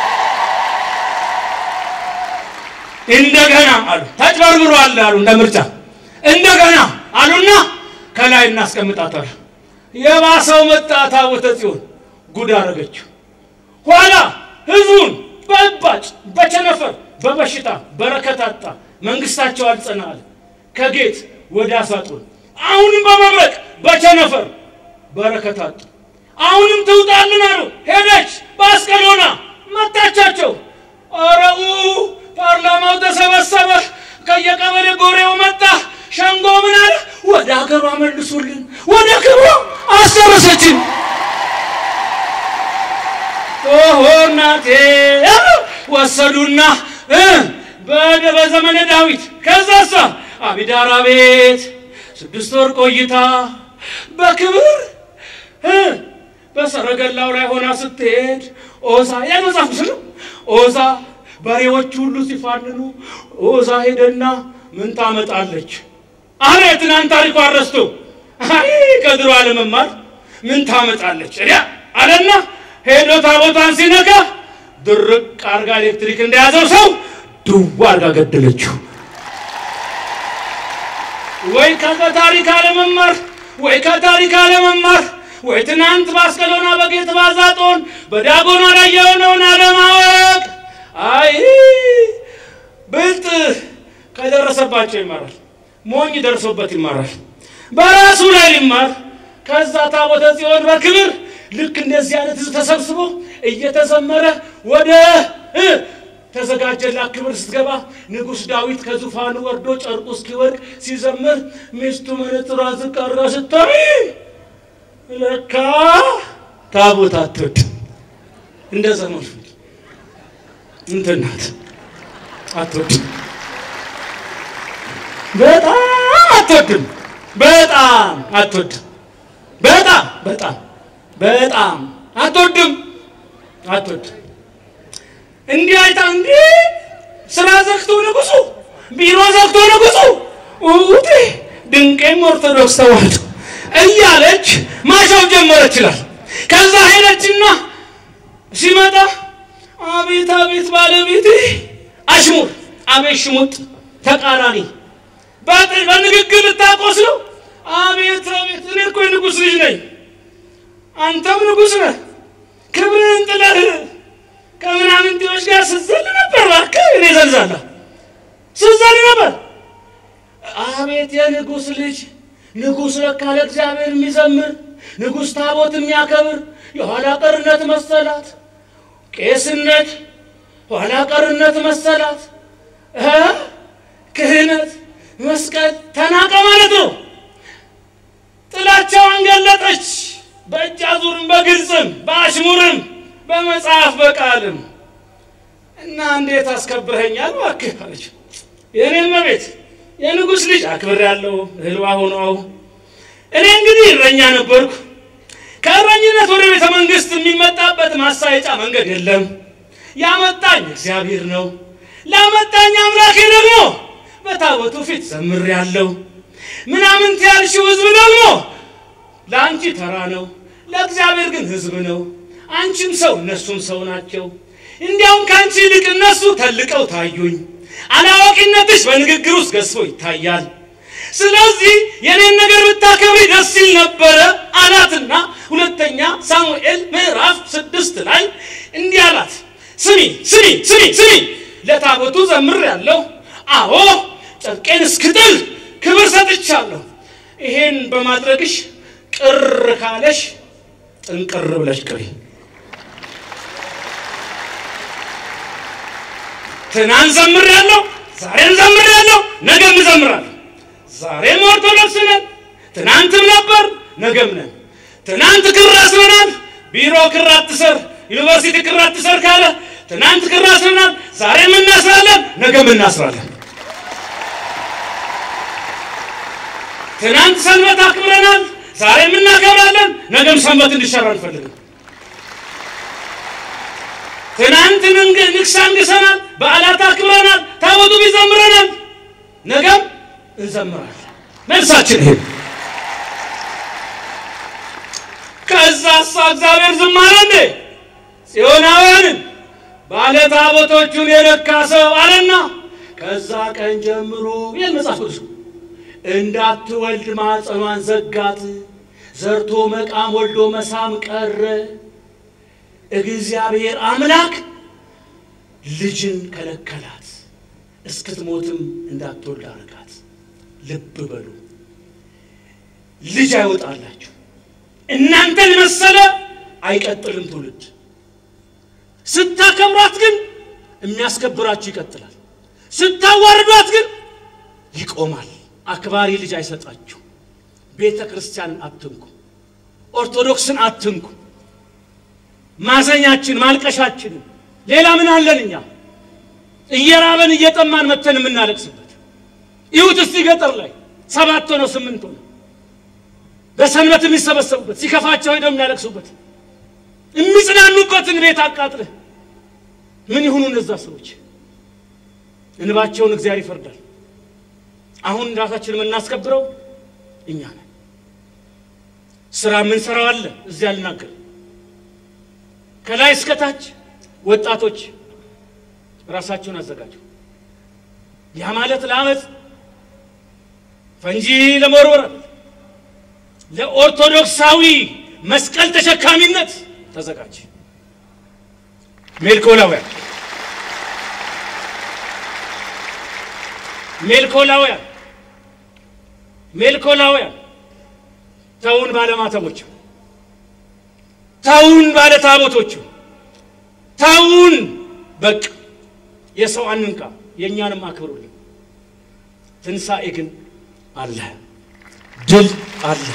እንደገና አሉ ተጭበርብሯል አሉ እንደ ምርጫ እንደገና አሉና ከላይ እናስቀምጣታል። የባሰው መጣ። ታቦተ ጽዮን ጉድ አረገችው። ኋላ ህዝቡን በእባጭ በቸነፈር በበሽታ በረከት አጣ። መንግስታቸው አልጸና አለ። ከጌት ወደ አሳጡን አሁንም በመብረቅ በቸነፈር በረከት አጡ። አሁንም ትውጣልን አሉ። ሄደች በአስቀሎና መታቻቸው። አረኡ ፓርላማው ተሰበሰበ። ከየቀበሌ ጎሬው መጣ። ሸንጎ ምን አለ? ወደ ሀገሯ መልሱልን፣ ወደ ክብሯ አስጨረሰችን። ኦሆ እናቴ ወሰዱና በደ በዘመነ ዳዊት ከዛሳ አቢዳራ ቤት ስድስት ወር ቆይታ በክብር በሰረገላው ላይ ሆና ስትሄድ ኦዛ ያ መጽሐፍ ነው። ኦዛ በሬዎች ሁሉ ሲፋንኑ ኦዛ ሄደና ምን ታመጣለች አለ። የትናንት ታሪኳ አረስቶ አይ ከድሮ አለመማር ምን ታመጣለች እዲያ አለና ሄዶ ታቦቷን ሲነካ ድርቅ አርጋ ኤሌክትሪክ እንደያዘው ሰው ድዋ አርጋ ገደለችው። ወይ ከታሪክ አለመማር ወይ ከታሪክ አለመማር ወይ ትናንት ባስቀሎና በጌት ባዛጦን በዳጎኗ ላይ የሆነውን አለማወቅ። አይ ብልጥ ከደረሰባቸው ይማራል፣ ሞኝ ደርሶበት ይማራል። በራሱ ላይ ሊማር ከዛ ታቦተ ጽዮን በክብር ልክ እንደዚህ አይነት ህዝብ ተሰብስቦ እየተዘመረ ወደ ተዘጋጀላት ክብር ስትገባ ንጉሥ ዳዊት ከዙፋኑ ወርዶ ጨርቁ እስኪወድቅ ሲዘምር ሚስቱ መነጽሯን ዝቅ አድርጋ ስታይ ለካ ታቦት አትወድም። እንደ ዘመኑ እንትን ናት፣ አትወድም። በጣም አትወድም። በጣም አትወድም። በጣም በጣም በጣም አትወድም አትወድም። እንዲህ አይታ እንዲህ ስራ ዘግቶ ንጉሱ ቢሮ ዘግቶ ንጉሱ ውጤ ድንቄም ኦርቶዶክስ ተዋህዶ እያለች ማሻው ጀመረች ይላል። ከዛ ሄደችና ሲመጣ አቤት አቤት ባለቤቴ አሽሙር፣ አቤት ሽሙጥ፣ ተቃራኒ በንግግር ልታቆስለው። አቤት አቤት እኔ እኮ የንጉሥ ልጅ ነኝ፣ አንተም ንጉሥ ነህ። ክብርህን ጥለህ ከምናምንቴዎች ጋር ስዘል ነበር። እባክህ እኔ ዘልዛለሁ ስዘል ነበር። አቤት የንጉሥ ልጅ ንጉሥ ለካ ለእግዚአብሔር የሚዘምር ንጉሥ ታቦት የሚያከብር የኋላ ቀርነት መሰላት። ቄስነት ኋላ ቀርነት መሰላት። ክህነት መስቀል ተናቀ ማለት ነው። ጥላቻዋን ገለጠች። በእጅ አዙርም በግልጽም በአሽሙርም በመጽሐፍ በቃልም እና እንዴት አስከብረኸኛል እባክህ አለች። የእኔን መቤት የንጉሥ ልጅ አክብር ያለው እህልዋ ሆነው እኔ እንግዲህ እረኛ ነበርኩ። ከእረኝነት ወደ ቤተ መንግሥት የሚመጣበት ማሳየጫ መንገድ የለም። ያመጣኝ እግዚአብሔር ነው። ላመጣኝ አምላኬ ደግሞ በታቦቱ ፊት ዘምር ያለው ምናምን ያልሽው ህዝብ ደግሞ ለአንቺ ተራ ነው፣ ለእግዚአብሔር ግን ህዝብ ነው። አንቺም ሰው እነሱም ሰው ናቸው። እንዲያውም ከአንቺ ይልቅ እነሱ ተልቀው ታዩኝ። አላዋቂነትሽ በንግግር ውስጥ ገዝፎ ይታያል። ስለዚህ የኔን ነገር ብታከብሪ ደስ ይል ነበረ አላትና ሁለተኛ ሳሙኤል ምዕራፍ ስድስት ላይ እንዲህ አላት። ስሚ ስሚ ስሚ ስሚ ለታቦቱ ዘምር ያለው አዎ ጨርቄን እስክጥል ክብር ሰጥቻለሁ። ይሄን በማድረግሽ ቅር ካለሽ ጥንቅር ብለሽ ቅሪ። ትናንት ዘምር ያለው ዛሬም ዘምር ያለው ነገም እዘምራለሁ። ዛሬም ኦርቶዶክስ ነን፣ ትናንትም ነበር ነገም ነን። ትናንት ክር አስረናል፣ ቢሮ ክር አትሰር፣ ዩኒቨርሲቲ ክር አትሰር ካለ ትናንት ክር አስረናል፣ ዛሬም እናስራለን፣ ነገም እናስራለን። ትናንት ሰንበት አክብረናል፣ ዛሬም እናከብራለን፣ ነገም ሰንበት እንዲሰራ አንፈልግም። ትናንት ንግስ አንግሰናል፣ በዓላት አክብረናል፣ ታቦቱ ይዘምረናል፣ ነገም እንዘምራለን። መልሳችን ይሄ። ከዛ እሷ እግዚአብሔር ዝም አለ እንዴ? ጽዮናውያንን ባለ ታቦቶቹን የነካ ሰው አለና ከዛ ቀን ጀምሮ ይል መጽሐፍ ቅዱስ እንዳትወልድ ማኅፀኗን ዘጋት፣ ዘርቶ መቃም ወልዶ መሳም ቀረ። እግዚአብሔር አምላክ ልጅን ከለከላት፣ እስክትሞትም እንዳትወልድ አረጋት። ልብ በሉ፣ ልጅ አይወጣላችሁ። እናንተን መሰለ አይቀጥልም ትውልድ። ስታከብሯት ግን የሚያስከብራችሁ ይቀጥላል። ስታዋርዷት ግን ይቆማል። አክባሪ ልጅ አይሰጣችሁ። ቤተ ክርስቲያንን አትንኩ። ኦርቶዶክስን አትንኩ። ማዘኛችን ማልቀሻችንን ሌላ ምን አለን እኛ? እየራበን እየጠማን መተን የምናለቅስበት ይሁት እስቲ ገጠር ላይ ሰባት ሆነው ስምንት ሆነው በሰንበት የሚሰበሰቡበት ሲከፋቸው ሄደው የሚያለቅሱበት የሚጽናኑበትን ቤት አቃጥለህ ምን ይሁኑ እነዛ ሰዎች? እንባቸውን እግዚአብሔር ይፈርዳል። አሁን ራሳችን የምናስከብረው እኛ ነን። ስራ የምንሰራው አለ እዚያ ልናገር ከላይ እስከታች ወጣቶች ራሳቸውን አዘጋጁ። ያ ማለት ለአመፅ ፈንጂ ለመወርወር ለኦርቶዶክሳዊ መስቀል ተሸካሚነት ተዘጋጅ። ሜልኮላውያን ሜልኮላውያን ሜልኮላውያን ተውን ባለማተቦች ተውን ባለ ታቦቶቹ ተውን። በቃ የሰው አንንካ፣ የእኛንም አክብሩልን። ትንሣኤ ግን አለ፣ ድል አለ።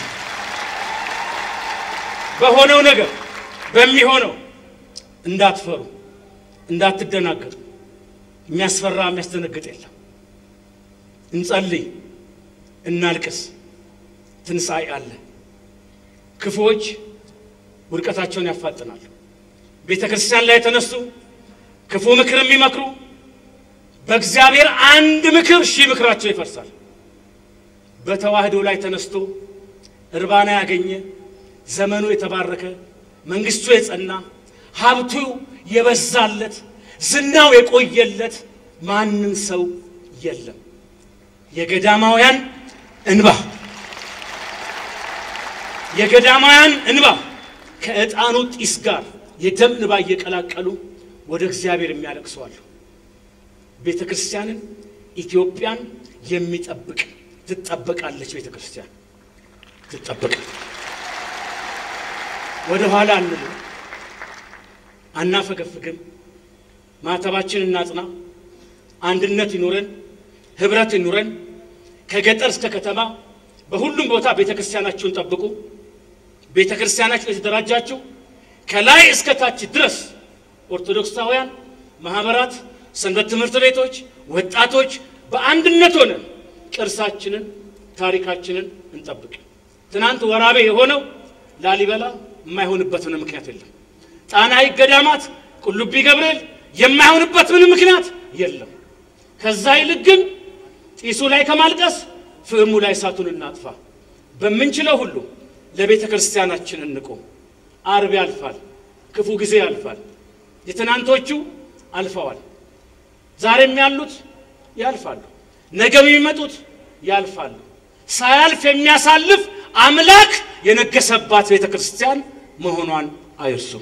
በሆነው ነገር በሚሆነው እንዳትፈሩ፣ እንዳትደናገጡ። የሚያስፈራ የሚያስደነግጥ የለም። እንጸልይ፣ እናልቅስ። ትንሣኤ አለ። ክፉዎች ውድቀታቸውን ያፋጥናሉ። ቤተ ክርስቲያን ላይ የተነሱ ክፉ ምክር የሚመክሩ በእግዚአብሔር አንድ ምክር ሺህ ምክራቸው ይፈርሳል። በተዋህዶ ላይ ተነስቶ እርባና ያገኘ ዘመኑ የተባረከ መንግስቱ የጸና ሀብቱ የበዛለት ዝናው የቆየለት ማንም ሰው የለም። የገዳማውያን እንባ የገዳማውያን እንባ ከዕጣኑ ጢስ ጋር የደም እንባ እየቀላቀሉ ወደ እግዚአብሔር የሚያለቅሱ አሉ። ቤተ ክርስቲያንን ኢትዮጵያን የሚጠብቅ ትጠበቃለች። ቤተ ክርስቲያን ትጠበቃል። ወደ ኋላ አንልም፣ አናፈገፍግም። ማተባችን እናጽና፣ አንድነት ይኑረን፣ ህብረት ይኑረን። ከገጠር እስከ ከተማ በሁሉም ቦታ ቤተ ክርስቲያናችሁን ጠብቁ። ቤተ ክርስቲያናችሁ የተደራጃችሁ ከላይ እስከ ታች ድረስ ኦርቶዶክሳውያን ማህበራት፣ ሰንበት ትምህርት ቤቶች፣ ወጣቶች በአንድነት ሆነን ቅርሳችንን ታሪካችንን እንጠብቅ። ትናንት ወራቤ የሆነው ላሊበላ የማይሆንበት ምንም ምክንያት የለም። ጣና ሐይቅ ገዳማት፣ ቁልቢ ገብርኤል የማይሆንበት ምንም ምክንያት የለም። ከዛ ይልቅ ግን ጢሱ ላይ ከማልቀስ ፍህሙ ላይ እሳቱን እናጥፋ። በምንችለው ሁሉ ለቤተ ክርስቲያናችን እንቁም። አርብ ያልፋል፣ ክፉ ጊዜ ያልፋል። የትናንቶቹ አልፈዋል። ዛሬም ያሉት ያልፋሉ። ነገም የሚመጡት ያልፋሉ። ሳያልፍ የሚያሳልፍ አምላክ የነገሰባት ቤተ ክርስቲያን መሆኗን አይርሱም።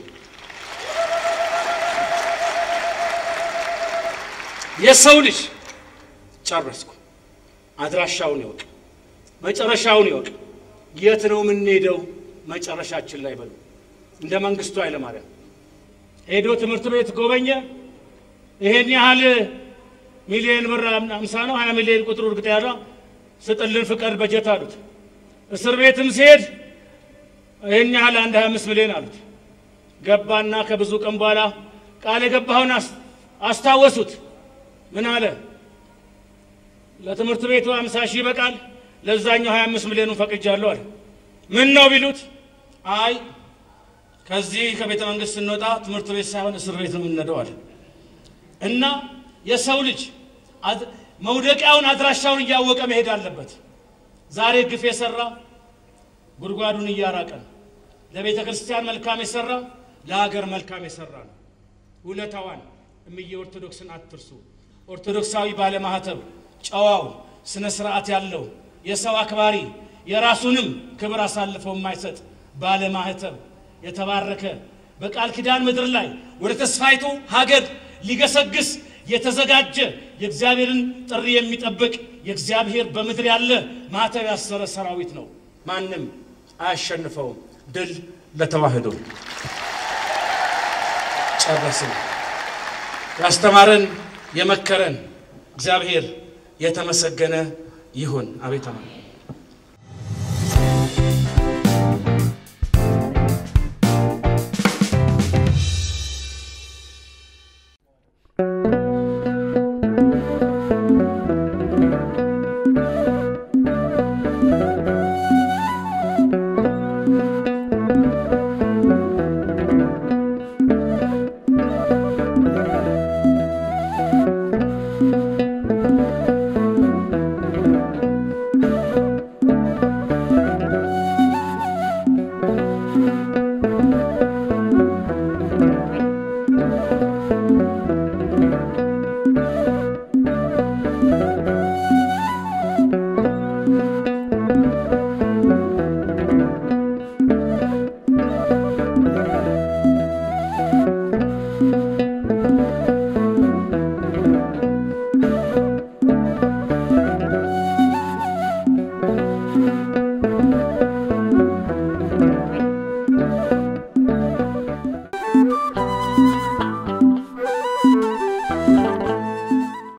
የሰው ልጅ ጨረስኩ። አድራሻውን ይወቅ፣ መጨረሻውን ይወቅ። የት ነው የምንሄደው? መጨረሻችን ላይ በሉ። እንደ መንግስቱ ኃይለማርያም ሄዶ ትምህርት ቤት ጎበኘ። ይሄን ያህል ሚሊዮን ብር አምሳ ነው ሀያ ሚሊዮን ቁጥሩ እርግጥ ያለ ስጥልን ፍቀድ በጀት አሉት። እስር ቤትም ሲሄድ ይህን ያህል አንድ ሀያ አምስት ሚሊዮን አሉት። ገባና ከብዙ ቀን በኋላ ቃል የገባኸውን አስታወሱት። ምን አለ? ለትምህርት ቤቱ አምሳ ሺህ ይበቃል፣ ለዛኛው ሀያ አምስት ሚሊዮኑን ፈቅጃለሁ አለ። ምን ነው ቢሉት፣ አይ ከዚህ ከቤተ መንግስት ስንወጣ ትምህርት ቤት ሳይሆን እስር ቤት ነው የምንሄደው አለ። እና የሰው ልጅ መውደቂያውን አድራሻውን እያወቀ መሄድ አለበት። ዛሬ ግፍ የሰራ ጉድጓዱን እያራቀ ነው። ለቤተ ክርስቲያን መልካም የሰራ ለሀገር መልካም የሰራ ነው። ውለታዋን እምዬ ኦርቶዶክስን አትርሱ። ኦርቶዶክሳዊ ባለማህተብ ጨዋው፣ ስነ ስርዓት ያለው የሰው አክባሪ የራሱንም ክብር አሳልፈው የማይሰጥ ባለማህተብ የተባረከ በቃል ኪዳን ምድር ላይ ወደ ተስፋይቱ ሀገር ሊገሰግስ የተዘጋጀ የእግዚአብሔርን ጥሪ የሚጠብቅ የእግዚአብሔር በምድር ያለ ማህተብ ያሰረ ሰራዊት ነው። ማንም አያሸንፈውም። ድል ለተዋህዶ። ጨረስን። ያስተማረን የመከረን እግዚአብሔር የተመሰገነ ይሁን። አቤት አማ